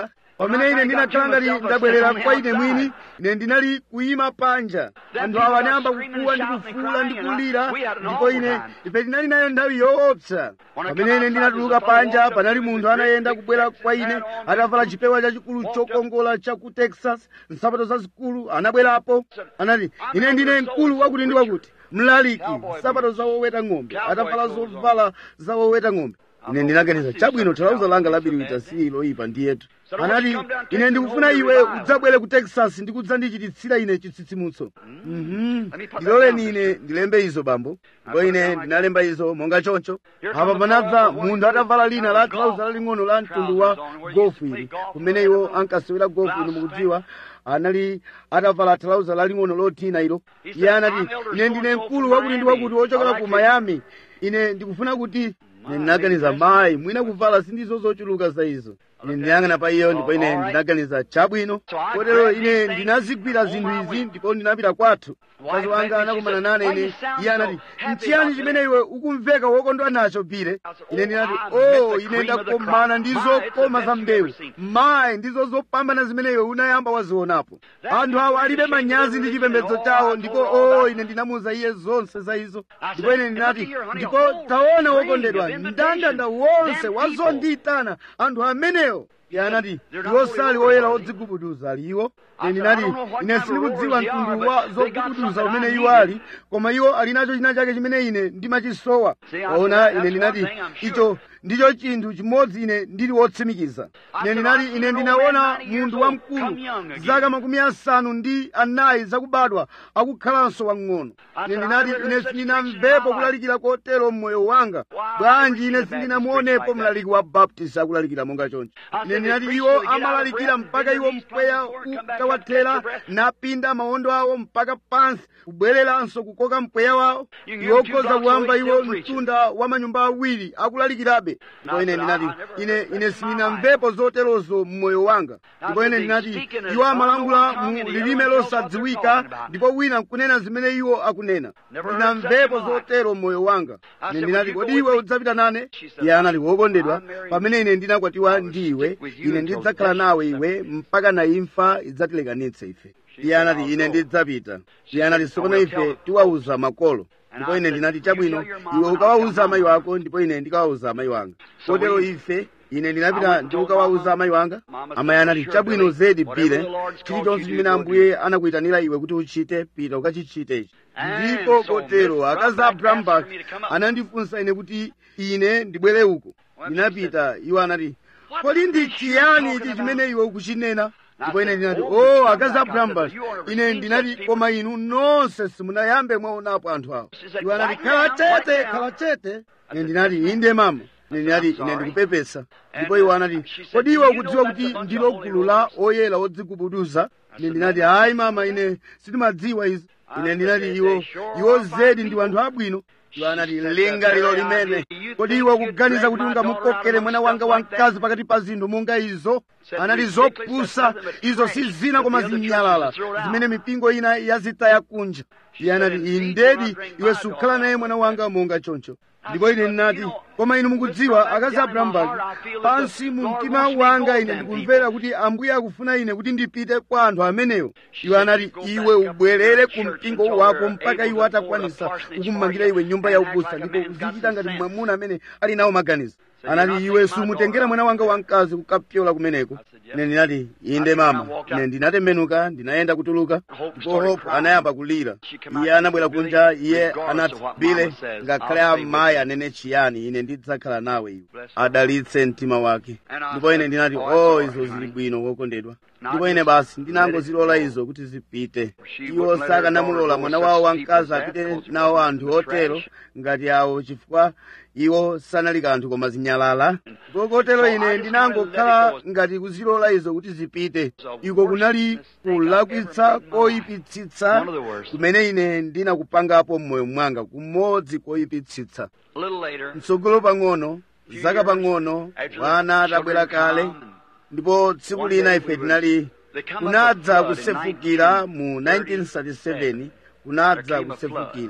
pamene ine ndinakhala ngati ndabwerera kwa ine mwini ine ndinali kuyima panja anthu awa anayamba kukuwa ndi kufuula ndi kulira ndipo ine ife tinali nayo nthawi yoopsa pamene ine ndinatuluka panja panali munthu anayenda kubwera kwa ine atavala chipewa chachikulu chokongola cha ku texas nsapato zazikulu anabwerapo anati ine ndine mkulu wakuti ndi wakuti mlaliki nsapato zawoweta ng'ombe atavala zovala zawoweta ng'ombe ine ndinaganiza chabwino thalauza langa labiriwita si loyipa ndiyetu anati ine ndikufuna iwe udzabwere ku texas ndi kudzandichititsira ine chitsitsimutso Mhm. ndiloleni ine ndilembe izo bambo ndipo ine ndinalemba izo monga choncho apa panabva munthu atavala lina la thalauza laling'ono la mtundu wa gofu ili kumene iwo ankasewera gofu inu mukudziwa anali atavala thalauza laling'ono lothina ilo iye anati ine ndine mkulu wakuti ndi wakuti wochokera ku miami ine ndikufuna kuti ine ndinaganiza mayi mwina kuvala sindizo zochuluka za izo ine ndinayang'ana pa iyo ndipo ine ndinaganiza chabwino kotero ine ndinazigwira zinthu izi ndipo ndinapita kwathu mkazi wanga anakumana nane ine iye anati nchiyani chimene iwe ukumveka wokondwa nacho bile ine ndinati o ine ndakomana ndi zokoma za mbewu mayi ndizo zopambana zimene iwe unayamba wazionapo anthu awa alibe manyazi ndi chipembedzo chawo ndipo o ine ndinamuwuza iye zonse za izo ndipo ine ndinati ndipo taona wokondedwa mndandanda wonse wazondiyitana anthu amenewo iye anati iwo sali oyera odzigubuduza ali iwo ine ndinati ine sindikudziwa mtundu wa zogubuduza umene iwo ali koma iwo ali nacho china chake chimene ine ndimachisowa ona ine ndinati icho ndicho chinthu chimodzi ine ndili wotsimikiza ine ndinati ine ndinaona munthu wamkulu zaka makumi asanu ndi anayi zakubadwa akukhalanso wang'ono ine ndinati ine sindinamvepo kulalikira kotero mmoyo wanga bwanji ine sindinamuonepo mlaliki wa baptist akulalikira monga choncho ine ndinati iwo amalalikira mpaka iwo mpweya ukawathera napinda mawondo awo mpaka pansi kubwereranso kukoka mpweya wawo iwo ukhoza kuwamba iwo mtunda wa manyumba awiri akulalikirabe ndipo ine ndinati ine ine sindinamvepo zoterozo mmoyo wanga ndipo ine ndinati iwo amalangula mu lilime losadziwika ndipo wina nkunena zimene iwo akunena ndinamvepo zotero mmoyo wanga ine ndinati kodi iwe udzapita nane iye anati wokondedwa pamene ine ndinakwatiwa ndi iwe ine ndidzakhala nawe iwe mpaka na imfa idzatilekanitse ife iye anati ine ndidzapita iye anati sopano ife tiwauza makolo ndipo ine ndinati chabwino iwe ukawauza amayi wako ndipo ine ndikawauza amayi wanga kotero ife ine ndinapita ndikukawauza amayi wanga amayi anati chabwino zedi bile chilichonse chimene ambuye anakuyitanira iwe kuti uchite pita ukachichite ichi ndipo kotero akazi a brambak anandifunsa ine kuti ine ndibwere uko ndinapita iwo anati kodi ndi chiyani ichi chimene iwe ukuchinena ndipo ine ndinati o akazi a brambak ine ndinati koma inu nonse simunayambe mwaonapo anthu awo iwo anati khala chete khala chete ine ndinati inde mama ine ndinati ine ndikupepesa ndipo iwo anati kodi iwe ukudziwa kuti ndilo gulu la oyera odzigubuduza ine ndinati hayi mama ine sindimadziwa izi ine ndinati iwo iwo zedi ndi anthu abwino iwo anati lingaliro limene kodi iwe ukuganiza kuti ungamukokere mwana wanga wamkazi pakati pa zinthu monga izo anati zopusa izo si zina koma zinyalala zimene mipingo ina yazitaya kunja iye anati indedi iwe sukhala naye mwana wanga monga choncho ndipo ine ndinati koma inu mukudziwa akazi abrahambaki pansi mu mtima wanga ine ndikumvera kuti ambuye akufuna ine kuti ndipite kwa anthu amenewo iwo anati iwe ubwerere ku mpingo wako mpaka iwo atakwanisa kukumangira iwe nyumba ya ubusa ndipo uzichita ngati mwamuna amene ali nawo maganizo anati iwe sumutengera mwana wanga wamkazi kukapyola kumeneko ine ndinati inde mama ine ndinatembenuka ndinayenda kutuluka ndipo hope anayamba kulira iye anabwera kunja iye anati bile ngakhale amayi anene chiyani ine ndidzakhala nawe iwe adalitse mtima wake ndipo ine ndinati o izo zili bwino wokondedwa ndipo ine basi ndinangozilola izo kuti zipite iwo sakanamulola mwana wawo wamkazi apite nawo anthu otero ngati awo chifukwa iwo sanali kanthu koma zinyalala kotero ine ndinangokhala ngati kuzilola izo kuti zipite iko kunali kulakwitsa koyipitsitsa kumene ine ndinakupangapo m'moyo mwanga kumodzi koyipitsitsa mtsogolo pang'ono zaka pang'ono wana atabwera kale ndipo tsiku lina ife tinali kunadza kusefukira mu 1937 kunadza kusefukira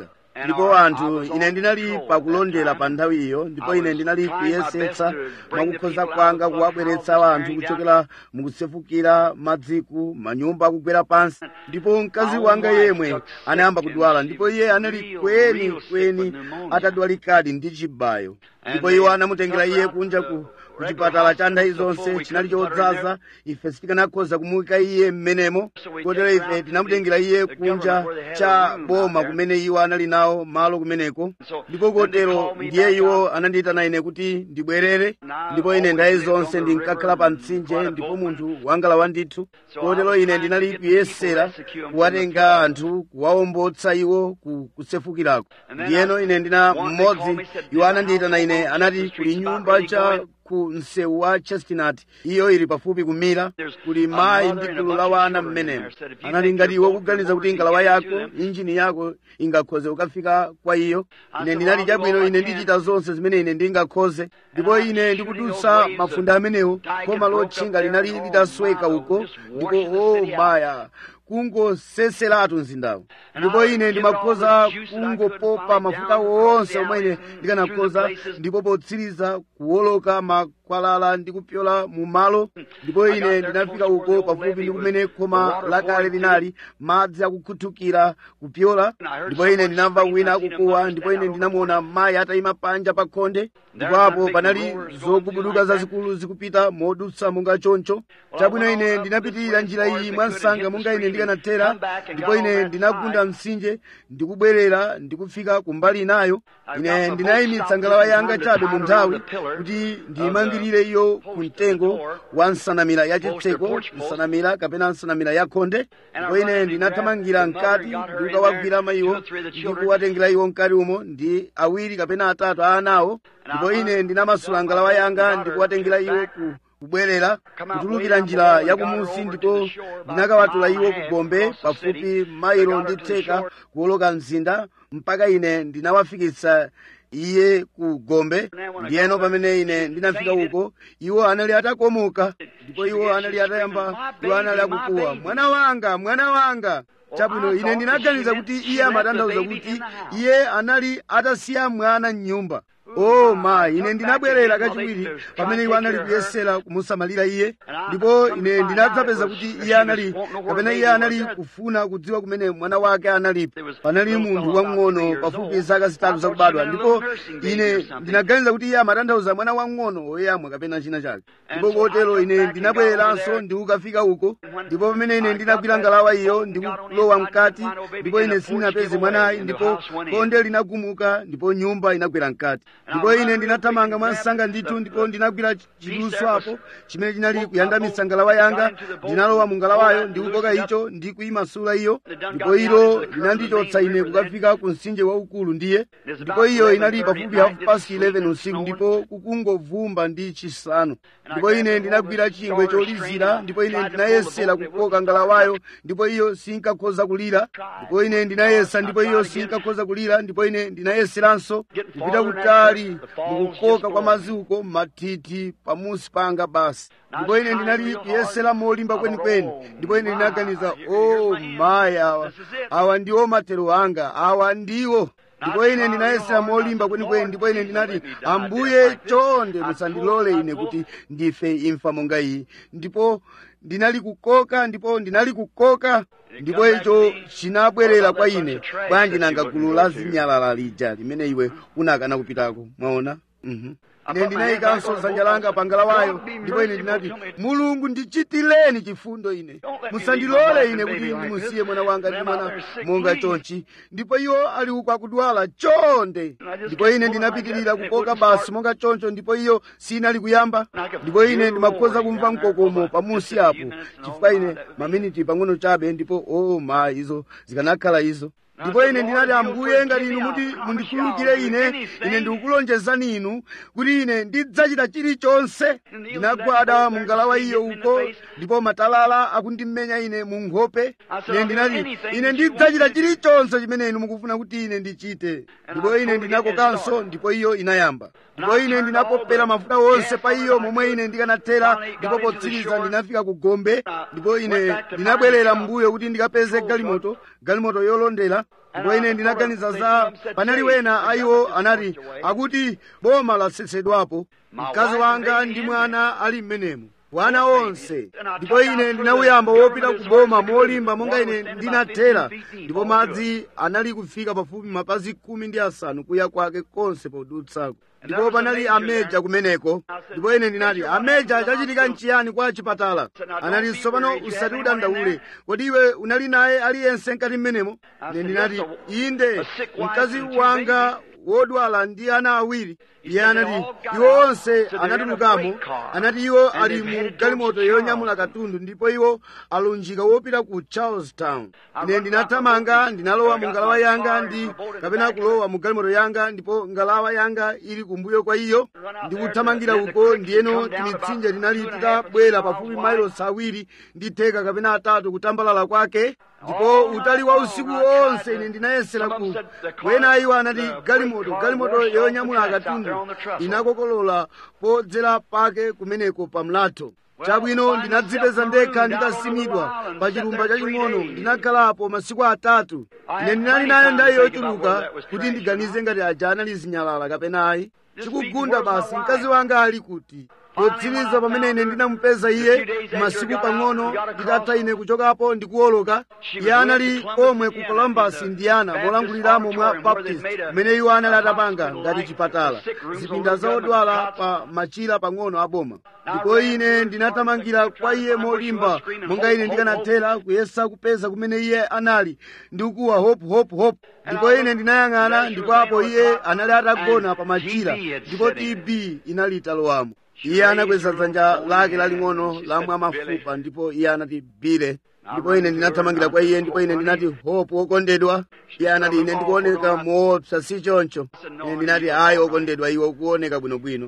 ndipo anthu ine ndinali pakulondera pa nthawi iyo ndipo ine ndinali kuyesetsa mwakukhoza kwanga kuwabweretsa anthu kuchokera mukusefukira madziku manyumba akugwera pansi ndipo mkazi wanga yemwe anayamba kudwala ndipo iye anali kweni kweni atadwalikadi ndi chibayo ndipo iwo anamutengera iye kunja ku kuchipatala cha nthawi zonse chinali chodzaza ife sitikanakhoza kumuyika iye mmenemo kotero ife tinamutengera iye kunja cha boma kumene iwo anali nawo malo kumeneko ndipo kotero ndiye iwo anandiyitana ine kuti ndibwerere ndipo ine nthawi zonse ndinkakhala pa mtsinje ndipo munthu wangalawa ndithu kotero ine ndinali kuyesera kuwatenga anthu kuwawombotsa iwo ku kusefukirako ndiyeno ine ndina mmodzi iwo anandiyitana ine anati kuli nyumba cha ku msewu wa chestnut iyo ili pafupi kumira kuli mayi ndi gulu la wana mmenemo anati ngati iwe kuganiza kuti ngalawa yako injini yako ingakhoze ukafika kwa iyo ine ndinali chabwino ine ndichita zonse zimene ine ndingakhoze ndipo ine ndikudutsa mafunda amenewo khoma lotchinga linali litasweka uko ndipo o maya kungoseseratu mzindawo ndipo ine ndimakhoza kungopopa mafuta wonse omwe ine ndikanakhoza ndipo potsiriza kuwoloka makwalala ndi kupyola mu malo ndipo ine ndinafika uko pafupi ndi kumene khoma lakale linali madzi akukhuthukira kupyola ndipo ine ndinamva wina akukuwa ndipo ine ndinamuona mayi atayima panja pa khonde ndipo apo panali zogubuduka zazikulu zikupita modutsa monga choncho chabwino ine ndinapitirira njira iyi mwansanga monga ine ndikanathera ndipo ine ndinagunda mtsinje ndikubwerera ndikufika kumbali inayo ine ndinayimitsa ngalawa yanga chabe mu nthawi kuti ndiyimangirire iyo ku mtengo wa nsanamira yachitseko nsanamira kapena nsanamira yakhonde ndipo ine ndinathamangira mkati ndikukawagwira mayiwo ndikuwatengera iwo mkati umo ndi awiri kapena atatu a anawo ndipo ine ndinamasula ngalawa yanga ndikuwatengera iwo ku kubwerera kutulukira njira yakumusi ndipo ndinakawatula iwo kugombe pafupi mailo ndi theka kuwoloka mzinda mpaka ine ndinawafikitsa iye ku gombe ndiyeno pamene ine ndinafika uko iwo anali atakomoka ndipo iwo anali atayamba iwo anali akukuwa mwana wanga mwana wanga chabwino ine ndinaganiza kuti iye amatanthauza kuti iye anali atasiya mwana m'nyumba o mayi ine ndinabwerera kachiwiri pamene iwo anali kuyesera kumusamalira iye ndipo ine ndinadzapeza kuti iye anali kapena iye anali kufuna kudziwa kumene mwana wake analipo panali munthu wamng'ono pafupi zaka zitatu zakubadwa ndipo ine ndinaganiza kuti iye amatanthauza mwana wamng'ono woyamwa kapena china chake ndipo kotero ine ndinabwereranso ndikukafika uko ndipo pamene ine ndinagwira ngalawa iyo ndikulowa mkati ndipo ine sindinapeze mwanayi ndipo konde linagumuka ndipo nyumba inagwera mkati ndipo ine ndinathamanga mwansanga ndithu ndipo ndinagwira chiduso apo chimene chinali kuyandamitsa ngalawa yanga ndinalowa mu ngalawayo ndikukoka icho ndi kuyimasula iyo ndipo ilo linandichotsa ine kukafika ku mtsinje waukulu ndiye ndipo iyo inali pafupi half past 11 usiku ndipo kukungovumba ndi chisanu ndipo ine ndinagwira chingwe cholizira ndipo ine ndinayesera kukoka ngalawayo ndipo iyo sinkakhoza kulira ndipo ine ndinayesa ndipo iyo sinkakhoza kulira ndipo ine ndinayeseranso kupita kutali mukukoka kwa maziko mathithi pamusi panga basi ndipo ine ndinali kuyesera molimba kwenikweni ndipo ine ndinaganiza o mayi awa awa ndiwo matero anga awa ndiwo ndipo ine ndinayesera molimba kwenikweni ndipo ine ndinati ambuye chonde musandilole ine kuti ndife imfa monga iyi ndipo ndinali kukoka ndipo ndinali kukoka ndipo icho chinabwerera kwa ine bwanji nanga gulu la zinyalala lija limene iwe unakana kupitako mwaona mhm ine ndinayikanso dzanja langa pa ngalawayo ndipo ine ndinati mulungu ndichitireni chifundo ine musandilole ine kuti ndimusiye mwana wanga ndi mwana monga chonchi ndipo iwo ali uko akudwala chonde ndipo ine ndinapitirira kukoka basi monga choncho ndipo iyo sinali kuyamba ndipo ine ndimakhoza kumva mkokomo pamusi apo chifukwa ine maminiti pang'ono chabe ndipo o ma izo zikanakhala izo ndipo ine ndinati ambuye ngati inu muti mundikhululukire ine ine ndikukulonjezani inu kuti ine ndidzachita chilichonse ndinagwada mu ngalawa iyo uko ndipo matalala akundimenya ine mu nkhope ine ndinati ine ndidzachita chilichonse chimene inu mukufuna kuti ine ndichite ndipo ine ndinakokanso ndipo iyo inayamba ndipo ine ndinapopera mafuta wonse pa iyo momwe ine ndikanathera ndipo potsiriza ndinafika ku gombe ndipo ine ndinabwerera mbuyo kuti ndikapeze galimoto galimoto yolondera ndipo ine ndinaganiza za panali wena ayiwo anati akuti boma lasetsedwapo mkazi wanga ndi mwana ali mmenemo wana onse ndipo ine ndinauyamba wopita ku boma molimba monga ine ndinathera ndipo madzi anali kufika pafupi mapazi khumi ndi asanu kuya kwake konse podutsako ndipo panali ameja kumeneko ndipo ine ndinati ameja chachitika nchiyani kwa chipatala anati tsopano usati udandaule kodi iwe unali naye aliyense mkati mmenemo ine ndinati inde mkazi wanga wodwala ndi ana awiri iye anati iwo onse anatulukamo anati iwo ali mu galimoto yonyamula katundu ndipo iwo alunjika wopita ku charlestown ine ndinathamanga ndinalowa mu ngalawa yanga ndi kapena kulowa mu galimoto yanga ndipo ngalawa yanga ili kumbuyo kwa iyo ndikuthamangira uko ndiyeno timitsinje tinali titabwera pafupi mailosi awiri ndi theka kapena atatu kutambalala kwake ndipo utali wa usiku wonse ine ndinayesera ku wena iwo anati galimoto galimoto yonyamula katundu inakokolola podzera pake kumeneko pa mlatho chabwino ndinadzipeza ndekha nditasimidwa pa chilumba chaching'ono ndinakhalapo masiku atatu ine ndinali nayo ndayi yochuluka kuti ndiganize ngati aja anali zinyalala kapena ayi chikugunda basi mkazi wanga ali kuti potsiriza pamene ine ndinamupeza iye masiku pang'ono nditatha ine kuchokapo ndikuwoloka iye anali komwe ku columbus indiana molanguliramo mwa baptist kumene iwo anali atapanga ngati chipatala zipinda za odwala pa machira pang'ono aboma ndipo ine ndinathamangira kwa iye molimba monga ine ndikanathera kuyesa kupeza kumene iye anali ndikuwa hope hope hope ndipo ine ndinayang'ana ndipo apo iye anali atagona pa machira ndipo tb inali italowamo iye anakweza dzanja lake laling'ono lamwa mafupa ndipo iye anati bile ndipo ine ndinathamangira kwa iye ndipo ine ndinati hope wokondedwa iye anati ine ndikuoneka moopsa si choncho ine ndinati ayi wokondedwa iwe ukuoneka bwinobwino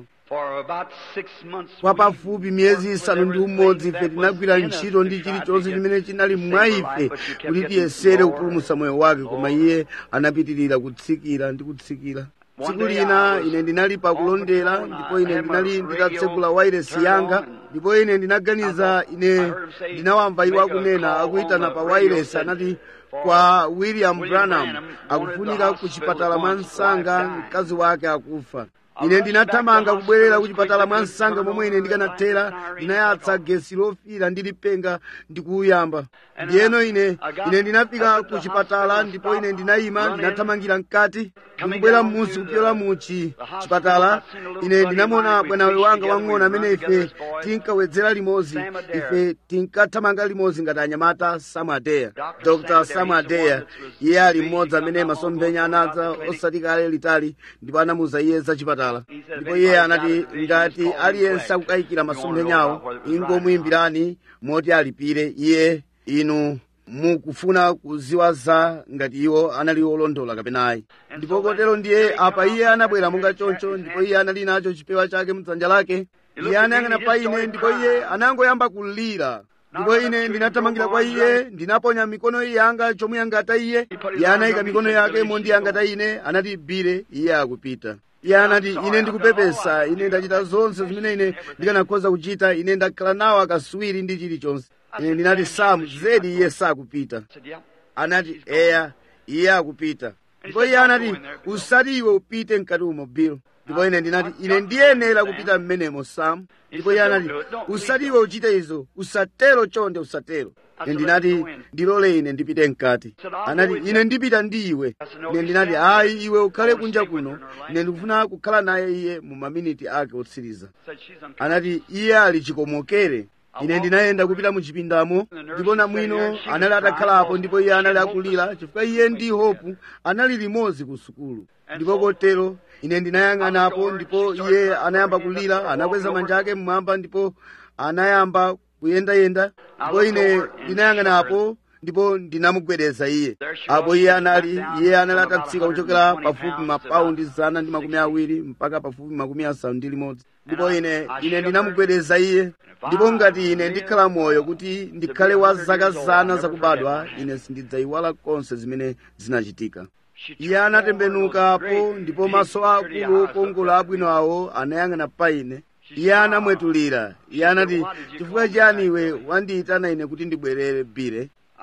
kwa pafupi miyezi isanu ndi umodzi ife tinagwira ntchito ndi chilichonse chimene chinali mwa ife kuti tiyesere kupulumutsa moyo wake koma iye anapitirira kutsikira ndi kutsikira tsiku lina ine ndinali pakulondera ndipo ine ndinali nditatsekula wairesi yanga ndipo ine ndinaganiza ine ndinawamva iwo akunena akuyitana pa wairesi anati kwa william branham akufunika ku chipatala mwa msanga mkazi wake akufa ine ndinathamanga kubwerera ku chipatala mwa msanga momwe ine ndikanathera ndinayatsa gesi lofira ndi lipenga ndikuuyamba ndiyeno ine ine ndinafika ku chipatala ndipo ine ndinayima ndinathamangira mkati ndikubwera m'munsi kupyola mu chipatala ine ndinamona bwanawe wanga wang'ono amene ife tinkawedzera limodzi ife tinkathamanga limodzi ngati anyamata samadeya dr samadeya iye ali mmodzi amene masomphenya anadza osati kale litali ndipo anamuza iye za chipatala ndipo iye anati ngati aliyense akukayikira masomphenyawo ingomuyimbirani moti alipire iye inu mukufuna kuziwa za ngati iwo anali olondola kapena ayi ndipo kotero ndiye apa iye anabwera monga choncho ndipo iye anali nacho chipewa chake mdzanja lake iye anayang'ana pa ine ndipo iye anangoyamba kulira ndipo ine ndinathamangira kwa iye ndinaponya mikono yanga chomuyangata iye iye anayika mikono yake mondiyangata ine anati bire iye akupita iye anati ine ndikupepesa ine ndachita zonse zimene ine ndikanakhoza kuchita ine ndakhala nawo akaswiri ndi chilichonse ine ndinati samu zedi iye sakupita anati eya iye akupita ndipo iye anati usati iwe upite mkati umo bill ndipo ine ndinati ine ndiyenera kupita mmenemo samu ndipo iye anati usati iwe uchite izo usatero chonde usatero ine ndinati ndilole ine ndipite mkati anati ine ndipita ndi iwe ine ndinati ayi iwe ukhale kunja kuno ine ndikufuna kukhala naye iye mu maminiti ake otsiriza anati iye ali chikomokere ine ndinayenda kupita mu chipindamo ndipo namwino anali atakhalapo ndipo iye anali akulira chifukwa iye ndi hopu anali limodzi ku sukulu ndipo kotero ine ndinayang'anapo ndipo iye anayamba kulira anakweza manja ake mmwamba ndipo anayamba kuyendayenda ndipo ine ndinayang'anapo ndipo ndinamugwedeza iye apo iye anali iye anali atatsika kuchokera pafupi mapaundi zana ndi makumi awiri mpaka pafupi makumi asanu ndi limodzi ndipo ine ine ndinamugwedeza iye ndipo ngati ine ndikhala moyo kuti ndikhale wa zaka zana zakubadwa ine sindidzayiwala konse zimene zinachitika iye anatembenukapo ndipo maso akulu okongola abwino awo anayang'ana pa ine iye anamwetulira iye anati chifukwa chiyani iwe wandiyitana ine kuti ndibwerere bire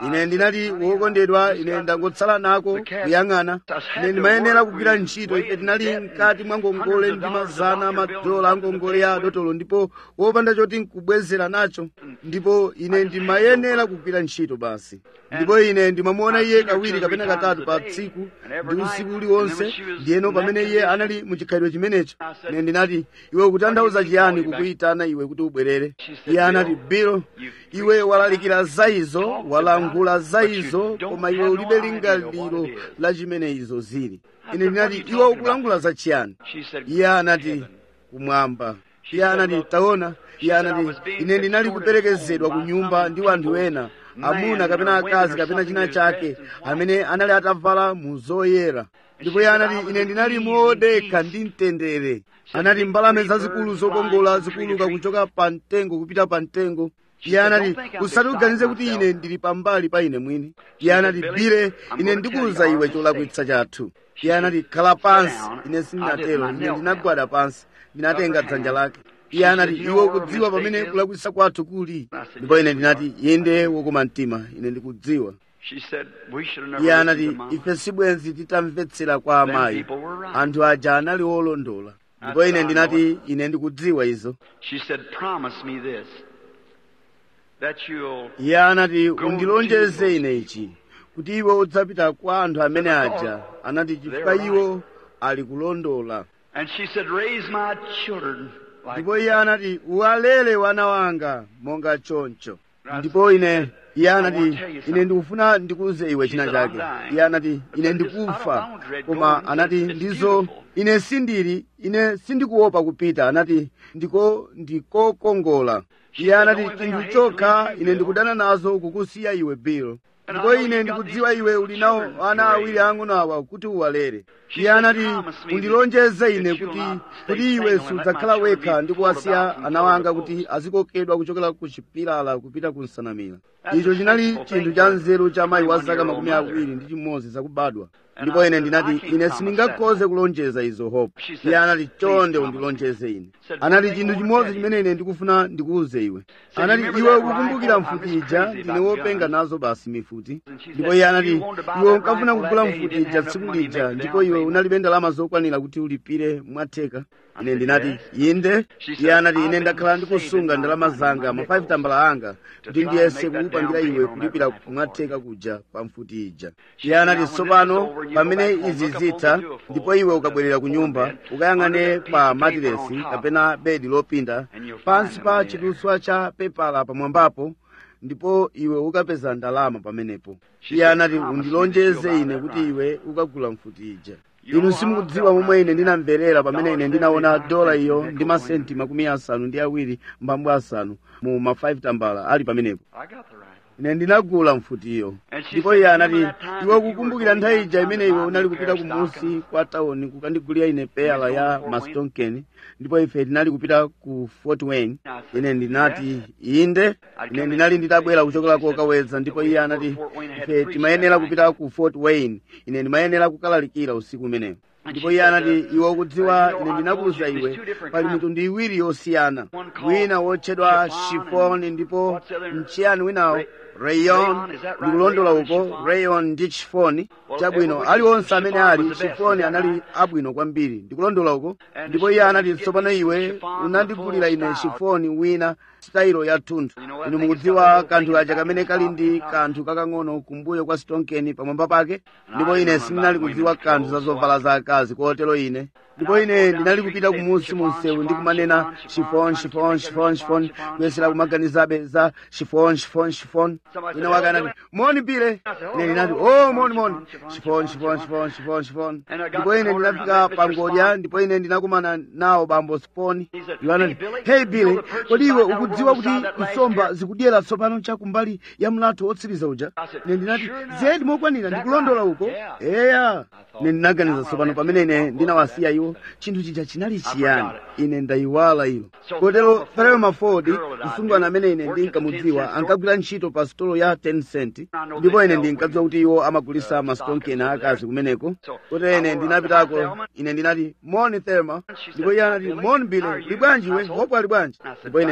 ine ndinati wokondedwa ine ndangotsala nako kuyang'ana ine ndimayenera kugwira ntchito ife tinali mkati mwa ngongole ndi mazana madola a ngongole ya dotolo ndipo wopanda choti nkubwezera nacho ndipo ine ndimayenera kugwira ntchito basi ndipo ine ndimamuona iye kawiri kapena katatu pa tsiku ndi usiku uliwonse ndiyeno pamene iye anali muchikhalidwe chimenecho ine ndinati iwe ukutanthauza chiyani kukuyitana iwe kuti ubwerere iye anati bill iwe walalikira za izo walankhula za izo koma iwe ulibe lingaliro la chimene izo zili ine ndinati iwe ukulankhula za chiyani iye anati kumwamba iye anati taona iye anati ine ndinali kuperekezedwa ku nyumba ndi wanthu ena amuna kapena akazi kapena china chake amene anali atavala mu zoyera ndipo iye anati ine ndinali modekha ndi mtendere anati mbalame zazikulu zokongola zikuluka kuchoka pa mtengo kupita pa mtengo iye anati usati uganize kuti ine ndili pambali pa ine mwini iye anati bile ine ndikuwuza iwe cholakwitsa chathu iye anati khala pansi ine sindinatero ine ndinagwada pansi ndinatenga dzanja lake iye anati iwe ukudziwa pamene kulakwitsa kwathu kuli ndipo ine ndinati inde wokoma mtima ine ndikudziwa iye anati ife sibwenzi titamvetsera kwa amayi anthu aja anali olondola ndipo ine ndinati ine ndikudziwa izo iye anati undilonjeze ine ichi kuti iwe udzapita kwa anthu amene aja anati chifukwa iwo ali kulondola ndipo iye anati uwalere wana wanga monga choncho ndipo ine iye anati ine ndikufuna ndikuuze iwe china chake iye anati ine ndikufa koma anati ndizo ine sindili ine sindikuopa kupita anati ndiko ndikokongola iye anati chinthu chokha ine ndikudana nazo kukusiya iwe bill ndipo ine ndikudziwa iwe uli nawo ana awiri ang'ono awa kuti uwalere iye anati undilonjeze ine kuti kuti iwe sudzakhala wekha ndi kuwasiya ana wanga kuti azikokedwa kuchokera ku chipilala kupita ku nsanamira icho chinali chinthu cha nzeru cha mayi wa zaka makumi awiri ndi chimodzi zakubadwa ndipo ine ndinati ine sindingakhoze kulonjeza izo hope iye anati chonde undilonjeze ine anati chinthu chimodzi chimene ine ndikufuna ndikuuze iwe anati iwe ukukumbukira mfuti ija ndine wopenga nazo basi mifuti ndipo iye anati iwe unkafuna kugula mfuti ija tsiku lija ndipo iwe unalibe ndalama zokwanira kuti ulipire mwatheka ine ndinati inde iye anati ine ndakhala ndikusunga ndalama zanga ma 5 tambala anga kuti ndiyese kukupangira iwe kulipira kumwatheka kuja pa mfuti ija iye anati tsopano pamene izi zitha ndipo iwe ukabwerera ku nyumba ukayang'ane pa matiresi kapena bedi lopinda pansi pa chiduswa cha pepala pamwambapo ndipo iwe ukapeza ndalama pamenepo iye anati undilonjeze ine kuti iwe ukagula mfuti ija inu simukudziwa momwe ine ndinamverera pamene ine ndinaona dola iyo ndi masenti makumi asanu ndi awiri mbambo asanu mu ma 5 tambala ali pamenepo ine ndinagula mfutiyo ndipo iye anati iwe ukukumbukira nthawi ija imene iwe unali kupita kumusi kwa tawuni kukandigulira ine peyala ya mastonken ndipo ife tinali kupita ku fort wayne ine ndinati inde ine ndinali nditabwera kuchokera kokaweza ndipo iye anati ife timayenera kupita ku fort wayne ine ndimayenera kukalalikira usiku umenewo ndipo iye anati iwe ukudziwa ine ndinakuwuza iwe pali mitundu iwiri yosiyana wina wotchedwa shifoni ndipo mchiyani winawo rayon ndikulondola uko rayon ndi chifoni chabwino aliwonse amene ali chifoni anali abwino kwambiri ndikulondola uko ndipo iye anati tsopano iwe unandigulira ine chifoni wina sitayilo ya thunthu inu mukudziwa kanthu kaja kamene kali ndi kanthu kakang'ono kumbuyo kwa sitonkeni pamwamba pake ndipo ine sindinali kudziwa kanthu za zovala za akazi kotero ine ndipo ine ndinali kupita kumusi mu msewu ndi kumanena shifon shifon shifon shifon kuyesera kumaganizabe za shifon shifon shifon wina wake anati moni bile ine ndinati oh moni moni shifon shifon shifon shifon shifon ndipo ine ndinafika pangodya ndipo ine ndinakumana nawo bambo sponi iwo anati hey bile kodi iwe ukudziwa kuti nsomba zikudyera tsopano chakumbali ya mlatho wotsiriza uja ine ndinati zedi mokwanira ndikulondola uko eya ine ndinaganiza tsopano pamene ine ndinawasiya iwo chinthu chija chinali chiyani ine ndayiwala ilo kotero thelma ford msungwana amene ine ndinkamudziwa ankagwira ntchito pa sitolo ya 10 cent ndipo ine ndinkadziwa kuti iwo amagulisa masitonkeni akazi kumeneko kotero ine ndinapitako ine ndinati moni thelma ndipo iye anati moni bile li bwanji we hopo ali bwanji ndipo ine ndinati ali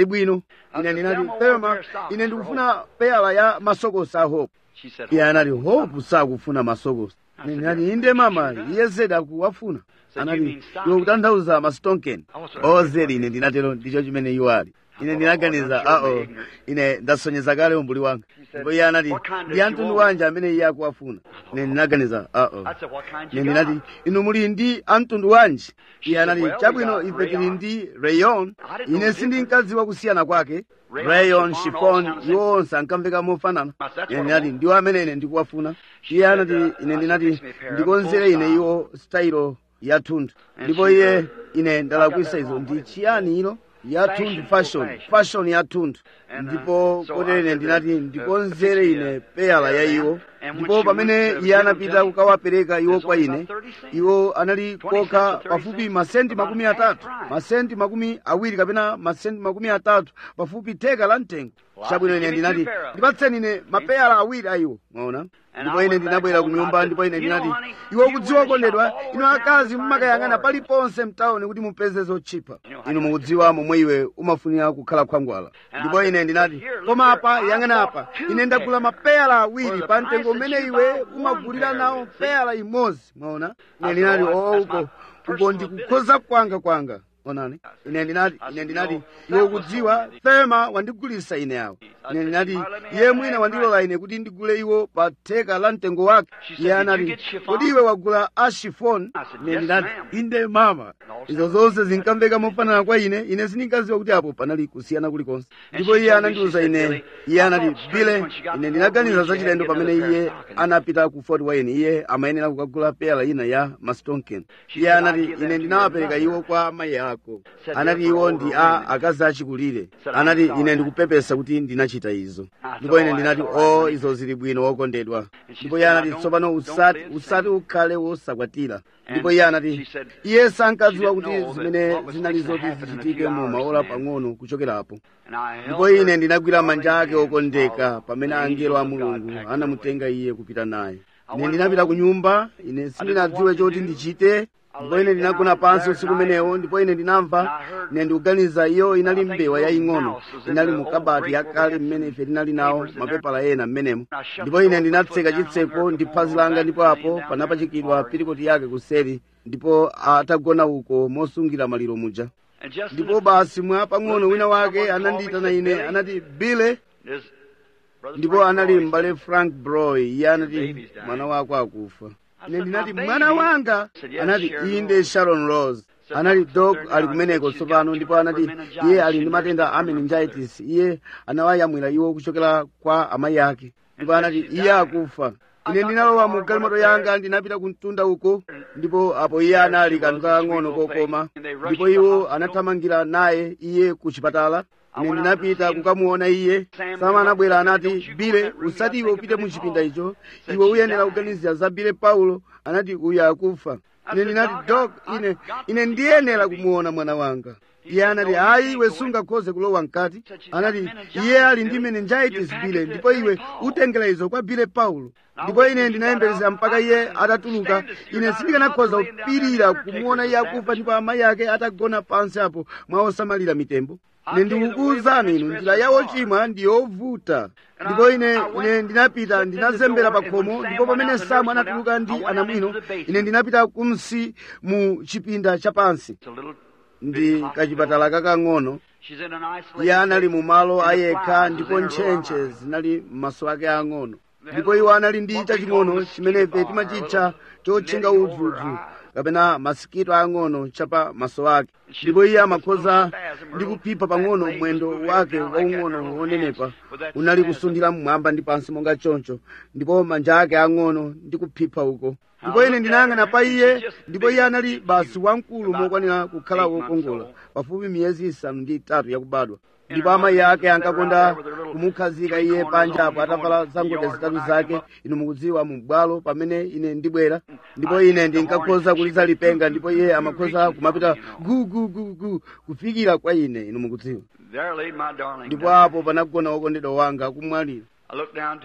pali bwino ine ndinati thelma ine ndikufuna peyala ya masokosi a hope She said, iye anati hope sakufuna masokosi ine ndinati inde mama iye zedi akuwafuna anati iwe kutanthauza mastonken ozedi ine ndinatero ndicho chimene iwo ali ine ndinaganiza ao ine ndasonyeza kale umbuli wanga ndipo iye anati ndi amtundu wanji amene iye akuwafuna ine ndinaganiza ao I said, what kind ine you ndinati got? inu muli ndi amtundu wanji iye anati chabwino ife tili ndi rayon ine sindinkadziwa kusiyana kwake rayon chiffon iwo onse ankamveka mofanana ine ndinati ndiwo amene ine ndikuwafuna iye anati ine ndinati ndikonzere ine iwo style yathunthu ndipo iye ine ndalakwisa izo ndi chiyani ilo yathunthu fashion fashion yathunthu ndipo kotero ine ndinati ndikonzere ine peyala ya iwo ndipo pamene iye anapita kukawapereka iwo kwa ine iwo anali kokha pafupi masenti makumi atatu masenti makumi awiri kapena masenti makumi atatu pafupi theka la mtengo chabwino ine ndinati ndipatseni ine mapeyala awiri a iwo mwaona ndipo ine ndinabwera ku nyumba ndipo ine ndinati iwe kudziwa kondedwa inu akazi mumakayang'ana paliponse mtawuni kuti mupeze zotchipa inu mukudziwa momwe iwe umafunira kukhala khwangwala ndipo ine ndinati koma apa yang'ana apa ine ndagula mapeyala awiri pa mtengo umene iwe umagulira nawo peyala imodzi mwaona ine ndinati oo uko uko ndikukhoza kwanga kwanga onani ine ndinati ine ndinati iwe kudziwa fema wandigulisa ine awo ine ndinati iye mwina wandilola ine kuti ndigule iwo pa theka la mtengo wake iye anati kodi iwe wagula ashifon ine ndinati inde mama izo zonse zinkamveka mofanana kwa ine ine sindinkadziwa kuti apo panali kusiyana kulikonse ndipo iye anandiuza ine iye anati bile ine ndinaganiza za chilendo pamene iye anapita ku fort wayne iye amayenera kukagula peyala ina ya mastonken iye anati ine ndinawapereka iwo kwa amayi ako anati iwo ndi a akazi achikulire anati ine ndikupepesa kuti ndinachita izo ndipo ine ndinati o izo zili bwino wokondedwa ndipo iye anati tsopano usati usati ukhale wosakwatira ndipo iye anati iye sankadziwa kuti zimene zinali zoti zichitike mu maola pang'ono kuchokerapo ndipo ine ndinagwira manja ake okondeka pamene angelo a mulungu anamutenga iye kupita naye ine ndinapita ku nyumba ine sindinadziwe choti ndichite ndipo ine ndinagona pansi usiku umenewo ndipo ine ndinamva ine ndikuganiza iyo inali mbewa yaying'ono inali mu kabati yakale mmene ife tinali nawo mapepala ena mmenemo ndipo ine ndinatseka chitseko ndi phazi langa ndipo apo panapachikidwa pirikoti yake kuseri ndipo atagona uko mosungira maliro muja ndipo basi mwa pang'ono wina wake anandiyitana ine anati bile ndipo anali m'bale frank broy iye anati mwana wako akufa ine ndinati mwana wanga anati inde sharon rose anati dok ali kumeneko tsopano ndipo anati iye ali ndi matenda a meningitis iye anawayamwira iwo kuchokera kwa amayi ake ndipo anati iye akufa ine ndinalowa mu galimoto yanga ndinapita ku mtunda uko ndipo apo iye anali kanthu kakang'ono kokoma ndipo iwo anathamangira naye iye ku chipatala ine ndinapita kukamuona iye sama anabwera anati bile usati iwe upite mu chipinda icho iwe uyenera kuganizira za bile paulo anati uyu akufa ine ndinati dok ine ine ndiyenera kumuona mwana wanga iye anati ayi iwe sungakhoze kulowa mkati anati iye ali ndi meningitis bile ndipo iwe utengera izo kwa bile paulo ndipo ine ndinayembekezera mpaka iye atatuluka ine sindikanakhoza kupirira kumuona iye akufa ndipo amayi ake atagona pansi apo mwa osamalira mitembo ine ndikukuwuzani inu njira ya ochimwa ndi yovuta ndipo ine ine ndinapita ndinazembera pa khomo ndipo pamene samu anatuluka ndi anamwino ine ndinapita kumsi mu chipinda chapansi ndi kachipatala kakang'ono iye anali mu malo ayekha ndipo ntchentche zinali m'maso ake ang'ono ndipo iwo anali ndi chaching'ono chimene ife timachitcha chotchinga udzudzu kapena masikito ang'ono chapa maso ake ndipo iye amakhoza ndi kuphipha pang'ono mwendo wake waung'ono wonenepa unali kusundira mmwamba ndi pansi monga choncho ndipo manja ake ang'ono ndi kuphipha uko ndipo ine ndinayang'ana pa iye ndipo iye anali basi wamkulu mokwanira kukhala wokongola pafupi miyezi isanu ndi itatu yakubadwa ndipo amayi ake ankakonda kumukhazika iye panja apo atavala zangodya zitatu zake inu mukudziwa mu bwalo pamene ine ndibwera ndipo ine ndinkakhoza kuliza lipenga ndipo iye amakhoza kumapita gu gu gu gu kufikira kwa ine inu mukudziwa ndipo apo panagona wokondedwa wanga akumwalira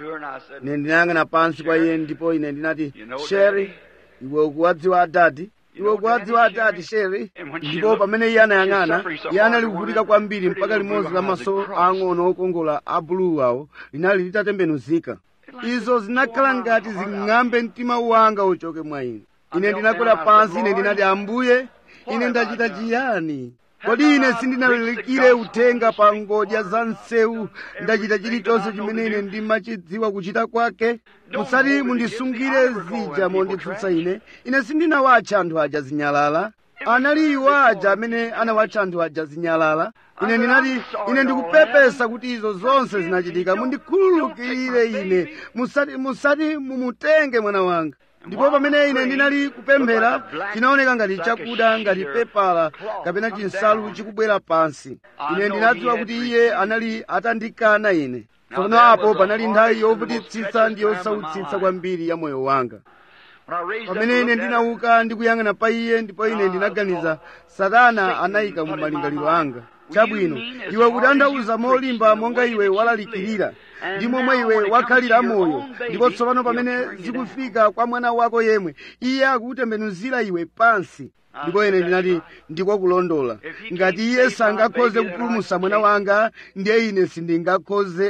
ine ndinayang'ana pansi kwa iye ndipo ine ndinati sheri iwe ukuwadziwa adadi iwe kuwadziwa atati sheri ndipo pamene iye anayang'ana iye anali kuvutika kwambiri mpaka limodzi la maso ang'ono okongola a bulu awo linali litatembenuzika izo zinakhala ngati zing'ambe mtima wanga uchoke mwa ine ine ndinakwera pansi ine ndinati ambuye ine ndachita chiyani kodi ine sindinalalikire uthenga pa ngodya za msewu ndachita chilichonse chimene ine ndimachidziwa kuchita kwake musati mundisungire zija monditsutsa ine ine sindinawatcha anthu aja zinyalala anali iwo aja amene anawatcha anthu aja zinyalala ine ndinati ine ndikupepesa kuti izo zonse zinachitika mundikhululukirire ine musati musati mumutenge mwana wanga ndipo pamene ine ndinali kupemphera chinaoneka ngati chakuda ngati pepala kapena chinsalu chikubwera pansi ine ndinadziwa kuti iye anali atandikana ine tsono apo panali nthawi yovutitsitsa ndi yosautsitsa kwambiri ya moyo wanga pamene ine ndinauka ndikuyang'ana pa iye ndipo ine ndinaganiza satana anayika mu malingaliro anga chabwino iwe kutanthauza molimba monga iwe walalikirira ndi momwe iwe wakhalira moyo ndipo tsopano pamene zikufika kwa mwana wako yemwe iye akukutembenuzira iwe pansi ndipo ine ndinati ndikwakulondola ngati iye sangakhoze kupulumutsa mwana wanga ndiye ine sindingakhoze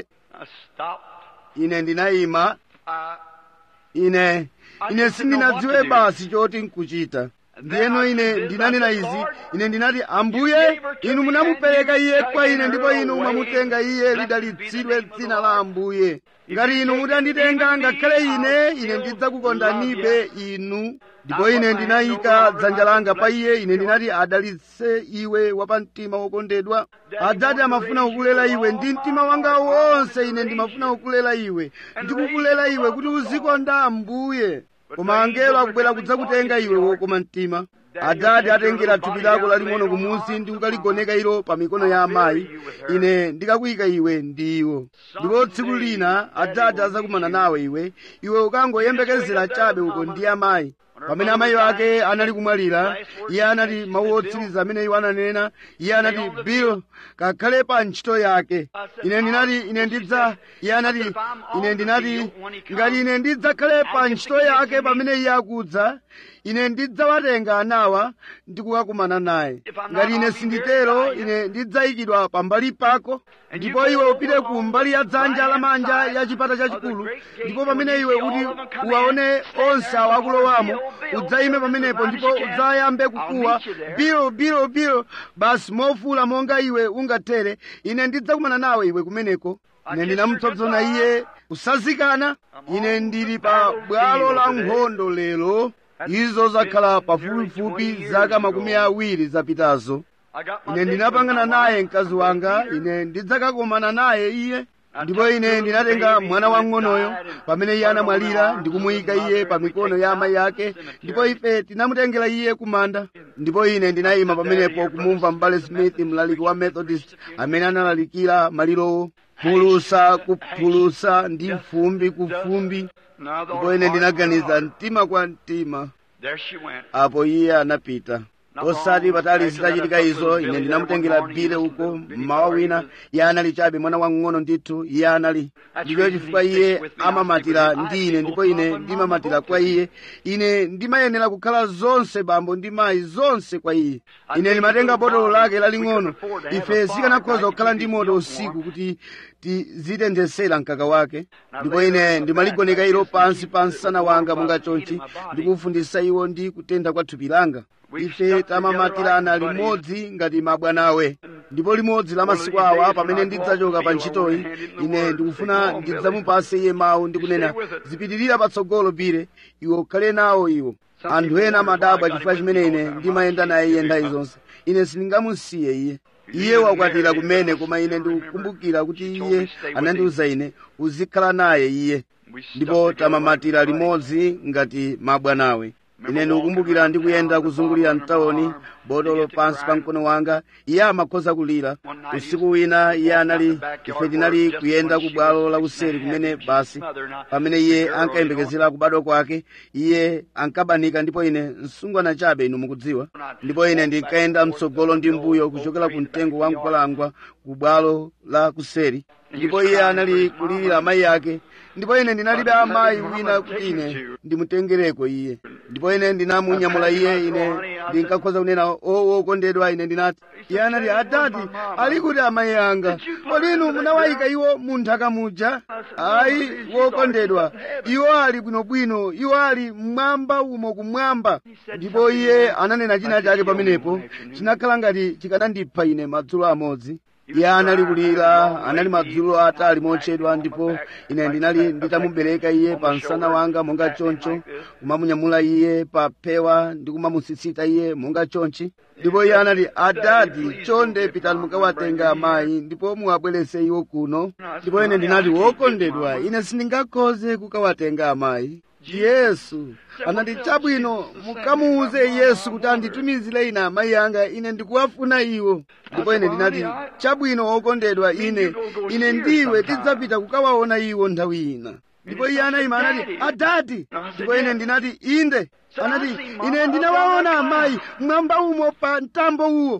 ine ndinayima ine ine sindinadziwe basi choti nkuchita ndiyeno ine ndinanena izi ine ndinati ambuye inu munamupereka iye kwa ine ndipo inu mwamutenga iye lidalitsidwe dzina la ambuye ngati inu mutanditenga ngakhale ine ine ndidzakukondanibe inu ndipo ine ndinayika dzanja langa pa iye ine ndinati adalitse iwe wapamtima wokondedwa adzati amafuna kukulela iwe ndi mtima wanga wonse ine ndimafuna kukulela iwe ndikukulela iwe kuti uzikonda ambuye koma angelo akubwera kudzakutenga iwe wokoma mtima adzati atengera thupi lako laling'ono kumusi ndi kukaligoneka ilo pa mikono ya amayi ine ndikakuyika iwe ndi iwo ndipo tsiku lina adzati azakumana nawe iwe iwe ukangoyembekezera chabe uko ndi amayi pamene amayi ake anali kumwalira iye anati mawu otsiriza amene iwo ananena iye anati bill kakhale pa ntchito yake ine ndinati ine ndidza iye anati ine ndinati ngati ine ndidzakhale pa ntchito yake pamene iye akudza ine ndidzawatenga anawa ndi kukakumana naye ngati ine sinditero ine ndidzayikidwa pambali pako ndipo iwe upite ku mbali ya dzanja lamanja ya chipata chachikulu ndipo pamene iwe uti uwaone onse awo akulowamo udzayime pamenepo ndipo udzayambe kukuwa bilo bilo bilo basi mofuula monga iwe ungathere ine ndidzakumana nawe iwe kumeneko ine ndinamupsompsona iye kusazikana ine ndili pa bwalo la nkhondo lero izo zakhala pafupifupi zaka makumi awiri zapitazo ine ndinapangana naye mkazi wanga ine ndidzakakomana naye iye ndipo ine ndinatenga mwana wang'onoyo pamene iye anamwalira ndikumuyika iye pa mikono ya amayi ake ndipo ife tinamutengera iye kumanda ndipo ine ndinayima pamenepo kumumva m'bale smith mlaliki wa methodist amene analalikira malirowo phulusa kuphulusa ndi fumbi ku fumbi ndipo ine ndinaganiza mtima kwa mtima apo iye anapita osati patali zitachitika izo ine ndinamutengera bile uko mmawa wina iye anali chabe mwana wang'ono ndithu iye anali ndicho chifukwa iye amamatira ndi ine ndipo ine ndimamatira kwa iye ine ndimayenera kukhala zonse bambo ndi mayi zonse kwa iye ine ndimatenga botolo lake laling'ono ife sikanakhoza kukhala ndi moto usiku kuti tizitenthesera mkaka wake ndipo ine ndimaligoneka ilo pansi pa msana wanga monga chonchi ndikufundisa iwo ndi kutentha kwa thupi langa ife tamamatirana limodzi ngati mabwanawe ndipo limodzi la masiku awa pamene ndidzachoka pa ntchitoyi ine ndikufuna ndidzamupase iye mawu ndikunena zipitirira patsogolo pire iwe ukhale nawo iwo anthu ena amadabwa chifukwa chimene ine ndimayenda naye iye nthawi zonse ine sindingamusiye iye iye wakwatira kumene koma ine ndikukumbukira kuti iye anandiuza ine uzikhala naye iye ndipo tamamatira limodzi ngati mabwanawe ine ndikukumbukira ndikuyenda kuzungulira mtawuni botolo pansi pa mkono wanga iye amakhoza kulira usiku wina iye anali ife tinali kuyenda ku bwalo lakuseri kumene basi pamene iye ankayembekezera kubadwa kwake iye ankabanika ndipo ine msungwana chabe inu mukudziwa ndipo ine ndinkayenda mtsogolo ndi mbuyo kuchokera ku mtengo wa mkwalangwa ku bwalo la kuseri ndipo iye anali kulirira amayi ake ndipo ine ndinalibe amayi wina kuti ine ndimutengereko iye ndipo ine ndinamunyamula iye ine ndinkakhoza kunena o wokondedwa ine ndinati iye anati adati ali kuti amayi anga kodi inu munawayika iwo mu nthaka muja ayi wokondedwa iwo ali bwinobwino iwo ali mmwamba umo kumwamba ndipo iye ananena china chake pamenepo chinakhala ngati chikanandipha ine madzulo amodzi iye anali kulira anali madzulo atali motchedwa ndipo ine ndinali nditamubereka iye pa msana wanga monga choncho kumamunyamula iye pa phewa ndi kumamusisita iye monga chonchi ndipo iye anati adadi chonde pitani mukawatenga amayi ndipo muwabwerese iwo kuno ndipo ine ndinati wokondedwa ine sindingakhoze kukawatenga amayi yesu anati chabwino mukamuuze yesu kuti anditumizire ine amayi anga ine ndikuwafuna iwo ndipo ine ndinati chabwino wokondedwa ine ine ndiwe tidzapita kukawaona iwo nthawi ina ndipo iye anayima anati adati ndipo ine ndinati inde anati ine ndinawaona amayi mwamba umo pa mtambo uwo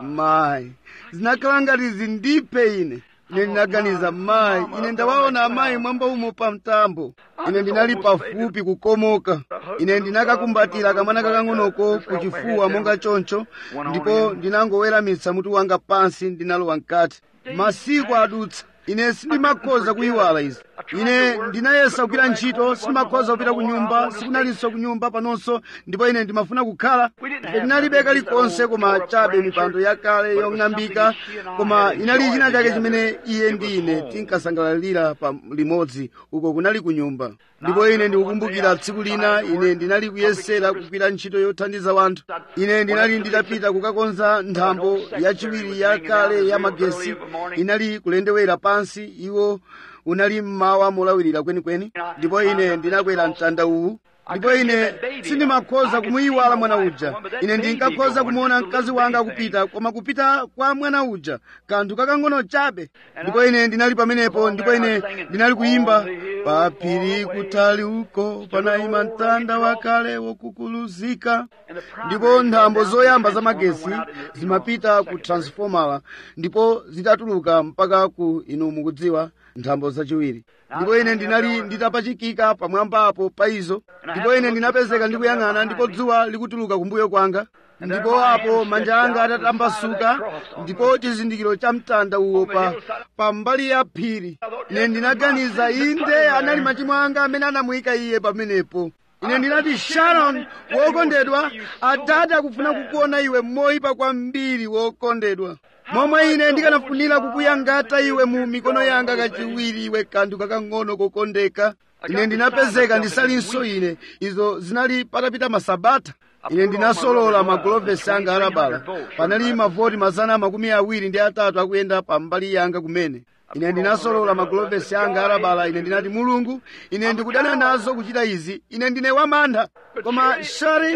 mayi zinakhala ngati zindiphe ine ine ndinaganiza mayi ine ndawaona amayi mwamba umo pa mtambo ine ndinali pafupi kukomoka ine ndinakakumbatira kamwana kakang'onoko kuchifuwa monga choncho ndipo ndinangoweramitsa mutu wanga pansi ndinalowa mkati masiku adutsa ine sindimakhoza kuyiwala izi ine ndinayesa kugwira ntchito sindimakhoza kupita ku nyumba sikunalinso ku nyumba panonso ndipo ine ndimafuna kukhala ife tinalibe kalikonse koma chabe mipando yakale yong'ambika koma inali china chake chimene iye ndi ine tinkasangalalira pa limodzi uko kunali ku nyumba ndipo ine ndikukumbukira tsiku lina ine ndinali kuyesera kugwira ntchito yothandiza wanthu ine ndinali nditapita kukakonza nthambo yachiwiri yakale ya magesi inali kulendewera pansi iwo unali mmawa molawirira kwenikweni ndipo ine ndinakwera mtanda uwu ndipo ine sindimakhoza kumuyiwala mwana uja ine ndinkakhoza kumuona mkazi wanga akupita koma kupita kwa mwana uja kanthu kakang'ono chabe ndipo ine ndinali pamenepo ndipo ine ndinali kuyimba paphiri kutali uko panayima mtanda wakale wokukuluzika ndipo nthambo zoyamba za magesi zimapita ku transfomala ndipo zitatuluka mpaka ku inu mukudziwa nthambo zachiwiri ndipo ine ndinali nditapachikika pamwambapo pa izo ndipo ine ndinapezeka ndikuyang'ana ndipo dzuwa likutuluka kumbuyo kwanga ndipo apo manja anga atatambasuka ndipo chizindikiro cha mtanda uwo pa pambali ya phiri ine ndinaganiza inde anali machimo anga amene anamuyika iye pamenepo ine ndinati sharon wokondedwa adati akufuna kukuona iwe moyipa kwambiri wokondedwa momwe ine ndikanafunira kukuyangata iwe mu mikono yanga kachiwiri iwe kanthu kakang'ono kokondeka ine ndinapezeka ndisalinso ine izo zinali patapita masabata ine ndinasolola magulovesi anga alabala panali mavoti mazana makumi awiri ndi atatu akuyenda pambali yanga kumene ine ndinasolola magulovesi anga alabala ine ndinati mulungu ine ndikudana nazo kuchita izi ine ndine wamantha koma shari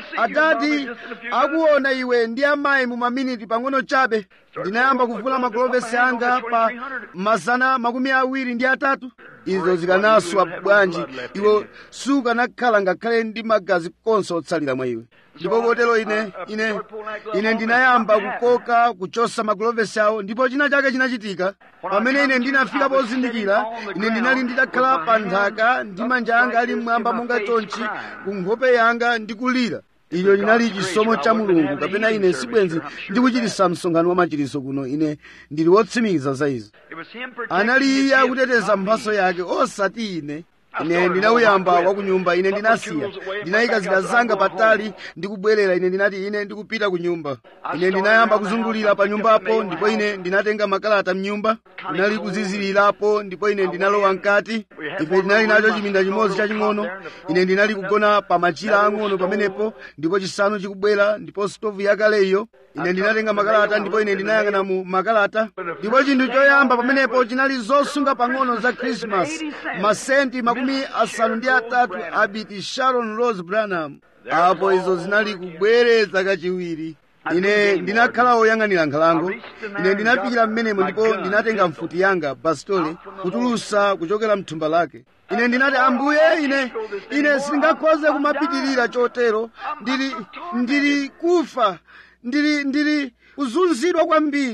adati akuona iwe ndi amayi mu maminiti pang'ono chabe ndinayamba kuvula magulovesi anga pa mazana makumi awiri ndi atatu izo zikanaswa bwanji iwo sukanakhala ngakhale ndi magazi konse otsalira mwa iwe ndipo kotero ine ine ine ndinayamba kukoka kuchosa magulovesi awo ndipo china chake chinachitika pamene ine ndinafika pozindikira ine ndinali nditakhala pa nthaka ndi manja anga ali mmwamba monga chonchi ku nkhope yanga ndikulira ilo linali chisomo cha mulungu kapena ine sibwenzi ndikuchitisa msonkhano wa machiritso kuno ine ndili wotsimikiza za izo anali iye akuteteza mphaso yake osati ine ine ndinauyamba wa ku nyumba ine ndinasiya ndinayika zida zanga patali ndikubwerera ine ndinati ine ndikupita ku nyumba ine ndinayamba kuzungulira pa nyumbapo ndipo ine ndinatenga makalata mnyumba ndinali kuzizirirapo ndipo ine ndinalowa mkati ife ndinali nacho chiminda chimodzi chaching'ono ine ndinali kugona pa machira ang'ono pamenepo ndipo chisanu chikubwera ndipo stovu yakaleyo ine ndinatenga makalata ndipo ine ndinayang'ana mu makalata ndipo chinthu choyamba pamenepo chinali zosunga pang'ono za krismasi masenti makumi asanu ndi atatu abiti sharon rose branham apo izo zinali kubwereza kachiwiri ine ndinakhala woyang'anira nkhalango ine ndinafikira mmenemo ndipo ndinatenga mfuti yanga bastole kutulusa kuchokera mthumba lake ine ndinati ambuye ine ine sindingakhoze kumapitirira chotero ndili ndili kufa ndili ndili kuzunzidwa kwambiri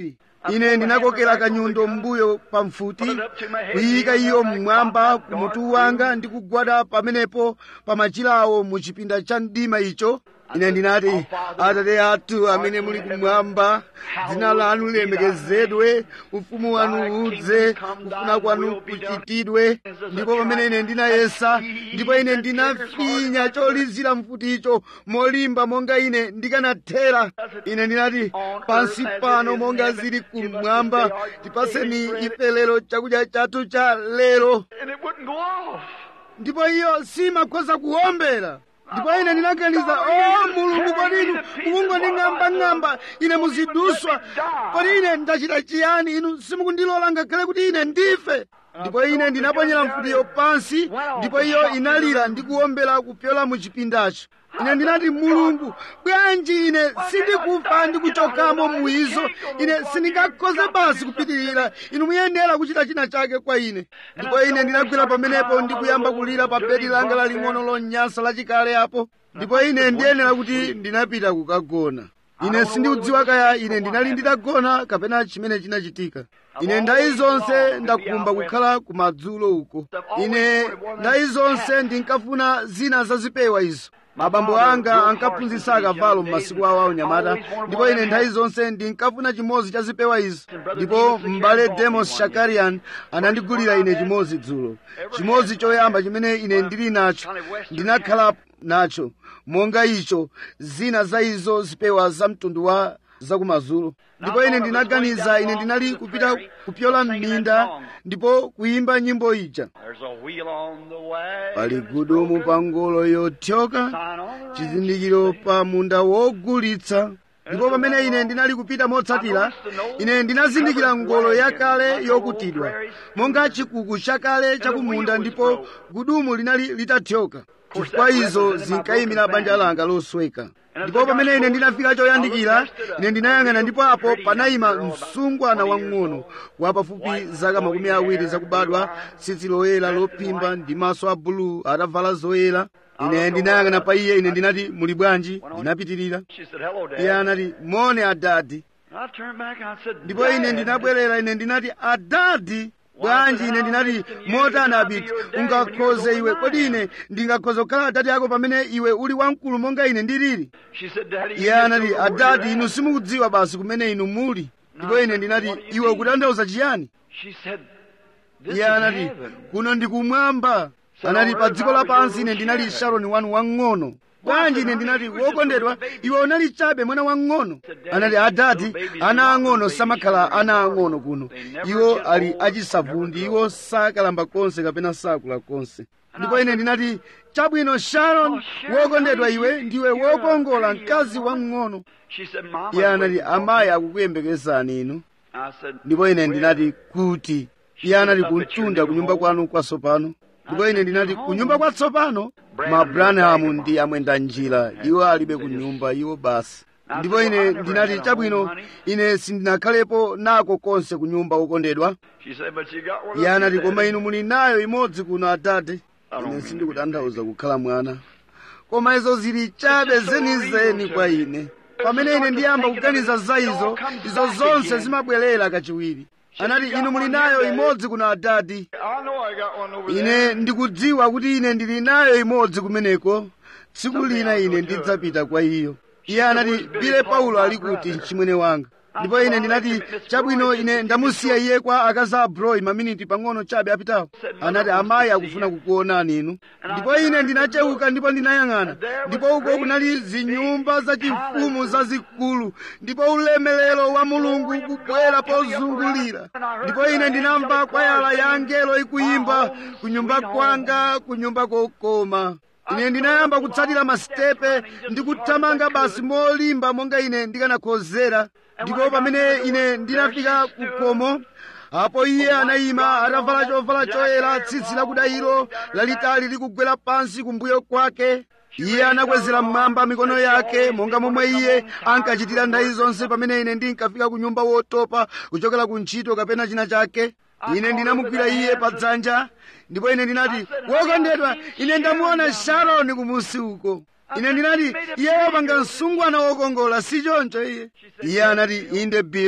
ine ndinakokera kanyundo mbuyo pamfuti kuyika iyo mmwamba kumutu wanga ndi kugwada pamenepo pa machilawo mu chipinda cha mdima icho ine ndinati atate athu amene muli kumwamba dzina lanu lilemekezedwe ufumu wanu udze kufuna kwanu kuchitidwe ndipo pamene ine ndinayesa ndipo ine ndinafinya cholizira mfuticho molimba monga ine ndikanathera ine ndinati pansi pano monga zili kumwamba tipaseni ife lero chakudya chathu cha lero And it wouldn't go off. ndipo iyo simakhoza kuwombera ndipo ine ndinaganiza o mulungu kodi inu mukungonding'ambang'amba ine muziduswa kodi ine ndachita chiyani inu simukundilola ngakhale kuti ine ndife ndipo ine ndinaponyera mfutiyo pansi ndipo iyo inalira ndi kuwombera kupyola mu chipindacho ine ndinati mulungu bwanji ine sindikufa ndi kuchokamo muizo ine sindingakhoze basi kupitirira inu muyenera kuchita china chake kwa ine ndipo ine ndinagwera pamenepo ndi kuyamba kulira pa bedi langa laling'ono lonyansa lachikale apo ndipo ine ndiyenera kuti ndinapita kukagona ine sindikudziwa kaya ine ndinali nditagona kapena chimene chinachitika ine nthawi zonse ndakumba kukhala kumadzulo uko ine nthawi zonse ndinkafuna zina zazipewa izo mabambo anga ankaphunzitsa akavalo m'masiku awo aunyamata ndipo ine nthawi zonse ndinkafuna chimodzi cha zipewa izo ndipo m'bale demos shakarian anandigulira ine chimodzi dzulo chimodzi choyamba chimene ine ndili nacho ndinakhala nacho monga icho zina za izo zipewa za mtundu wa zakumadzulo ndipo ine ndinaganiza ine ndinali kupita kupyola m'minda ndipo kuyimba nyimbo ija There's a wheel on the way. pali gudumu pa ngolo yothyoka Sign on the right. chizindikiro pa munda wogulitsa ndipo pamene ine ndinali kupita motsatira ine ndinazindikira ngolo yakale yokutidwa monga chikuku chakale chakumunda ndipo gudumu linali litathyoka chifukwa izo zinkayimira banja langa losweka ndipo pamene ine ndinafika choyandikira ine ndinayang'ana ndipo apo panayima msungwana wang'ono wa pafupi zaka makumi awiri zakubadwa tsitsi loyera lophimba ndi maso a bulu atavala zoyera ine ndinayang'ana pa iye ine ndinati muli bwanji ndinapitirira She said, hello, Dad. iye anati mone adadi And I turned back and I said, ndipo ine "Dad." ndinabwerera ine ndinati adadi bwanji ine ndinati motani abiti ungakhoze iwe kodi ine ndingakhoza kukhala adadi ako pamene iwe uli wamkulu monga ine ndilili She said, Daddy, you iye just anati don't know where adadi you're inu at." simukudziwa basi kumene inu muli ndipo ine ndinati iwe ukutanthauza chiyani She said, this is iye anati heaven. kuno ndikumwamba anati pa dziko lapansi ine ndinali sharoni wanu wang'ono bwanji ine ndinati wokondedwa iwe unali chabe mwana wang'ono anati adati ana ang'ono samakhala ana ang'ono kuno iwo ali achisavundi iwo sakalamba konse kapena sakula konse ndipo ine ndinati chabwino sharon wokondedwa iwe ndiwe wokongola mkazi wamng'ono She said, Mama, iye anati where you amayi akukuyembekezani inu I said, ndipo ine "Where?" ndinati kuti iye anati kuntunda kunyumba kwanu kwatsopano ndipo ine ndinati kunyumba kwatsopano mabranhamu ndi amwenda njira iwo alibe kunyumba iwo basi ndipo ine ndinati chabwino ine sindinakhalepo nako konse kunyumba ukondedwa She said, but you got one iye of anati these, koma Daddy." inu muli nayo imodzi kuno atate ine sindikutanthauza kukhala mwana koma izo zili chabe zenizeni kwa ine pamene ine ndiyamba kuganiza za izo izo zonse zimabwerera kachiwiri anati inu muli nayo imodzi kuno adadi I know I got one over there. ine ndikudziwa kuti ine ndili nayo imodzi kumeneko tsiku lina ine ndidzapita kwa iyo iye anati bile paulo ali kuti mchimwene wanga ndipo ine ndinati chabwino ine ndamusiya iye kwa akazi a broi maminiti pang'ono chabe apitawo anati amayi akufuna kukuonani inu ndipo ine ndinachewuka ndipo ndinayang'ana ndipo uko kunali zinyumba zachifumu zazikulu ndipo ulemelero wa mulungu kubwera pozungulira ndipo ine ndinamva kwayala ya angelo ikuyimba kunyumba kwanga kunyumba kokoma ine ndinayamba kutsatira masitepe ndi kuthamanga basi molimba monga ine ndikanakhozera ndipo pamene ine ndinafika ku khomo apo iye anayima atavala chovala choyera tsitsi lakudayiro lalitali likugwera pansi kumbuyo kwake iye anakwezera mmwamba mikono yake monga momwe iye ankachitira nthawi zonse pamene ine ndinkafika ku nyumba wotopa kuchokera ku ntchito kapena china chake ine ndinamugwira iye pa dzanja ndipo ine ndinati wokondedwa ine ndamuona sharoni kumusi uko ine ndinati iye wapanga msungwana wokongola si choncho iye iye anati inde bill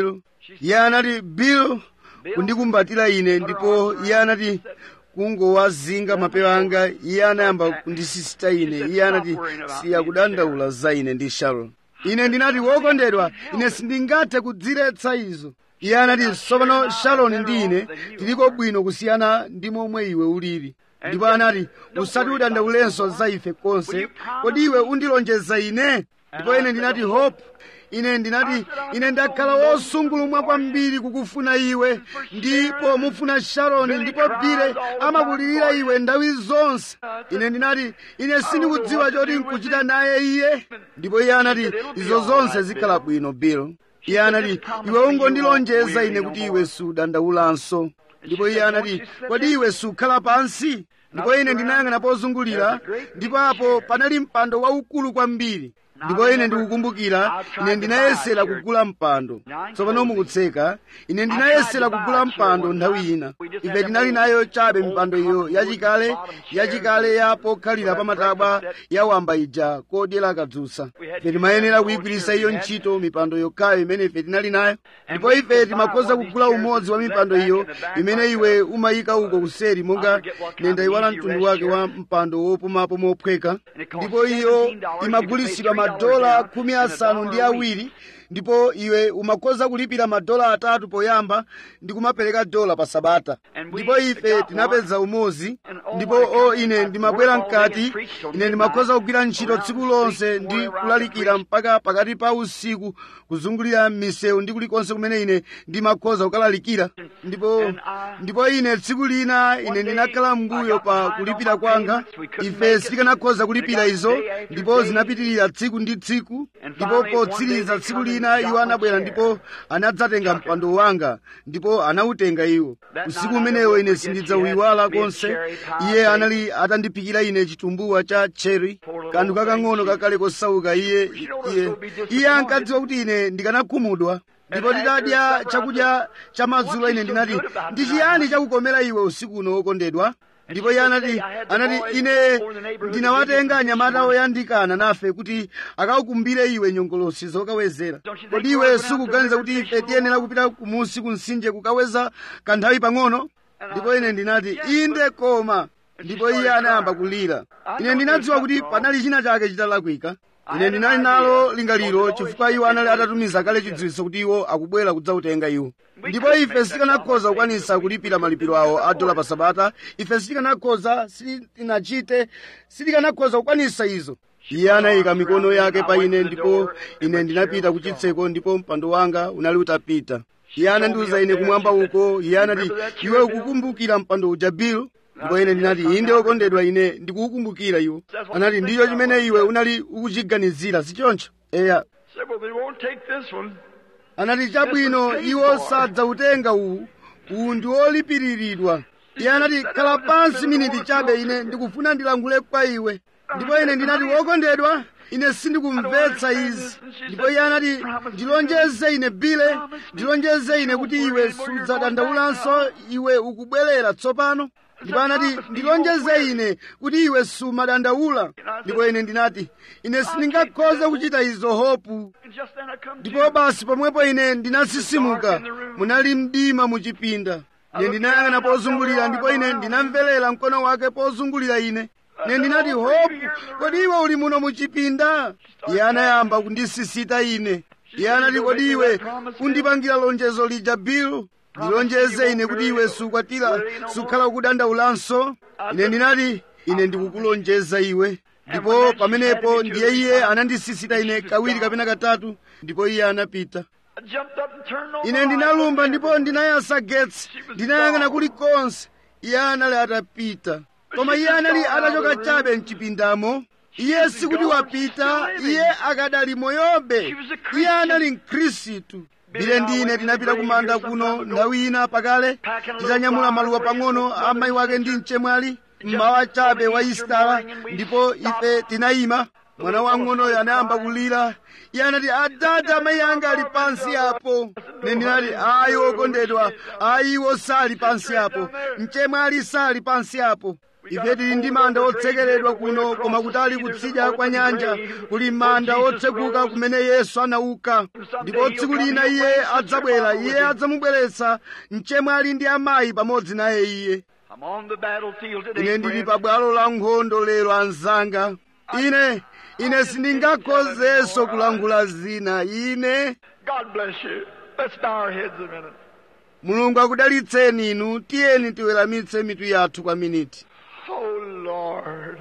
iye anati bill kundikumbatira ine ndipo iye anati kungowazinga mapewa anga iye anayamba kundisisita ine iye anati siyakudandaula za ine ndi sharon ine ndinati wokondedwa ine sindingathe kudziretsa izo iye anati tsopano sharon ndi ine tiliko bwino kusiyana ndi momwe iwe ulili ndipo anati usati udandaulenso za ife konse kodi iwe undilonjeza ine ndipo ine ndinati hope ine ndinati ine ndakhala wosungulumwa kwambiri kukufuna iwe ndipo mufuna sharoni ndipo bile amakulirira iwe nthawi zonse ine ndinati ine sindikudziwa choti nkuchita naye iye ndipo iye anati izo zonse zikhala bwino bill iye anati iwe ungondilonjeza ine kuti iwe sudandaulanso ndipo iye anati kodi iwe sukhala pansi ndipo ine ndinayang'ana pozungulira ndipo apo panali mpando waukulu kwambiri ndipo ine ndikukumbukira ine ndinayesera kugula mpando tsopano mukutseka ine ndinayesera kugula mpando nthawi ina ife tinali nayo chabe mipando iyo yachikale yachikale ya pokhalira pamatabwa ya wamba ija kodyera kadzutsa ife timayenera kuyigwiritsa iyo ntchito mipando yokhayo imene ife tinali nayo ndipo ife timakhoza kugula umodzi wa mipando iyo imene iwe umayika uko kuseri monga ine ndayiwala mtundu wake wa mpando wopumapo mophweka ndipo iyo imagulitsidwa madola khumi asanu ndi awiri ndipo iwe umakhoza kulipira madola atatu poyamba ndi kumapereka dola pa sabata ndipo ife tinapeza umodzi ndipo o ine ndimabwera mkati ine ndimakhoza kugwira ntchito tsiku lonse ndi kulalikira mpaka pakati pa usiku kuzungulira m'misewu ndi kulikonse kumene ine ndimakhoza kukalalikira ndipo ndipo ine tsiku lina ine ndinakhala mnguyo pa kulipira kwanga ife sitikanakhoza kulipira izo ndipo zinapitirira tsiku ndi tsiku ndipo potsiriza tsiku lina iwo anabwera ndipo anadzatenga mpando wanga ndipo anawutenga iwo usiku umenewo ine sindidzauyiwala konse iye anali atandiphikira ine chitumbuwa cha cherry kanthu kakang'ono kakale kosauka iye iye iye ankadziwa kuti ine ndikanakhumudwa ndipo titadya chakudya cha madzulo ine ndinati ndi chiyani chakukomera iwe usiku uno wokondedwa ndipo iye anati anati ine ndinawatenga anyamata oyandikana nafe kuti akaukumbire iwe nyongolosi zokawezera kodi iwe sukuganiza kuti ife tiyenera kupita kumusi kumtsinje kukaweza kanthawi pang'ono ndipo ine ndinati inde koma ndipo iye anayamba kulira ine ndinadziwa kuti panali china chake chitalakwika ine ndinali nalo lingaliro chifukwa iwo anali atatumiza kale chidziwitso kuti iwo akubwera kudzautenga iwo ndipo ife sitikanakhoza kukwanisa kulipira malipiro awo a dola pa sabata ife sitikanakhoza sitinachite sitikanakhoza kukwanisa izo iye anayika mikono yake pa ine ndipo ine ndinapita ku chitseko ndipo mpando wanga unali utapita iye anandiuza ine kumwamba uko iye anati iwe ukukumbukira mpando uja bill ndipo ine ndinati inde okondedwa ine ndikukukumbukira iwo anati ndicho chimene iwe unali ukuchiganizira sichoncho eya Said, well, they won't take this one. anati chabwino iwo sadzautenga uwu uwu ndi wolipiriridwa iye anati khala pansi miniti chabe ine ndikufuna ndilankhule kwa iwe ndipo ine ndinati wokondedwa ine sindikumvetsa izi ndipo iye anati ndilonjeze ine bile ndilonjeze ine kuti iwe sudzadandaulanso iwe ukubwerera tsopano ndipo anati ndilonjeze ine kuti iwe sumadandaula ndipo ine ndinati ine sindingakhoze kuchita izo hopu And just then I come to ndipo basi pomwepo ine ndinasisimuka munali mdima muchipinda ine ndinayang'ana pozungulira ndipo ine ndinamverera mkono wake pozungulira ine ine ndinati hopu kodi iwe uli muno muchipinda iye anayamba kundisisita ine iye anati kodi iwe undipangira lonjezo lija bill ndilonjeze ine kuti iwe sukwatira sukhala kudandaulanso ine ndinati ine ndikukulonjeza iwe ndipo pamenepo ndiye iye anandisisita ine kawiri kapena katatu ndipo iye anapita I jumped up and turned on ine the ndinalumba light. ndipo ndinayasa getsi ndinayang'ana kulikonse iye anali atapita koma iye anali atachoka chabe mchipindamo iye sikuti wapita iye akadali moyobe iye anali mkhristu bile ndine tinapita kumanda kuno nthawi ina pakale titanyamula maluwa pang'ono a mayi wake ndi mchemwali mmawa chabe wa isitala ndipo ife tinayima mwana wang'onoyo anayamba kulira iye anati adada amayi anga ali pansi apo ne ndinati ayi wokondedwa ayi iwo sali pansi apo mchemwali sali pansi apo ife tili ndi manda otsekeredwa kuno koma kutali kutsidya kwa nyanja kuli manda otsekuka kumene yesu anauka ndipo tsiku lina iye adzabwera iye adzamubweretsa mchemwali ndi amayi pamodzi naye iye I'm on the battlefield today, ine ndili friend. pa bwalo la nkhondo lero anzanga ine ine sindingakhozenso kulangula zina ine God bless you. Let's bow our heads a minute. mulungu akudalitseni inu tiyeni tiweramitse mitu yathu kwa miniti Oh, Lord.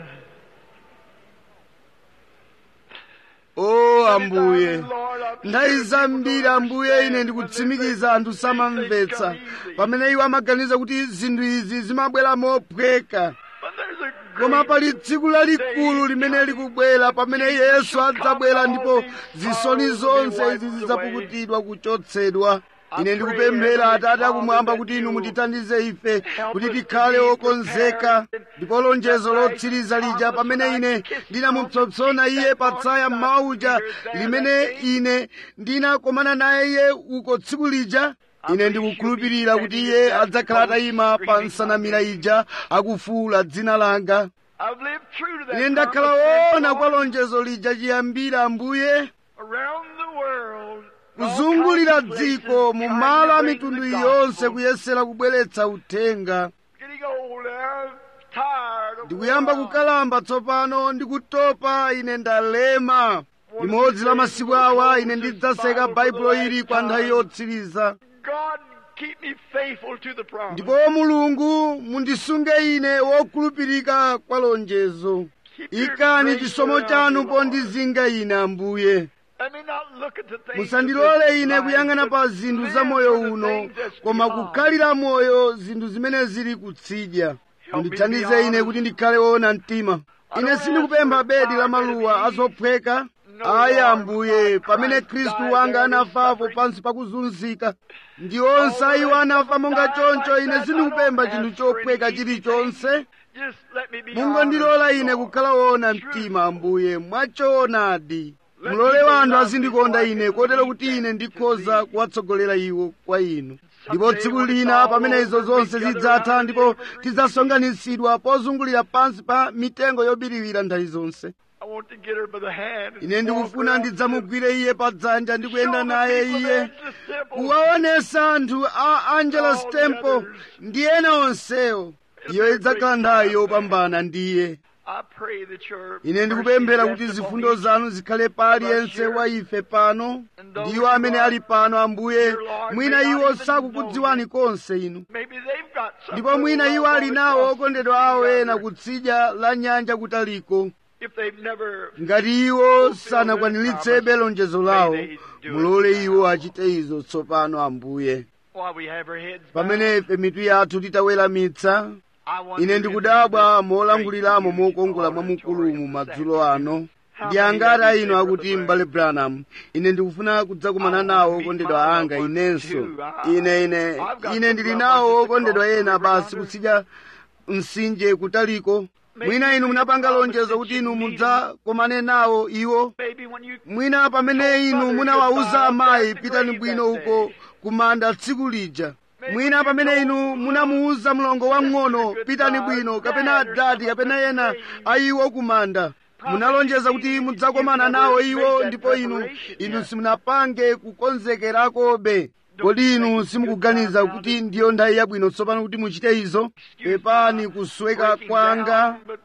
o ambuye Lord, I'm nthawi sure zambiri people don't ambuye ine understand ndikutsimikiza when anthu they think samamvetsa things come easy. pamene iwo amaganiza kuti zinthu izi zimabwera mophweka But there's a koma great pali tsiku lalikulu limene likubwera pamene yesu adzabwera ndipo zisoni zonse izi zidzapukutidwa kuchotsedwa ine ndikupemphera atate akumwamba kuti inu mutithandize ife kuti tikhale okonzeka ndipo lonjezo lotsiriza lija pamene ine ndinamupsompsona iye patsaya mauja limene ine ndinakomana naye iye uko tsiku lija ine ndikukhulupirira kuti iye adzakhala atayima pa nsanamira ija akufuula dzina langa I've lived true to that ine ndakhala promise, woona Lord, kwa lonjezo lija chiyambira ambuye around the world. kuzungulira all kinds of dziko places mu trying malo to a bring mitundu the yonse gospel. kuyesera kubweretsa uthenga Getting older, tired of ndikuyamba world. kukalamba tsopano ndikutopa ine ndalema limodzi la masiku awa ine ndidzaseka baibulo ili kwa nthawi yotsiriza God, keep me faithful to the promise. ndipo mulungu mundisunge ine wokhulupirika kwa lonjezo Keep your ikani grace chisomo around chanu me, Lord. pondizinga ine ambuye Let me not look at the things musandilole of this ine life, kuyang'ana but pa zinthu live za moyo for the uno things that's koma beyond. kukhalira moyo zinthu zimene zili kutsidya mundithandize ine kuti ndikhale woona mtima ine sindikupempha bedi la maluwa azophweka ayi ambuye pamene khristu wanga anafapo pansi pakuzunzika ndi onse iwo anafa monga choncho ine sindikupempha chinthu chophweka chilichonse Just let me be mungondilola honest, ine Lord. kukhala woona mtima ambuye mwachoonadi mulole wanthu azindikonda ine kotero kuti ine ndikhoza kuwatsogolera iwo kwa inu ndipo tsiku lina pamene izo zonse zidzatha ndipo tidzasonkhanitsidwa pozungulira pansi pa mitengo yobiriwira nthawi zonse I want to get her by the hand and ine walk ndikufuna around ndidzamugwire iye pa dzanja ndi kuyenda Show the naye people iye that's the simple. kuwaonesa anthu a angela All the stemple others. ndi ena onsewo iyo idzakhala nthawi yopambana ndiye I pray that your ine ndikupemphera mercy kuti rest zifundo upon zanu zikhale pa aliyense wa ife pano ndiwo amene ali pano ambuye mwina iwo sakukudziwani konse inu me. Maybe they've got some ndipo mwina iwo ali nawo okondedwa awo ena kutsidya la nyanja kutaliko if they've never ngati iwo sanakwaniritse lonjezo lawo mulole iwo achite izo tsopano ambuye while we have our heads pamene ife mitu yathu titaweramitsa I wonder ine if ndikudabwa this molanguliramo great mokongola beautiful mwamukulumu madzulo ano How ndi many angati of you inu say, akuti Brother m'bale branham ine ndikufuna kudzakumana I nawo want to meet okondedwa my anga loved ones inenso too. I- ine ine I've got ine some ndili loved nawo ones at the okondedwa cross ena over basi yonder. kutsidya mtsinje kutaliko Maybe mwina inu you munapanga promised lonjezo that kuti you'd inu meet mudzakomane nawo iwo Maybe when you mwina pamene inu munawawuza amayi pitani bwino uko kumanda tsiku lija mwina pamene inu munamuwuza mlongo wang'ono pitani bwino kapena adati kapena ena ayiwo kumanda munalonjeza kuti mudzakomana nawo iwo ndipo inu inu simunapange kukonzekerakobe kodi inu simukuganiza kuti ndiyo nthawi yabwino tsopano kuti muchite izo pepani kusweka breaking kwanga down, but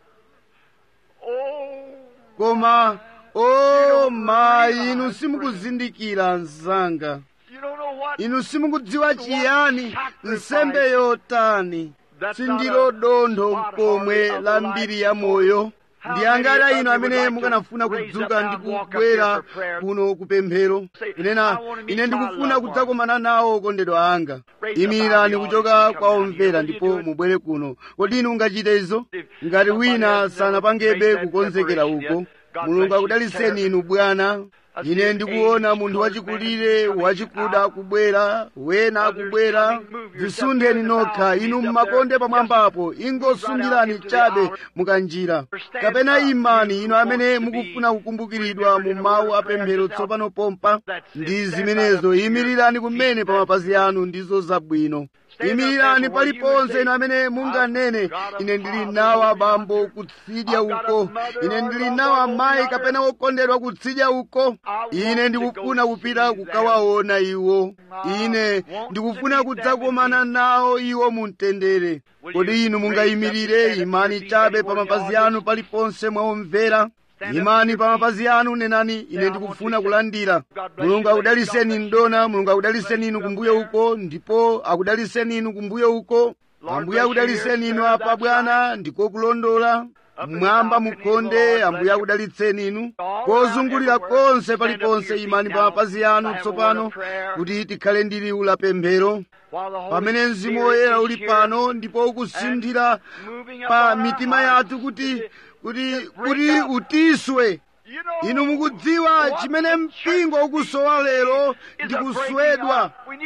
oh, koma o mayi inu simukuzindikira mzanga you don't know what inu simukudziwa chiyani nsembe yotani sindilo dontho pomwe la mbiri ya moyo ndi angati inu amene mukanafuna kudzuka ndi kubwera kuno kupemphero kunena ine ndikufuna kudzakomana nawo okondedwa anga imirani kuchoka kwa omvera ndipo mubwere kuno kodi inu ungachite izo ngati wina sanapangebe kukonzekera uko mulungu akudaliseni inu bwana ine ndikuona munthu wachikulire wachikuda akubwera wena akubwera zisundeni nokha inu mmakonde pamwambapo ingosundirani chabe mukanjira kapena imani inu amene mukufuna kukumbukiridwa mu mawu apemphero tsopano pompa ndi zimenezo imirirani kumene pa mapazi anu ndizo zabwino imirirani paliponse inu amene munganene ine ndili nawo abambo kutsidya uko ine ndili nawo amayi kapena wokondedwa kutsidya uko ine ndikufuna kupita kukawaona iwo ine ndikufuna kudzakomana nawo iwo mumtendere kodi inu mungayimirire imani chabe pa mapazi anu paliponse mwaomvera imani pa mapazi anu nenani ine ndikufuna kulandira mulungu akudaliseni mdona mulungu akudaliseni inu kumbuyo uko ndipo akudaliseni inu kumbuyo uko ambuye akudaliseni inu apa bwana ndiko kulondola mmwamba mukhonde ambuye akudalitseni inu kozungulira konse paliponse imani pa mapazi anu tsopano kuti tikhale ndi liwu la pemphero pamene mzimu woyera uli pano ndipo ukusinthira pa mitima yathu kuti kuti kuti utiswe inu mukudziwa chimene mpingo ukusowa lero ndi kuswedwa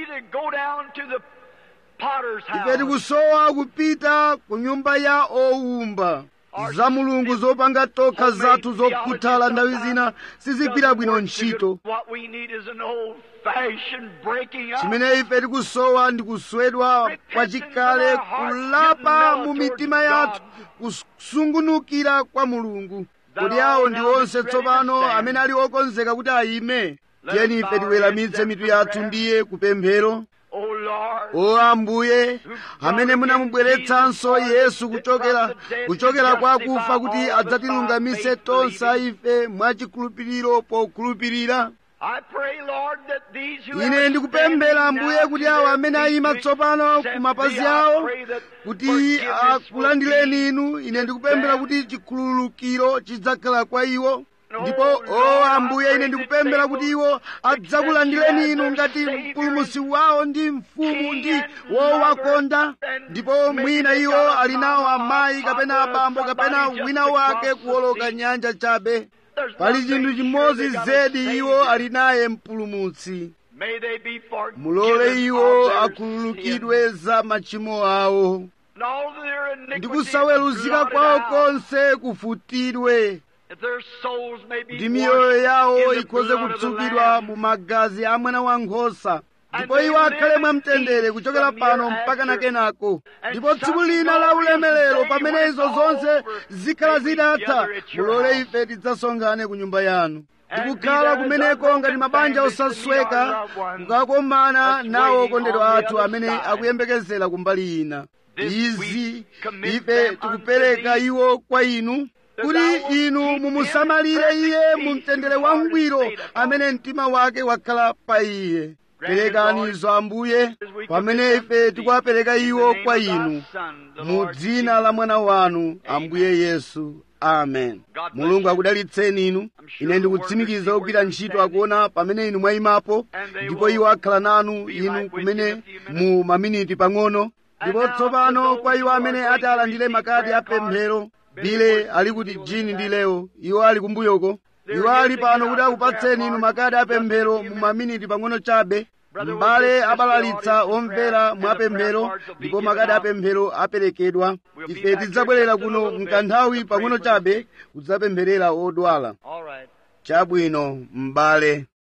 ife tikusowa kupita ku nyumba ya owumba za mulungu zopanga tokha zathu zokhuthala nthawi zina sizigwira bwino ntchito chimene ife tikusowa ndi kuswedwa kwachikale kulapa mu mitima yathu kusungunukira kwa mulungu kuti awo ndi onse tsopano amene ali okonzeka kuti ayime tiyeni ife tiweramitse mitu yathu ndiye kupemphero o ambuye amene munamubweretsanso yesu kuchokera kuchokera kwa akufa kuti adzatilungamise tonse ife mwachikhulupiriro pokhulupirira ine ndikupemphera ambuye kuti awo amene ayima tsopano ku mapazi awo kuti akulandireni inu ine ndikupemphera kuti chikhululukiro chidzakhala kwa iwo ndipo o ambuye ine ndikupemphera kuti iwo adzakulandireni inu ngati mpulumusi wawo ndi mfumu ndi wowakonda ndipo mwina iwo ali nawo amayi kapena abambo kapena wina wake kuwoloka nyanja chabe pali chinthu chimodzi zedi iwo ali naye mpulumutsi mulole iwo akhululukidwe za machimo awo ndi kusaweruzika kwawo konse kufutidwe kuti miyoyo yawo ikhoze kutsukidwa mu magazi a mwana wankhosa ndipo iwo akhale mwamtendere kuchokera pano mpaka na kenako ndipo tsiku lina la ulemerero pamene izo zonse zikhala zidatha mulole ife tidzasonkhane ku nyumba yanu ndikukhala kumeneko ngati mabanja osasweka kukakomana nawo okondedwa athu amene akuyembekezera kumbali ina izi ife tikupereka iwo kwa inu kuti inu mumusamalire iye mu mtendere wangwiro amene mtima wake wakhala pa iye perekanizo ambuye pamene ife tikuwapereka iwo kwa inu mu dzina la mwana wanu ambuye yesu amen mulungu akudalitseni inu ine ndikutsimikiza kugwira ntchito akuona pamene inu mwayimapo ndipo iwo akhala nanu inu kumene mu maminiti pang'ono ndipo tsopano kwa iwo amene ati alandire makadi apemphero bile ali kuti jini ndi leo iwo ali kumbuyoko iwo ali pano kuti akupatseni inu makadi apemphero mu maminiti pang'ono chabe m'bale abalalitsa omvera mwapemphero ndipo makadi apemphero aperekedwa ife tidzabwerera kuno mkanthawi pang'ono chabe kudzapempherera odwala chabwino m'bale